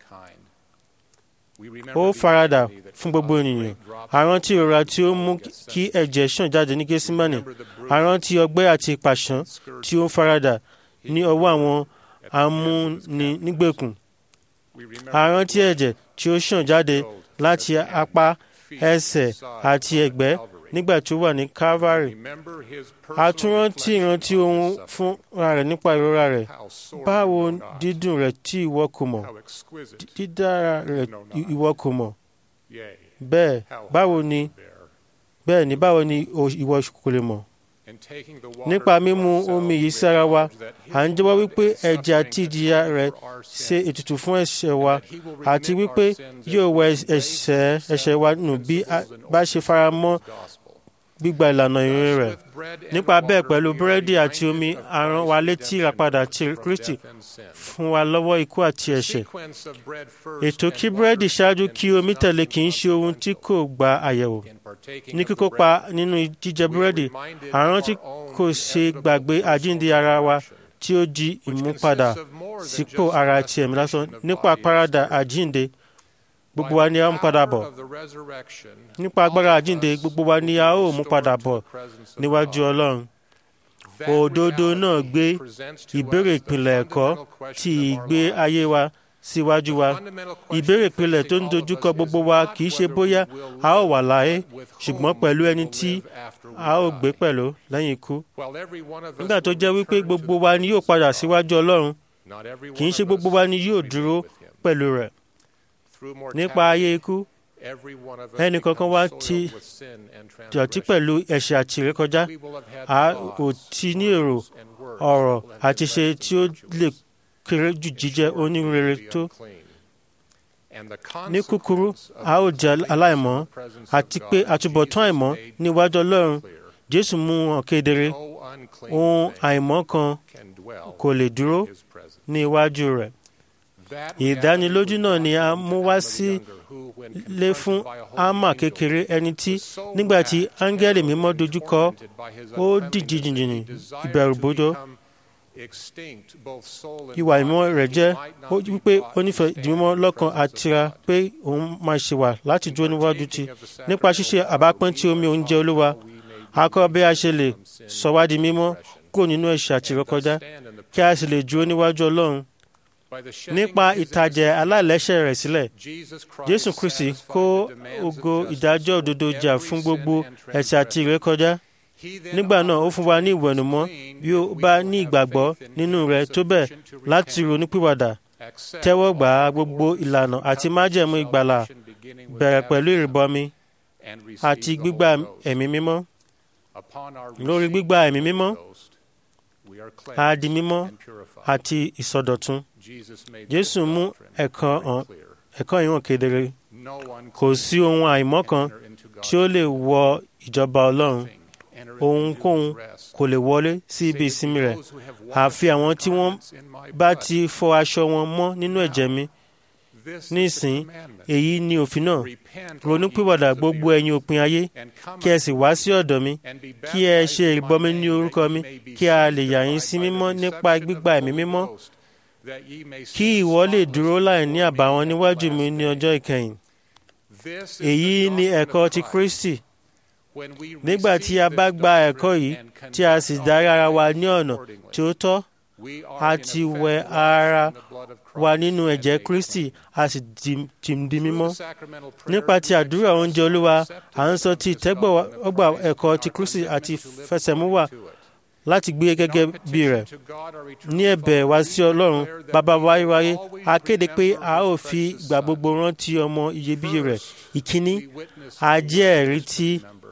ó faradà fún gbogbo ènìyàn àrùn tí ìrora tí ó mú kí ẹ̀jẹ̀ ṣàn jáde ní Gẹ́símánì àrùn tí ọgbẹ́ àti ìpàṣán tí ó faradà ní ọwọ́ àwọn amúninígbèkùn àrùn tí ẹ̀jẹ̀ tí ó ṣàn jáde láti apá ẹsẹ̀ àti ẹ̀gbẹ́ nígbà tí ó wà ní Calvary àtúrántí ìrántí ohun fúnra rẹ̀ nípa ìrora rẹ̀ báwo dídùn rẹ̀ tí ìwọ kò mọ̀ dídára rẹ̀ ìwọ kò mọ̀ bẹ́ẹ̀ báwo ni bẹ́ẹ̀ ni báwo ni ìwọ kò lè mọ̀ nípa mímu omi yìí sára wa à ń jẹ́wọ́ wípé ẹ̀jẹ̀ àti ìjìyà rẹ̀ ṣe ètùtù fún ẹ̀ṣẹ̀ wa àti wípé yóò wẹ ẹ̀ṣẹ̀ ẹ̀ṣẹ̀ wa nù bí a bá ṣe fara mọ́ gbígba ìlànà ìrìn rẹ̀ nípa bẹ́ẹ̀ pẹ̀lú búrẹ́dì àti omi a rán wa létí ìràpadà ti Kristi fún wa lọ́wọ́ ikú àti ẹ̀ṣẹ̀ ètò kí búrẹ́dì ṣáájú kí omi tẹ̀lé kì í ṣe ohun tí kò gba àyẹ̀wò ní kíkópa nínú jíjẹ búrẹ́dì àrùn tí kò ṣe gbàgbé àjíǹde ara wa tí ó di ìmúpadà sípò ara ti ẹ̀mí lásán nípa àparadà àjíǹde gbogbo wa ni a mú padà bọ̀ nípa agbára àjíǹde gbogbo wa ni a ó mú padà bọ̀ níwájú Ọlọ́run òdodo náà gbé ìbéèrè ìpìlẹ̀ ẹ̀kọ́ ti ìgbé ayé wa síwájú wa ìbéèrè ìpìlẹ̀ tó ń dojúkọ gbogbo wa kì í ṣe bóyá a ó wà láyé ṣùgbọ́n pẹ̀lú ẹni tí a ó gbé pẹ̀lú lẹ́yìn ikú nígbà tó jẹ́ wípé gbogbo wa ni yóò padà síwájú ọlọ́run kì í ṣe gbogbo wa ni yóò dúró pẹ̀lú rẹ̀ nípa ayé ikú ẹnì kankan wa ti dọ̀tí pẹ̀lú ẹ̀ṣẹ̀ àti ìrékọjá a ò ti ní èrò ọ̀rọ̀ àti ṣe tí ó lè kéré jù jíjẹ́ onírúurú tó ní kúkúrú a ó jẹ́ aláìmọ́ àti pé àtúbọ̀tán àìmọ́ níwájú ọlọ́run jésù mú hàn kedere ohun àìmọ́ kan kò lè dúró ní iwájú rẹ̀ ìdánilójú náà ni a mú wá sí lé fún ámà kékeré ẹni tí nígbà tí áńgẹ́lì mímọ́ dojúkọ ó dìjì jìnjìnì ìbẹ̀rùbojo ìwà ìmọ̀ rẹ̀ jẹ́ wípé ó nífẹ̀ẹ́ ìdìmọ́ lọ́kàn àtira pé òun máa ṣe wà láti dúró níwájú ti nípa ṣíṣe àbápín tí omi oúnjẹ olúwa a kọ́ bí a ṣe lè sọ wá di mímọ́ kúrò nínú ẹ̀ṣẹ̀ àti ìrọ́kọjá kí a sì lè dúró níwájú ọlọ́run nípa ìtàjẹ̀ aláìlẹ́ṣẹ̀ rẹ̀ sílẹ̀ jésù kristi kó ògo ìdájọ́ òdodo jà fún gbogbo ẹ̀ṣẹ̀ àti ìrékọjá nígbà náà ó fún wa ní ìwẹ̀nùmọ́ bí ó bá ní ìgbàgbọ́ nínú rẹ̀ tó bẹ́ẹ̀ láti ronúpìwàdà tẹ́wọ́ gbà á gbogbo ìlànà àti májẹ̀mú ìgbàlà bẹ̀rẹ̀ pẹ̀lú ìrìbọmi àti gbígbà ẹ̀mí mímọ́ lórí gbígbà ẹ̀mí mímọ́ a di mímọ́ àti ìsọdọ̀tun jésù mú ẹ̀kọ́ hàn ẹ̀kọ́ yìí hàn kedere kò sí ohun àìmọ́ kan tí ó lè wọ ìjọba ọlọ́run ohunkóhun kò lè wọlé sí ibi ìsinmi rẹ̀ àfi àwọn tí wọ́n bá ti fọ aṣọ wọn mọ́ nínú ẹ̀jẹ̀ mi nísìn èyí ni òfin náà ronúpìwàdà gbogbo ẹ̀yin òpin ayé kí ẹ sì wá sí ọ̀dọ̀ mi kí ẹ ṣe ìrìbọmi ní orúkọ mi kí a lè yà yín sí mímọ́ nípa gbígba ẹ̀mí mímọ́ kí ìwọ lè dúró láì ní àbàwọ́n níwájú mi ní ọjọ́ ìkẹyìn èyí ni ẹ̀kọ́ ti Kristi nígbà tí a bá gba ẹ̀kọ́ yìí tí a sì darí ara wa ní ọ̀nà tí ó tọ́ a ti wẹ ara wa nínú ẹ̀jẹ̀ Kristi a sì di mímọ́ nípa ti àdúrà oúnjẹ Olúwa à ń sọ ti ìtẹ́gbọ̀gbà ẹ̀kọ́ ti Kristi àti fẹsẹ̀múwà láti gbé gẹ́gẹ́ bí rẹ̀ ní ẹ̀bẹ̀ wá sí Ọlọ́run bàbá wáyéwáyé a kéde pé a ó fi ìgbà gbogbo rántí ọmọ iyebíye rẹ̀ ìkíní a jẹ́ ẹ̀rí tí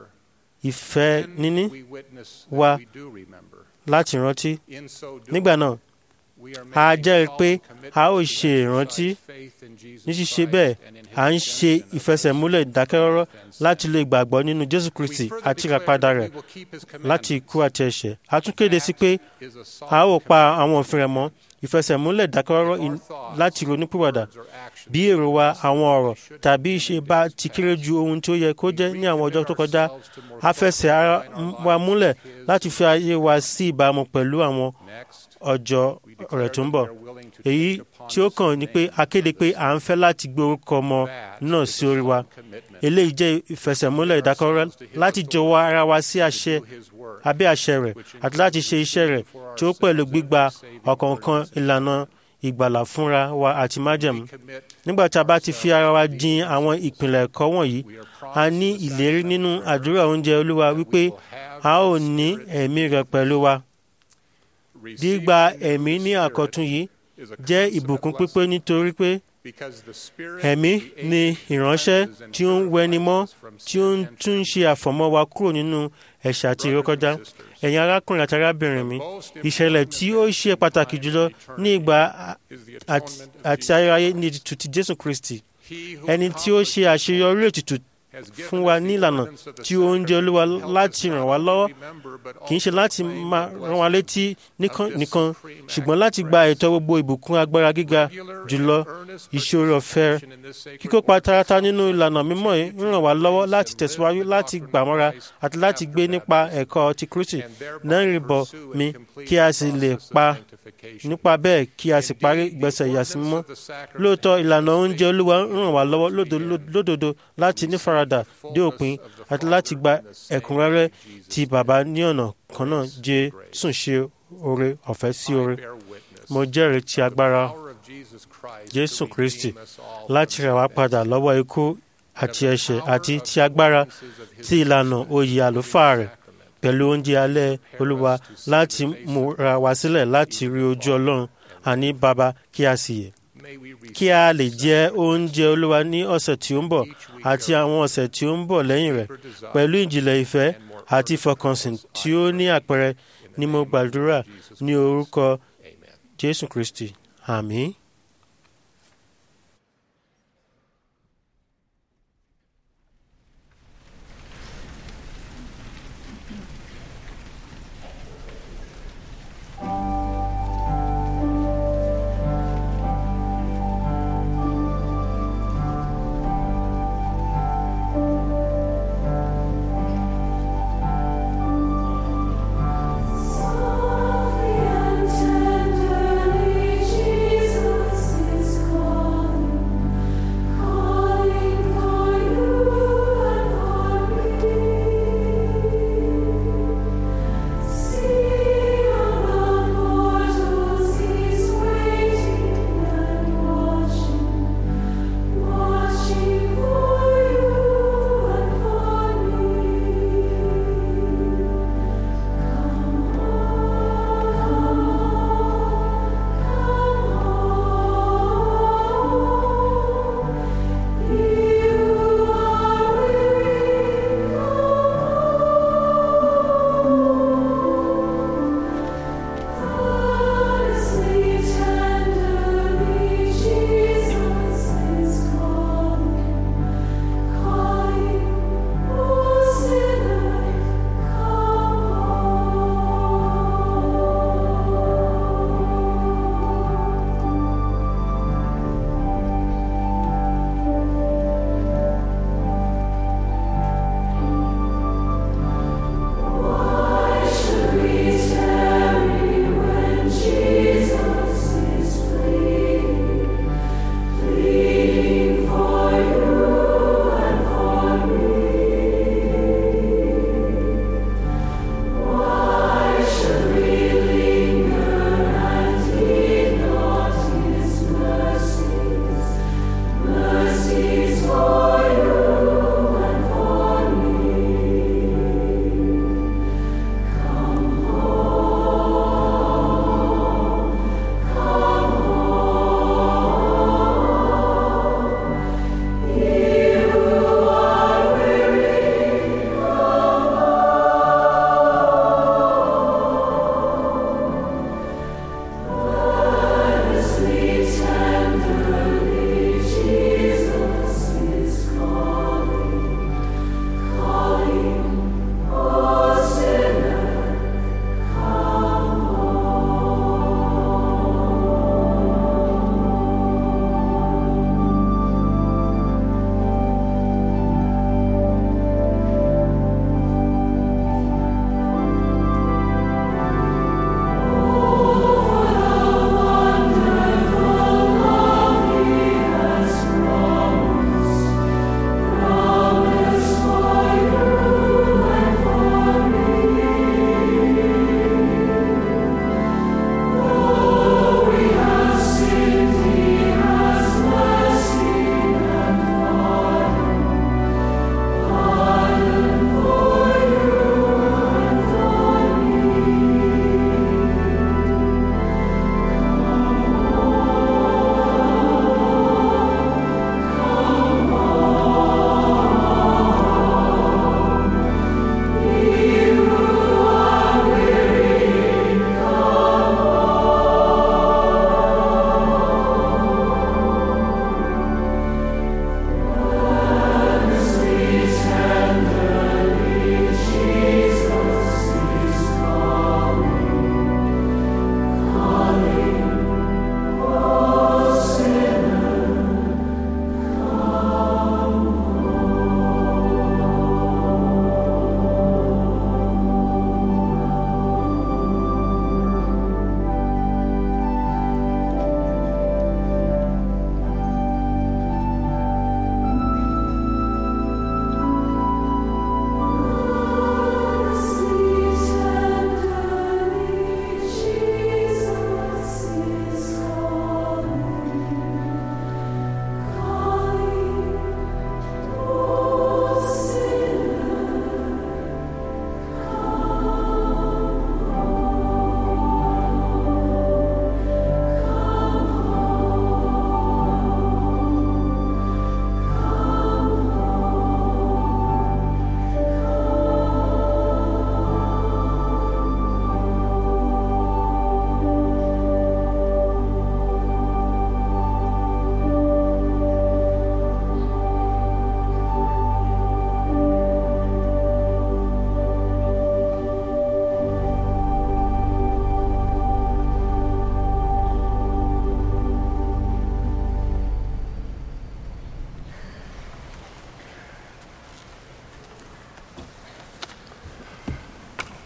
ìfẹ́ níní wa láti rántí nígbà náà a jẹ́rìí pé a ó ṣe ìrántí ní ṣíṣe bẹ́ẹ̀ à ń ṣe ìfẹsẹ̀múlẹ̀ ìdákẹ́rọ́rọ́ láti lè gbàgbọ́ nínú Jésù Kristi àti ìràpadà rẹ̀ láti ikú àti ẹ̀ṣẹ̀ a tún kéde sí pé a ó pa àwọn òfin rẹ̀ mọ́ ìfẹsẹ̀múlẹ̀ ìdákẹ́rọ́rọ́ láti ronúpìwàdà bí èrò wa àwọn ọ̀rọ̀ tàbí ìṣe bá ti kéré ju ohun tí ó yẹ kó jẹ́ ní àwọn ọjọ́ tó kọjá a fẹsẹ̀ ara wa múlẹ̀ láti fi ayé wa sí ìbámu pẹ̀lú àwọn ọjọ́ rẹ̀ tó ń bọ̀ èyí tí ó kàn ní pé a kéde pé à ń fẹ́ láti gbé orúkọ ọmọ náà sí orí wa eléyìí jẹ́ ìfẹsẹ̀múlẹ̀ ìdákọ́rọ́ láti jọ̀wọ́ ara wa sí àṣẹ abẹ́ àṣẹ rẹ̀ àti láti ṣe iṣẹ́ rẹ̀ tí ó pẹ̀lú gbígba ọ̀kọ̀ọ̀kan ìlànà ìgbàlà fúnra wa àti májẹ̀mú nígbà tí a bá ti fi ara wa jin àwọn ìpìlẹ̀ ẹ̀kọ́ wọ̀nyí a ní ìlérí nínú àdúrà oúnjẹ olúwa wípé a ó ní ẹ̀mí rẹ̀ pẹ̀lú wa gbígba ẹ̀mí ní àkọ́tún yìí jẹ́ ìbùkún pípé nítorí pé ẹ̀mí ni ìránṣẹ́ tí ó ń wẹni mọ́ tí ó ń tún ṣe àfọ̀mọ́ wa kúrò nínú ẹ̀ṣẹ̀ àti ìrékọjá ẹ̀yin arákùnrin àti arábìnrin mi ìṣẹ̀lẹ̀ tí ó ṣe pàtàkì jùlọ ní ìgbà àti ayérayé ní ètùtù ti Jésù Kristi ẹni tí ó ṣe àṣeyọrí ètùtù fún wa ní ìlànà tí ó ń jẹ́ olúwa láti ràn wá lọ́wọ́ kì í ṣe láti máa rán wa létí nìkan ṣùgbọ́n láti gba ẹ̀tọ́ gbogbo ìbùkún agbára gíga jùlọ ìṣòro ọ̀fẹ́ kíkópa tààràtà nínú ìlànà mímọ́ yìí ń ràn wá lọ́wọ́ láti tẹ̀síwájú láti gbàmọ́ra àti láti gbé nípa ẹ̀kọ́ ti Kristi náà rìbọ̀ mi kí a sì lè pa nípa bẹ́ẹ̀ kí a sì parí ìgbésẹ̀ ìyàsímọ́ lóòótọ́ ìlànà oúnjẹ olúwa ń ràn wá lọ́wọ́ lódodo láti nífaradà dé òpin àti láti gba ẹ̀kúnrẹ́rẹ́ ti bàbá ní ọ̀nà kan náà Jésù ṣe oore ọ̀fẹ́ sí oore mo jẹ́rìí ti agbára jésù kristi láti rà wá padà lọ́wọ́ ikú àti ẹ̀ṣẹ̀ àti ti agbára ti ìlànà oyè àlùfáà rẹ̀ pẹ̀lú oúnjẹ alẹ́ olúwa láti múra wá sílẹ̀ láti rí ojú ọlọ́run àní bàbá kí a sì yè kí a lè jẹ oúnjẹ olúwa ní ọ̀sẹ̀ tí ó ń bọ̀ àti àwọn ọ̀sẹ̀ tí ó ń bọ̀ lẹ́yìn rẹ̀ pẹ̀lú ìjìnlẹ̀ ìfẹ́ àti ìfọkànsìn tí ó ní àpẹẹrẹ ni mo gbàdúrà ní orúkọ jésù kristi àmín. Softly and tenderly, Jesus.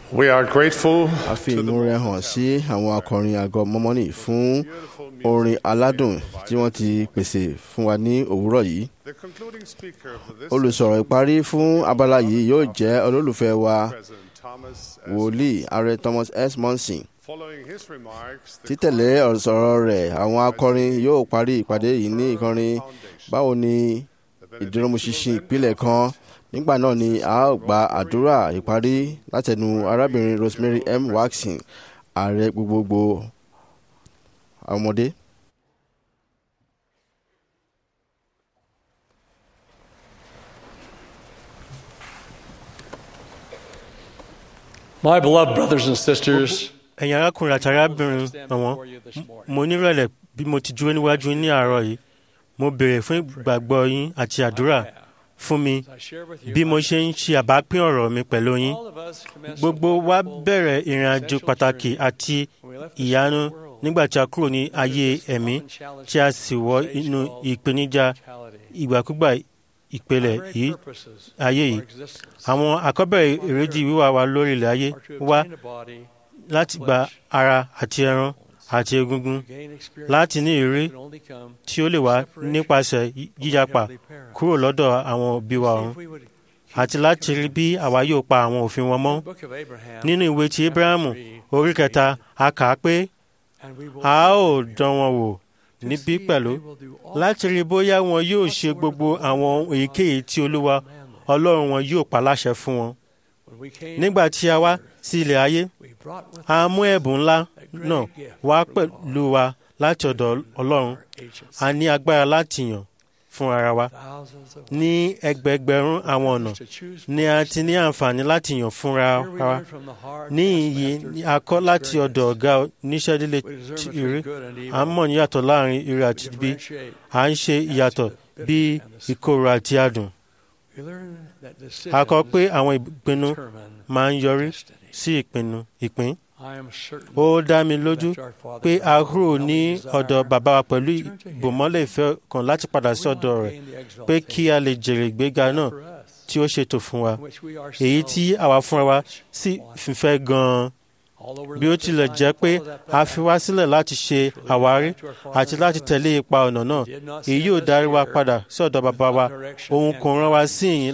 We are grateful a fi to the ìmúre hàn sí àwọn akọrin àgọ́ mọ́mọ́nì fún orin aládùn tí wọ́n ti pèsè fún wa ní òwúrọ̀ yìí The concluding speaker of this olùsọ̀rọ̀ ìparí fún abala yìí yóò jẹ́ olólùfẹ́ wa President Thomas S. wòlíì ààrẹ thomas s monson Following his remarks, the títẹ̀lé ọ̀sọ̀rọ̀ rẹ̀ àwọn akọrin yóò parí ìpàdé yìí ní ìkọrin báwo ni ìdúrómúṣinṣin ìpìlẹ̀ kan nígbà náà ni a ó gba àdúrà ìparí látẹnu arábìnrin rosemary m waxin ààrẹ gbogbogbò ọmọdé. My beloved brothers and sisters, ẹ̀yin arákùnrin àti arábìnrin ọ̀wọ́n mo nírẹ̀lẹ̀ bí mo ti dúró níwájú yín ní àárọ̀ yìí mo béèrè fún ìgbàgbọ́ yín àti àdúrà fún mi bí mo ṣe ń ṣe àbápín ọ̀rọ̀ mi pẹ̀lú yín gbogbo wa bẹ̀rẹ̀ ìrìn àjò pàtàkì àti ìyanu nígbà tí a kúrò ní ayé ẹ̀mí tí a sì wọ inú ìpèníjà ìgbàkúgbà ìpele yìí ayé yìí àwọn àkọ́bẹ̀rẹ̀ èrèdí wíwá wa lórí ilẹ̀ ayé wá láti gba ara àti ẹran àti egungun láti ní ìrírí tí ó lè wá nípasẹ̀ yíyapa kúrò lọ́dọ̀ àwọn òbí wa ọ̀run àti láti rí bí àwa yóò pa àwọn òfin wọn mọ́. nínú ìwé ti Abrahamu orí kẹta a kà á pé a ó dán wọn wò níbí pẹ̀lú láti rí bóyá wọn yóò ṣe gbogbo àwọn èyíkéyìí tí Olúwa Ọlọ́run wọn yóò pa láṣẹ fún wọn. nígbà tí a wá sí ilẹ̀ ayé a mú ẹ̀bùn ńlá náà wá pẹ̀lú wa láti ọ̀dọ̀ Ọlọ́run a ní agbára láti yàn fún ara wa ní ẹgbẹẹgbẹ̀rún àwọn ọ̀nà ni a ti ní àǹfààní láti yàn fúnra wa ní iyì ni a kọ́ láti ọ̀dọ̀ ọ̀gá oníṣẹ́dílé ire à ń mọ̀ níyàtọ̀ láàrin ire àti ibi à ń ṣe ìyàtọ̀ bí ìkorò àti adùn a kọ́ pé àwọn ìpinnu máa ń yọrí sí ìpinnu ìpín ó dá mi lójú pé a kúrò ní ọ̀dọ̀ bàbá wa pẹ̀lú ìbòmọ́lẹ̀ ìfẹ́ kan láti padà sí ọ̀dọ̀ rẹ̀ pé kí a lè jèrè ìgbéga náà tí ó ṣètò fún wa èyí tí àwa fúnra wa sì fífẹ́ gan-an bí ó tilẹ̀ jẹ́ pé a fi wá sílẹ̀ láti ṣe àwárí àti láti tẹ̀lé ipa ọ̀nà náà èyí yóò darí wa padà sí ọ̀dọ̀ bàbá wa òun kò rán wa sí ìyìn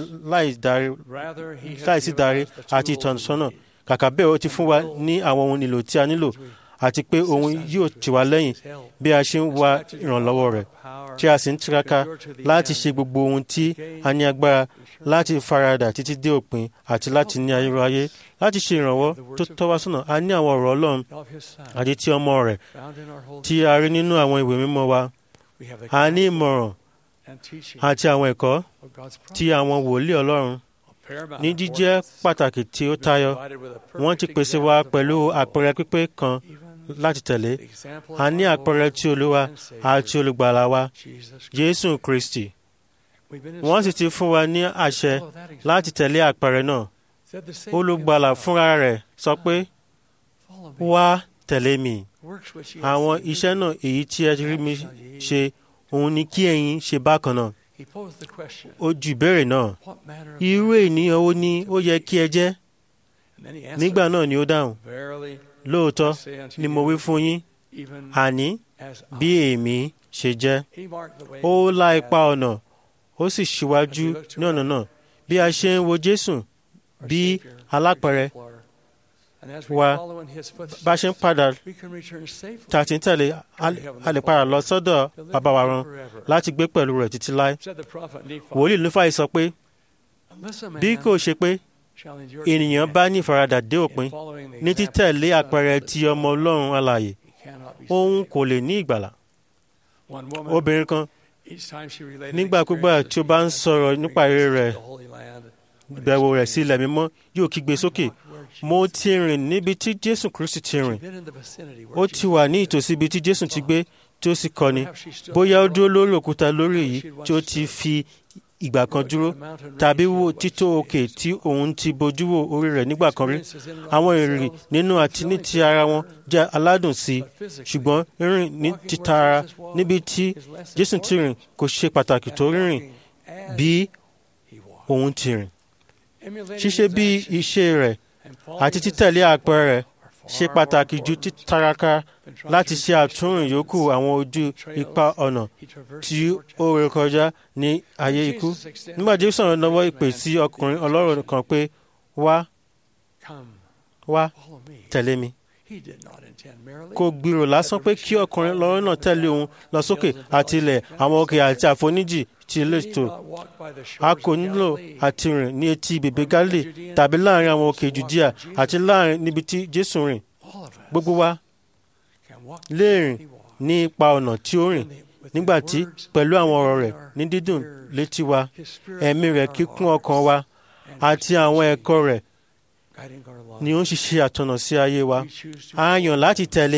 láì sí darí àti ìtọ́sọ́nà kàkà bẹ́ẹ̀ ó ti fún wa ní àwọn ohun nílò tí a nílò àti pé òun yóò tì wá lẹ́yìn bí a ṣe ń wá ìrànlọ́wọ́ rẹ̀ tí a sì ń tiraka láti ṣe gbogbo ohun tí a ní agbára láti faradà títí dé òpin àti láti ní ayérayé láti ṣe ìrànwọ́ tó tọ́ wá sọ́nà a ní àwọn ọ̀rọ̀ Ọlọ́run àti ti ọmọ rẹ̀ tí a rí nínú àwọn ìwé mímọ́ wa a ní ìmọ̀ràn àti àwọn ẹ̀kọ́ tí àwọn wòlíì Ọlọ́run ní jíjẹ́ pàtàkì tí ó tayọ wọ́n ti pèsè wa pẹ̀lú àpẹẹrẹ pípé kan láti tẹ̀lé a ní àpẹẹrẹ tí Olúwa àti olùgbàlà wa Jésù Kristi wọ́n sì ti fún wa ní àṣẹ láti tẹ̀lé àpẹẹrẹ náà olùgbàlà fúnra rẹ̀ sọ pé wá tẹ̀lé mi àwọn iṣẹ́ náà èyí tí ẹ rí mi ṣe òun ni kí ẹ̀yin ṣe bákan náà ó ju ìbéèrè náà irú ènìyàn wo ni ó yẹ kí ẹ jẹ́ nígbà náà ni ó dáhùn lóòótọ́ ni mo wí fún yín àní bí èmi ṣe jẹ́ ó la ipa ọ̀nà ó sì ṣíwájú ní ọ̀nà náà bí a ṣe ń wo Jésù bí alápẹ̀rẹ̀ wa bá ṣe ń padà tá a ti ń tẹ̀lé a lè padà lọ sọ́dọ̀ bàbá wa rán láti gbé pẹ̀lú rẹ̀ títí láé. wòlíì Núfàì sọ pé bí kò ṣe pé ènìyàn bá ní ìfaradà dé òpin ní títẹ̀lé àpẹẹrẹ ti ọmọ Ọlọ́run alààyè òun kò lè ní ìgbàlà. obìnrin kan nígbàkúgbà tí ó bá ń sọ̀rọ̀ nípa èrè rẹ̀ ìbẹ̀wò rẹ̀ sí ilẹ̀ mímọ́ yóò kígbe sókè mo ti rìn níbi tí Jésù Kristi ti rìn ó ti wà ní ìtòsí ibi tí Jésù ti gbé tí ó sì kọ́ni bóyá ó dúró lórí òkúta lórí èyí tí ó ti fi ìgbà kan dúró tàbí wo tító òkè tí òun ti bojú wo orí rẹ̀ nígbà kan rí àwọn ìrìn nínú àti ní ti ara wọn jẹ́ aládùn sí i ṣùgbọ́n rírìn ní títa ara níbi tí Jésù ti rìn kò ṣe pàtàkì tó rírìn bí òun ti rìn ṣíṣe bí iṣẹ́ rẹ̀ àti títẹ̀lé àpẹẹrẹ ṣe pàtàkì ju títaraka láti ṣe àtúnrìn yòókù àwọn ojú ipa ọ̀nà tí ó ré kọjá ní ayé ikú. nígbà tí Jésù sọ̀rọ̀ náwó ìpè sí ọkùnrin ọlọ́rọ̀ kan pé wá wá tẹ̀lé mi kò gbèrò lásán pé kí ọkùnrin lọ́rọ̀ náà tẹ̀lé òun lọ sókè àti ilẹ̀ àwọn òkè àti àfoníjì ti létò a kò nílò àti rìn ní etí bèbè Gálílì tàbí láàrin àwọn òkè Jùdíà àti láàrin níbi tí Jésù rìn gbogbo wa lè rìn ní ipa ọ̀nà tí ó rìn nígbà tí pẹ̀lú àwọn ọ̀rọ̀ rẹ̀ ní dídùn létí wa ẹ̀mí rẹ̀ kíkún ọkàn wa àti àwọn ẹ̀kọ́ rẹ̀ ni ó ń ṣiṣẹ́ àtọ̀nà sí ayé wa a yàn láti tẹ̀lé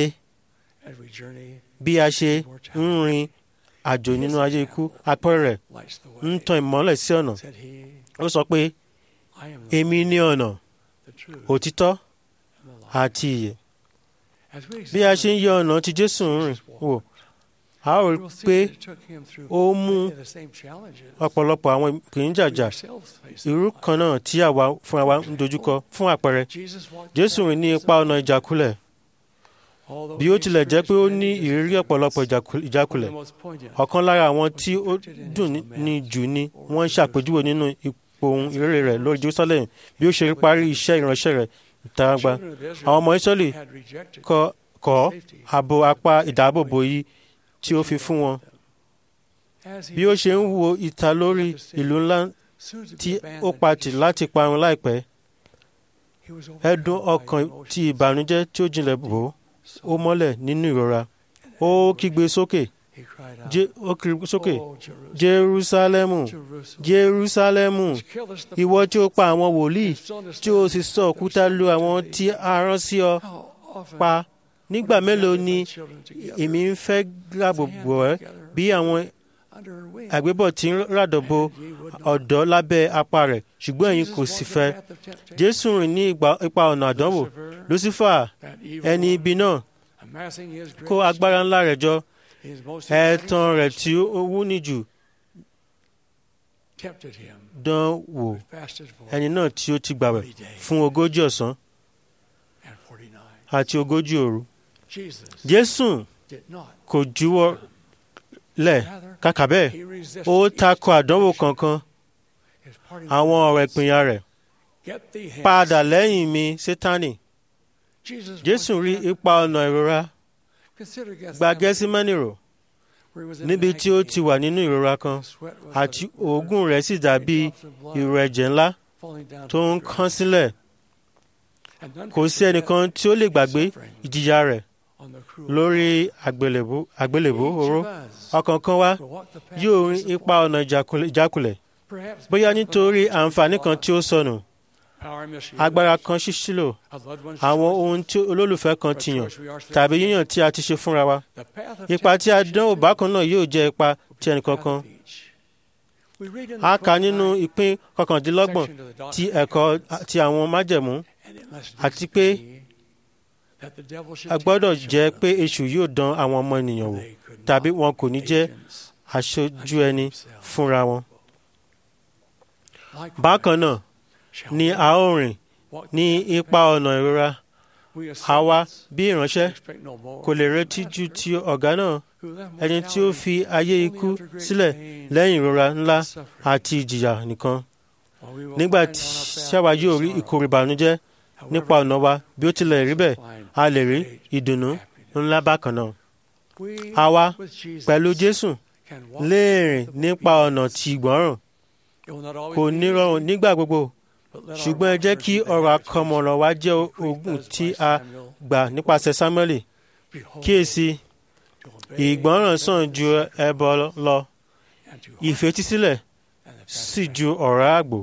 bí a ṣe ń rin àjò nínú ayé ikú àpẹẹrẹ ń tan ìmọ́lẹ̀ sí ọ̀nà ó sọ pé èmi ní ọ̀nà òtítọ́ àti ìyè bí a ṣe ń yẹ ọ̀nà tí Jésù ń rìn wò a ó rí pé ó mú ọ̀pọ̀lọpọ̀ àwọn ìpèníjàjà irú kan náà tí àwa fúnra wa ń dojúkọ fún àpẹẹrẹ Jésù rìn ní ipa ọ̀nà ìjákulẹ̀ bí ó tilẹ̀ jẹ́ pé ó ní ìrírí ọ̀pọ̀lọpọ̀ ìjákulẹ̀ ọ̀kan lára àwọn tí ó dùn ní jù ni wọ́n ń ṣàpèjúwe nínú ipò ohun ìrere rẹ̀ lórí Jerusalem bí ó ṣe parí iṣẹ́ ìránṣẹ́ rẹ̀ ìtaragba àwọn ọmọ Ísírẹ́lì kọ̀ ààbò apá ìdáàbòbò yìí tí ó fi fún wọn bí ó ṣe ń wo ìta lórí ìlú ńlá tí ó patì láti parun láìpẹ́ ẹ̀dùn ọkàn ti ìbànújẹ́ tí ó jinlẹ̀ bò ó mọ́lẹ̀ nínú ìrora ó kígbe sókè ó kígbe sókè Jerúsálẹ́mù Jerúsálẹ́mù ìwọ tí ó pa àwọn wòlíì tí ó sì sọ òkúta lu àwọn tí a rán sí ọ pa nígbà mélòó ni èmi ń fẹ́ gbàgbọ́ ẹ bí àwọn àgbébọ̀ tí ń ràdọ̀bọ̀ ọ̀dọ́ lábẹ́ apá rẹ̀ ṣùgbọ́n ẹ̀yin kò sì fẹ́ Jésù rìn ní ipa ọ̀nà àdánwò Lucifer ẹni ibi náà kó agbára ńlá rẹ̀ jọ ẹ̀tàn rẹ̀ tí ó wúni jù dán wò ẹni náà tí ó ti gbàwẹ̀ fún ogójì ọ̀sán àti ogójì òru Jésù kò juwọ́ lẹ̀ kàkà bẹ́ẹ̀ ó takò àdánwò kankan àwọn ọ̀rọ̀ ìpínyà rẹ̀ padà lẹ́yìn mi Sátánì Jésù rí ipa ọ̀nà ìrora gba Gẹ́símánì rò níbi tí ó ti wà nínú ìrora kan àti òógùn rẹ̀ sì dàbí ìrò ẹ̀jẹ̀ ńlá tó ń kán sílẹ̀ kò sí ẹnìkan tí ó lè gbàgbé ìjìyà rẹ̀ lórí àgbélébó oró ọkàn kan wa yóò rin ipa ọ̀nà ìjákulẹ̀ bóyá nítorí àǹfààní kan tí ó sọnù agbára kan ṣíṣílò àwọn ohun tí olólùfẹ́ kan ti yàn tàbí yíyàn tí a ti ṣe fúnra wa ipa tí a dánwò bákan náà yóò jẹ́ ipa ti ẹnìkankan a kà nínú ìpín kọkàndínlọ́gbọ̀n ti ẹ̀kọ́ ti àwọn májẹ̀mú àti pé a gbọ́dọ̀ jẹ́ pé èṣù yóò dán àwọn ọmọ ènìyàn wò tàbí wọn kò ní jẹ́ aṣojú ẹni fúnra wọn. bákan náà ni a ó rìn ní ipa ọ̀nà ìrora àwa bí ìránṣẹ́ kò lè retí ju ti ọ̀gá náà ẹni tí ó fi ayé ikú sílẹ̀ lẹ́yìn ìrora ńlá àti ìjìyà nìkan nígbà tí ṣáwa yóò rí ìkorò ìbànújẹ́ nípa ọ̀nà wa bí ó tilẹ̀ rí bẹ́ẹ̀ a lè rí ìdùnnú ńlá bákan náà. àwa pẹ̀lú Jésù lè rìn nípa ọ̀nà tí ìgbọ́ràn kò ní rọrùn nígbà gbogbo ṣùgbọ́n ẹ jẹ́ kí ọ̀rọ̀ àkọmọ̀nà wa jẹ́ ogun tí a gbà nípasẹ̀ Sámúẹ́lì kíyèsí ìgbọ́ràn sàn ju ẹbọ lọ ìfetísílẹ̀ sì ju ọ̀rọ̀ àgbò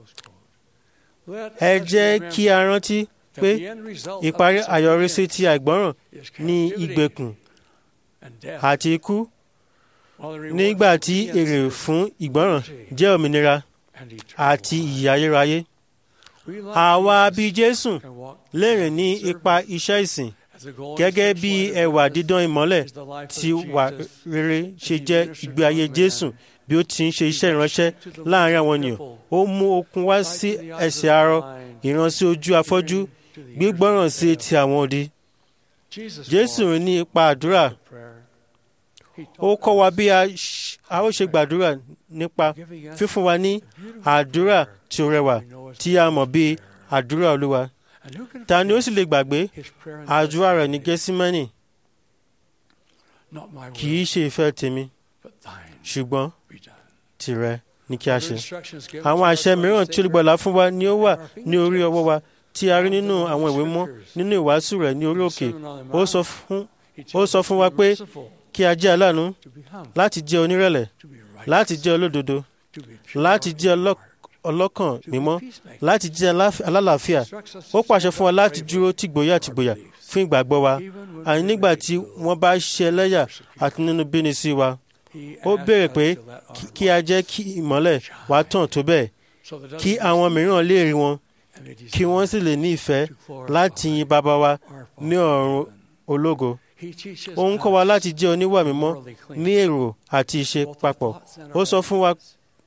ẹ jẹ́ kí a rántí pé ìparí àyọrísí ti àìgbọ́ràn ní ìgbèkùn àti ikú nígbà tí èrè fún ìgbọ́ràn jẹ́ òmìnira àti ìyè ayérayé àwa bíi Jésù lè rìn ní ipa iṣẹ́ ìsìn gẹ́gẹ́ bí ẹwà dídán ìmọ́lẹ̀ tí wà rere ṣe jẹ́ ìgbé ayé Jésù bí ó ti ń ṣe iṣẹ́ ìránṣẹ́ láàrin àwọn ènìyàn ó mú okun wá sí ẹsẹ̀ arọ ìran sí ojú afọ́jú gbígbọ́ràn sí etí àwọn odi jésù rìn ní ipa àdúrà ó kọ́ wa bí a ṣ- a ó ṣe gbàdúrà nípa fífún wa ní àdúrà tí ó rẹwà tí a mọ̀ bí àdúrà olúwa ta ni ó sì lè gbàgbé àdúrà rẹ̀ ní gẹ́símánì kì í ṣe ìfẹ́ tèmi ṣùgbọ́n tìrẹ ní kí a ṣe. àwọn àṣẹ mìíràn tí olùgbàlà fún wa ni ó wà ní orí ọwọ́ wa tí a rí nínú àwọn ìwé mọ́ nínú ìwàásù rẹ̀ ní orí òkè ó sọ fún ó sọ fún wa pé kí a jẹ́ aláàánú láti jẹ́ onírẹ̀lẹ̀ láti jẹ́ olódodo láti jẹ́ ọlọ́- ọlọ́kàn mímọ́ láti jẹ́ aláf- alálàáfíà ó pàṣẹ fún wa láti dúró tìgbòyà tìgbòyà fún ìgbàgbọ́ wa àní nígbà tí wọ́n bá ṣe ẹlẹ́yà àti nínú bíni sí wa ó béèrè pé kí- kí a jẹ́ kí ìmọ́lẹ̀ wa tàn tó bẹ́ẹ̀ kí àwọn mìíràn lè rí wọn kí wọ́n sì lè ní ìfẹ́ láti yin bàbá wa ní ọ̀run ológo ó ń kọ́ wa láti jẹ́ oníwà mímọ́ ní èrò àti ìṣe papọ̀ ó sọ fún wa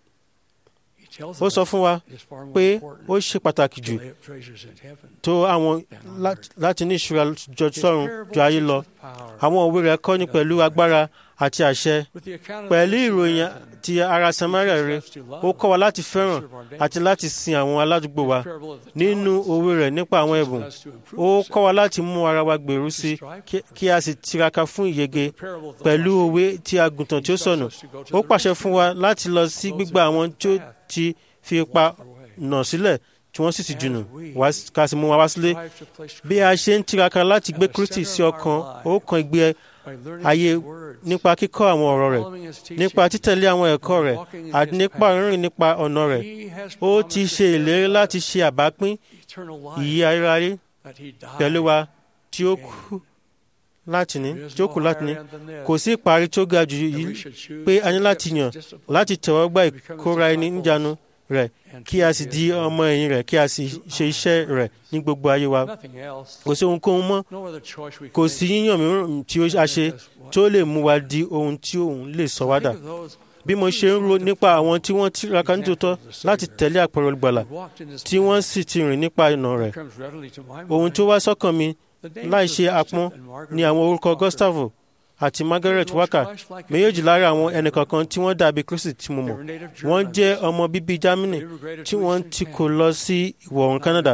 ó sọ fún wa pé ó ṣe pàtàkì jù tó àwọn lá- láti ní ìṣúra jọ sọ́run ju ayé lọ àwọn òwe rẹ̀ kọ́ni pẹ̀lú agbára àti àṣẹ pẹ̀lú ìròyìn ti ara samaria rere ó kọ́ wa láti fẹ́ràn àti láti sin àwọn aládùúgbò wa nínú òwe rẹ̀ nípa àwọn ẹ̀bùn ó kọ́ wa láti mú ara wa gbèrú sí kí- kí a sì tiraka fún ìyege pẹ̀lú òwe ti àgùntàn tí ó sọnù ó pàṣẹ fún wa láti lọ sí gbígbà àwọn tí ó ti fi ipa nà sílẹ̀ tí wọ́n sì ti jùnù wá s- ká sì mú wa wá sílé bí a ṣe ń tiraka láti gbé kristi sí ọkàn ó kan ìgbé ayé nípa kíkọ́ àwọn ọ̀rọ̀ rẹ̀ nípa títẹ̀lé àwọn ẹ̀kọ́ rẹ̀ àti nípa rírìn nípa ọ̀nà rẹ̀ ó ti ṣe ìlérí láti ṣe àbápín ìyè ayérayé pẹ̀lú wa tí ó kú láti ní tí ó kù láti ní kò sí ìparí tó ga jù yìí pé a ní láti yàn láti tẹ̀wọ́ gba ìkóra ẹni níjànú rẹ̀ kí a sì di ọmọ ẹ̀yìn rẹ̀ kí a sì ṣe iṣẹ́ rẹ̀ ní gbogbo ayé wa kò sí ohunkóhun mọ́ kò sí yíyàn mìíràn tí ó a ṣe tó lè mú wa di ohun tí òun lè sọ wá dà bí mo ṣe ń ro nípa àwọn tí wọ́n tiraka nítòótọ́ láti tẹ̀lé àpẹẹrẹ olùgbàlà tí wọ́n sì ti rìn nípa ìnà rẹ̀ ohun tó wá sọ́kàn mi láì ṣe apọ́n ni àwọn orúkọ Gustavo àti Margaret Waka méjèèjì lára àwọn ẹnìkọ̀ọ̀kan tí wọ́n dàbí Kristi tí mo mọ̀ wọ́n jẹ́ ọmọ bíbí Germany tí wọ́n ti kó lọ sí ìwọ̀ oòrùn Canada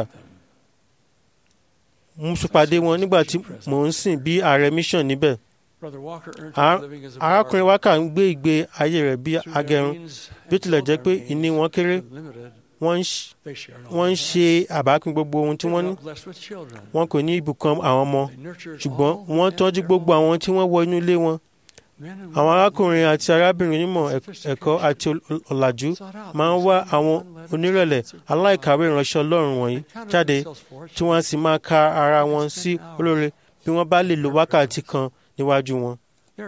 mo ṣèpàdé wọn nígbà tí mò ń sìn bí ààrẹ mission níbẹ̀ Ar- arákùnrin Waka ń gbé ìgbé ayé rẹ̀ bí agẹrun bí ó tilẹ̀ jẹ́ pé ìní wọn kéré wọ́n ń ṣ- wọ́n ń ṣe àbápín gbogbo ohun tí wọ́n ní wọn kò ní ibùkún àwọn ọmọ ṣùgbọ́n wọ́n tọ́jú gbogbo àwọn tí wọ́n wọ inú ilé wọn àwọn arákùnrin àti arábìnrin onímọ̀ ẹ̀k- ẹ̀kọ́ àti ol- ọ̀làjú máa ń wá àwọn onírẹ̀lẹ̀ aláìkàwé ìránṣẹ́ Ọlọ́run wọ̀nyí jáde tí wọ́n sì máa ka ara wọn sí olóore bí wọ́n bá lè lo wákàtí kan níwájú wọn.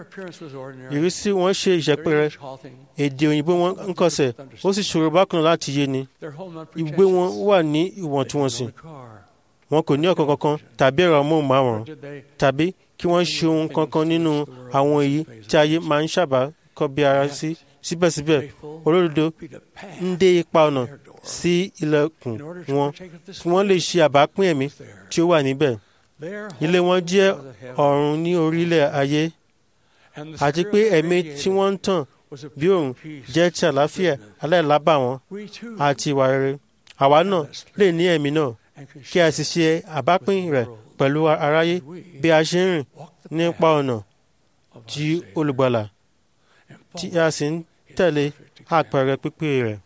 ìrísí wọn ṣe ìṣẹ́pẹ̀rẹ̀ èdè òyìnbó wọn ń kọsẹ̀ ó sì ṣòro bákan láti yé ni ìgbé wọn wà ní ìwọ̀ntúnwọ̀nsì wọn kò ní ọ̀kan kankan tàbí ẹ̀rọ amóhùnmáwòrán tàbí kí wọ́n ṣe ohun kankan nínú àwọn èyí tí ayé máa ń sábà kọ́ bí ara sí síbẹ̀síbẹ̀ olódodo ń dé ipa ọ̀nà sí ilẹ̀kùn wọn kí wọ́n lè ṣe àbápín ẹ̀mí tí ó wà níbẹ̀ ilé wọn jẹ́ ọ̀run ní orílẹ̀ ayé àti pé ẹ̀mí tí wọ́n ń tàn bí òun jẹ́ ti àlàáfíà aláìlábàwọ́n àti ìwà rere àwa náà lè ní ẹ̀mí náà kí a sì ṣe àbápín rẹ̀ pẹ̀lú aráyé bí a ṣe ń rìn nípa ọ̀nà tí olùgbàlà tí a sì ń tẹ̀lé àpẹẹrẹ pípé rẹ̀.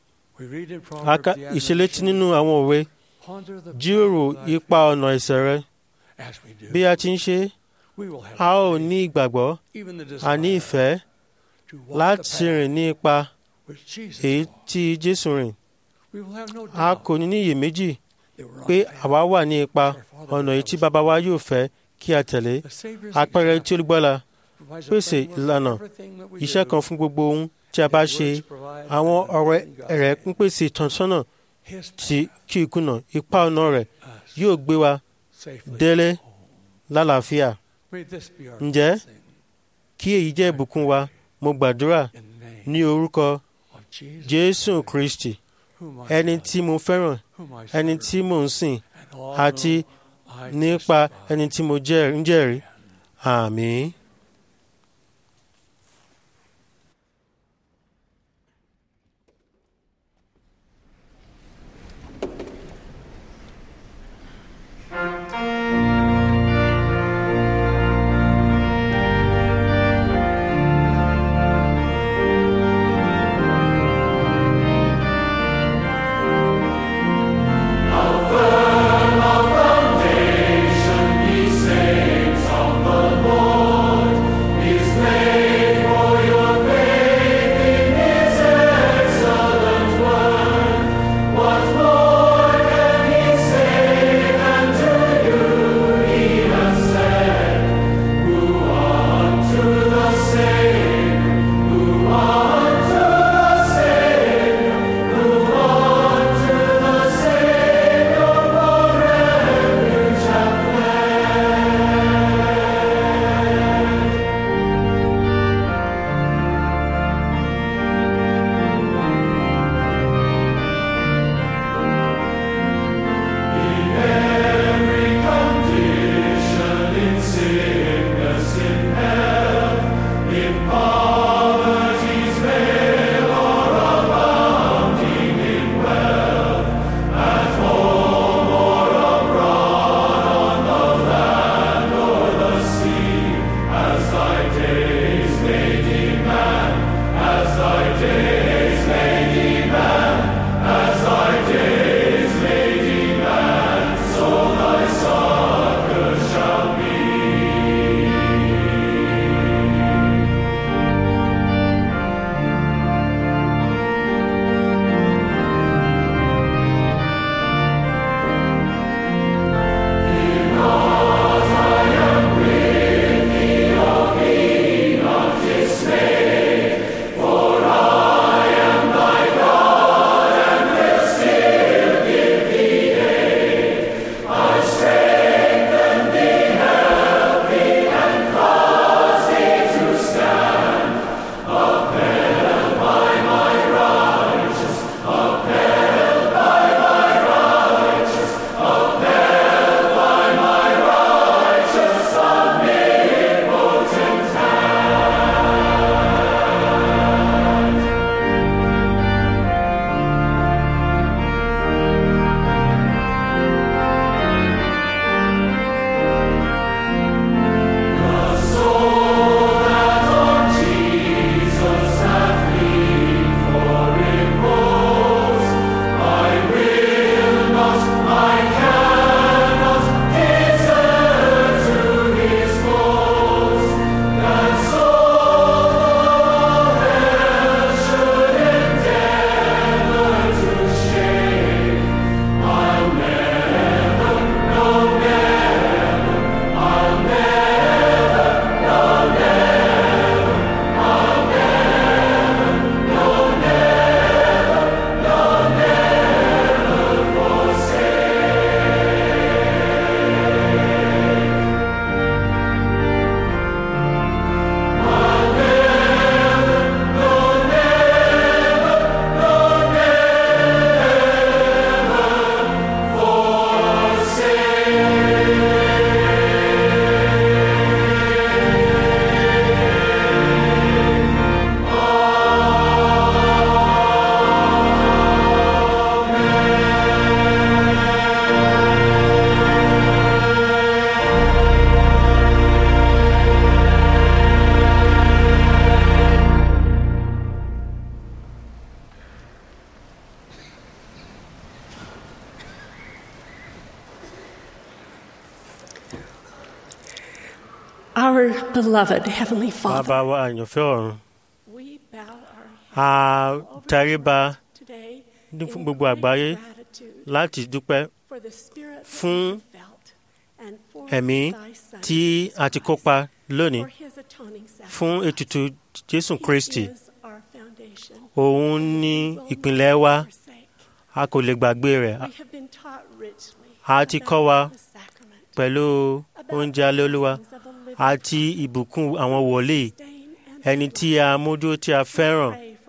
a ka ìṣelétí nínú àwọn òwe jíròrò ipa ọ̀nà ẹ̀ṣẹ̀ rẹ bí a ti ń ṣe a ó ní ìgbàgbọ́ àní ìfẹ́ láti rìn ní ipa èyí tí Jésù rìn a kò ní ní iyèméjì pé àwa wà ní ipa ọ̀nà èyí tí bàbá wa yóò fẹ́ kí a tẹ̀lé àpẹẹrẹ tí olùgbàlà pèsè ìlànà iṣẹ́ kan fún gbogbo ohun tí a bá ṣe àwọn ọ̀rẹ́ rẹ̀ ń pèsè ìtọ́sọ́nà tí kí ìkùnà ipa ọ̀nà rẹ̀ yóò gbé wa délé lálàáfíà. ǹjẹ́ kí èyí jẹ́ ìbùkún wa mo gbàdúrà ní orúkọ of Jesus, jésù kristi whom I ẹni love, tí mo fẹ́ràn whom I ẹni serve, tí mò ń sìn and all àti whom I nípa testify. ẹni tí mo jẹ́- ń jẹ́rìí àmín. Our beloved Heavenly bàbá Father, wa àyànfẹ́ ọ̀run we bow our a tẹríba today ní in fún gbogbo great àgbáyé gratitude láti dúpẹ́ for the spirit that fún we have felt and for ẹ̀mí thy Son, tí Jesus a ti Christ, kópa lónìí for his atoning fún sacrifice. ètùtù jésù He kristi is our foundation. òun ní We will ìpìlẹ̀ not wa forsake. a kò lè gbàgbé rẹ̀ We have been taught richly a ti about kọ́ wa the sacrament, pẹ̀lú about oúnjẹ the alẹ́ olúwa blessings of a living àti ìbùkún àwọn wòlíì sustain and ẹni tí a mójú tí a fẹ́ràn pray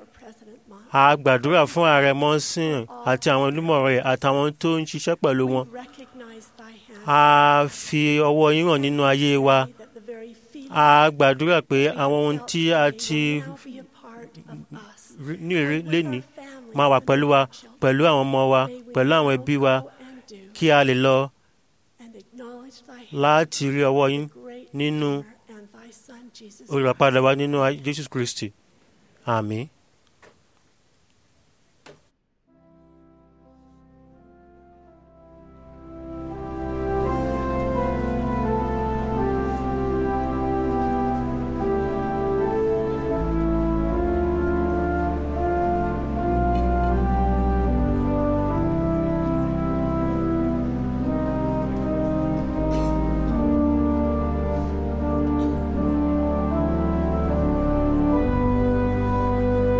a gbàdúrà fún ààrẹ mọ́sìn àti àwọn olùmọ̀ rẹ̀ àtàwọn tó ń ṣiṣẹ́ pẹ̀lú wọn. We recognize thy hand. a fi ọwọ́ yín hàn nínú ayé wa. that the very feeling a gbàdúrà pé àwọn ohun tí a ti will now be a part of us. rí- ní ìrí lénìí máa wà pẹ̀lú wa pẹ̀lú àwọn ọmọ wa pẹ̀lú àwọn ẹbí wa kí a lè lọ And acknowledge thy hand láti rí ọwọ́ yín nínú and thy son Jesus. olùràpadà wa nínú ayé Jésù Kristi. Àmín. Thank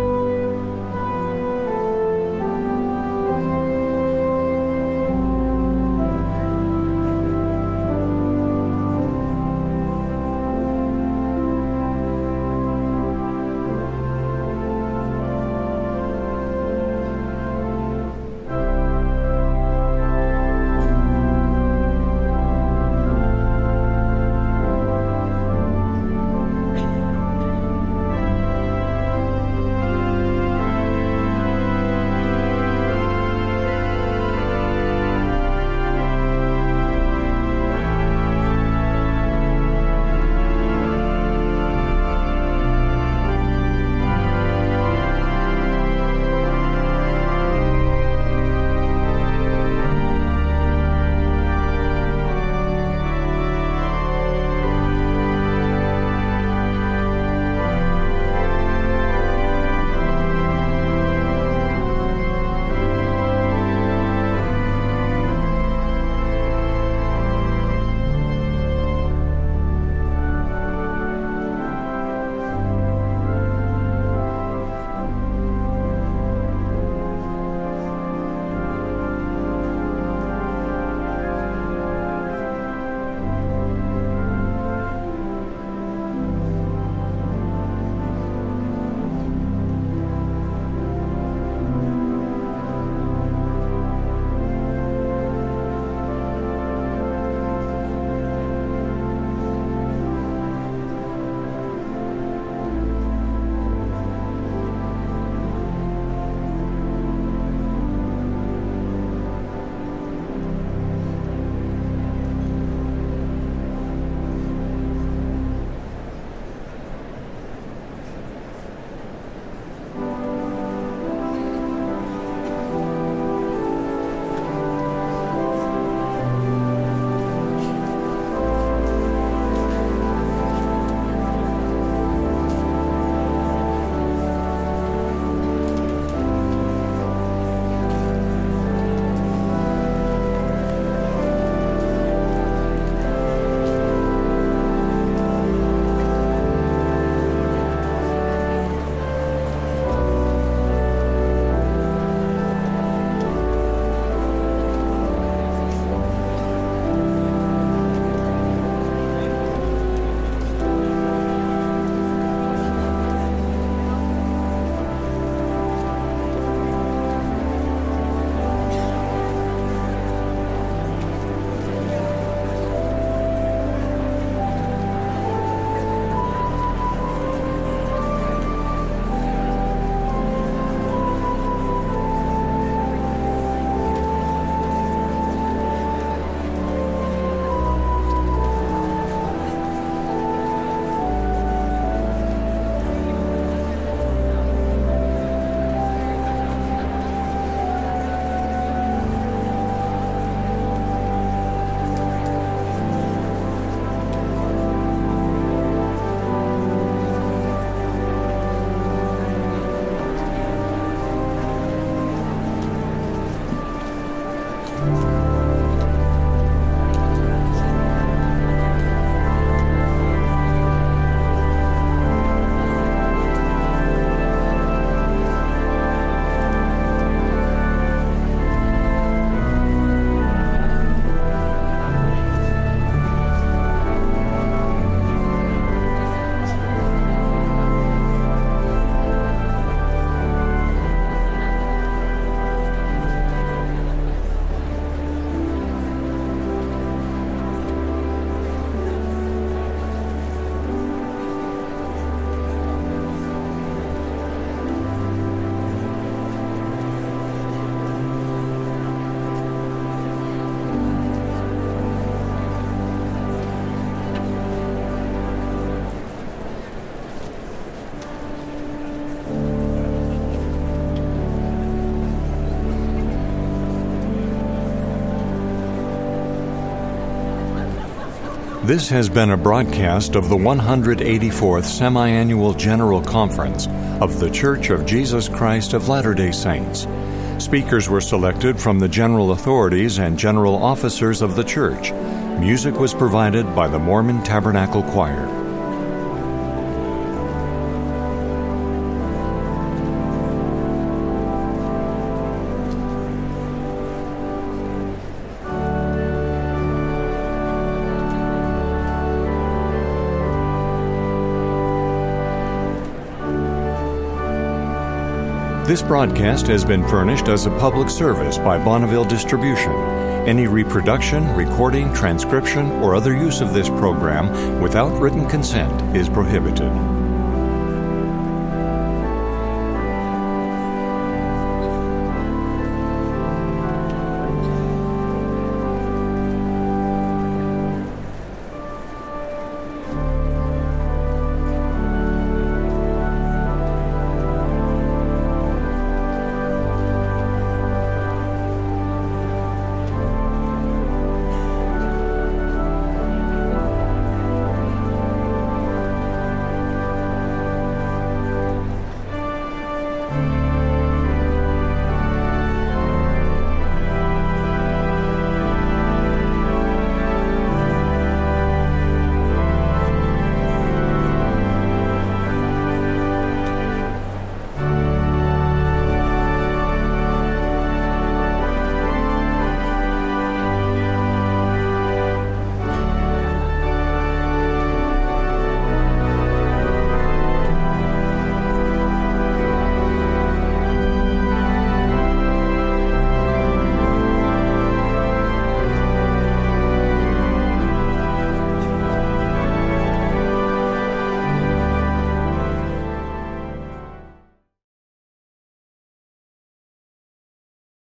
This has been a broadcast of the 184th Semi-Annual General Conference of The Church of Jesus Christ of Latter-day Saints. Speakers were selected from the general authorities and general officers of the church. Music was provided by the Mormon Tabernacle Choir. This broadcast has been furnished as a public service by Bonneville Distribution. Any reproduction, recording, transcription, or other use of this program without written consent is prohibited.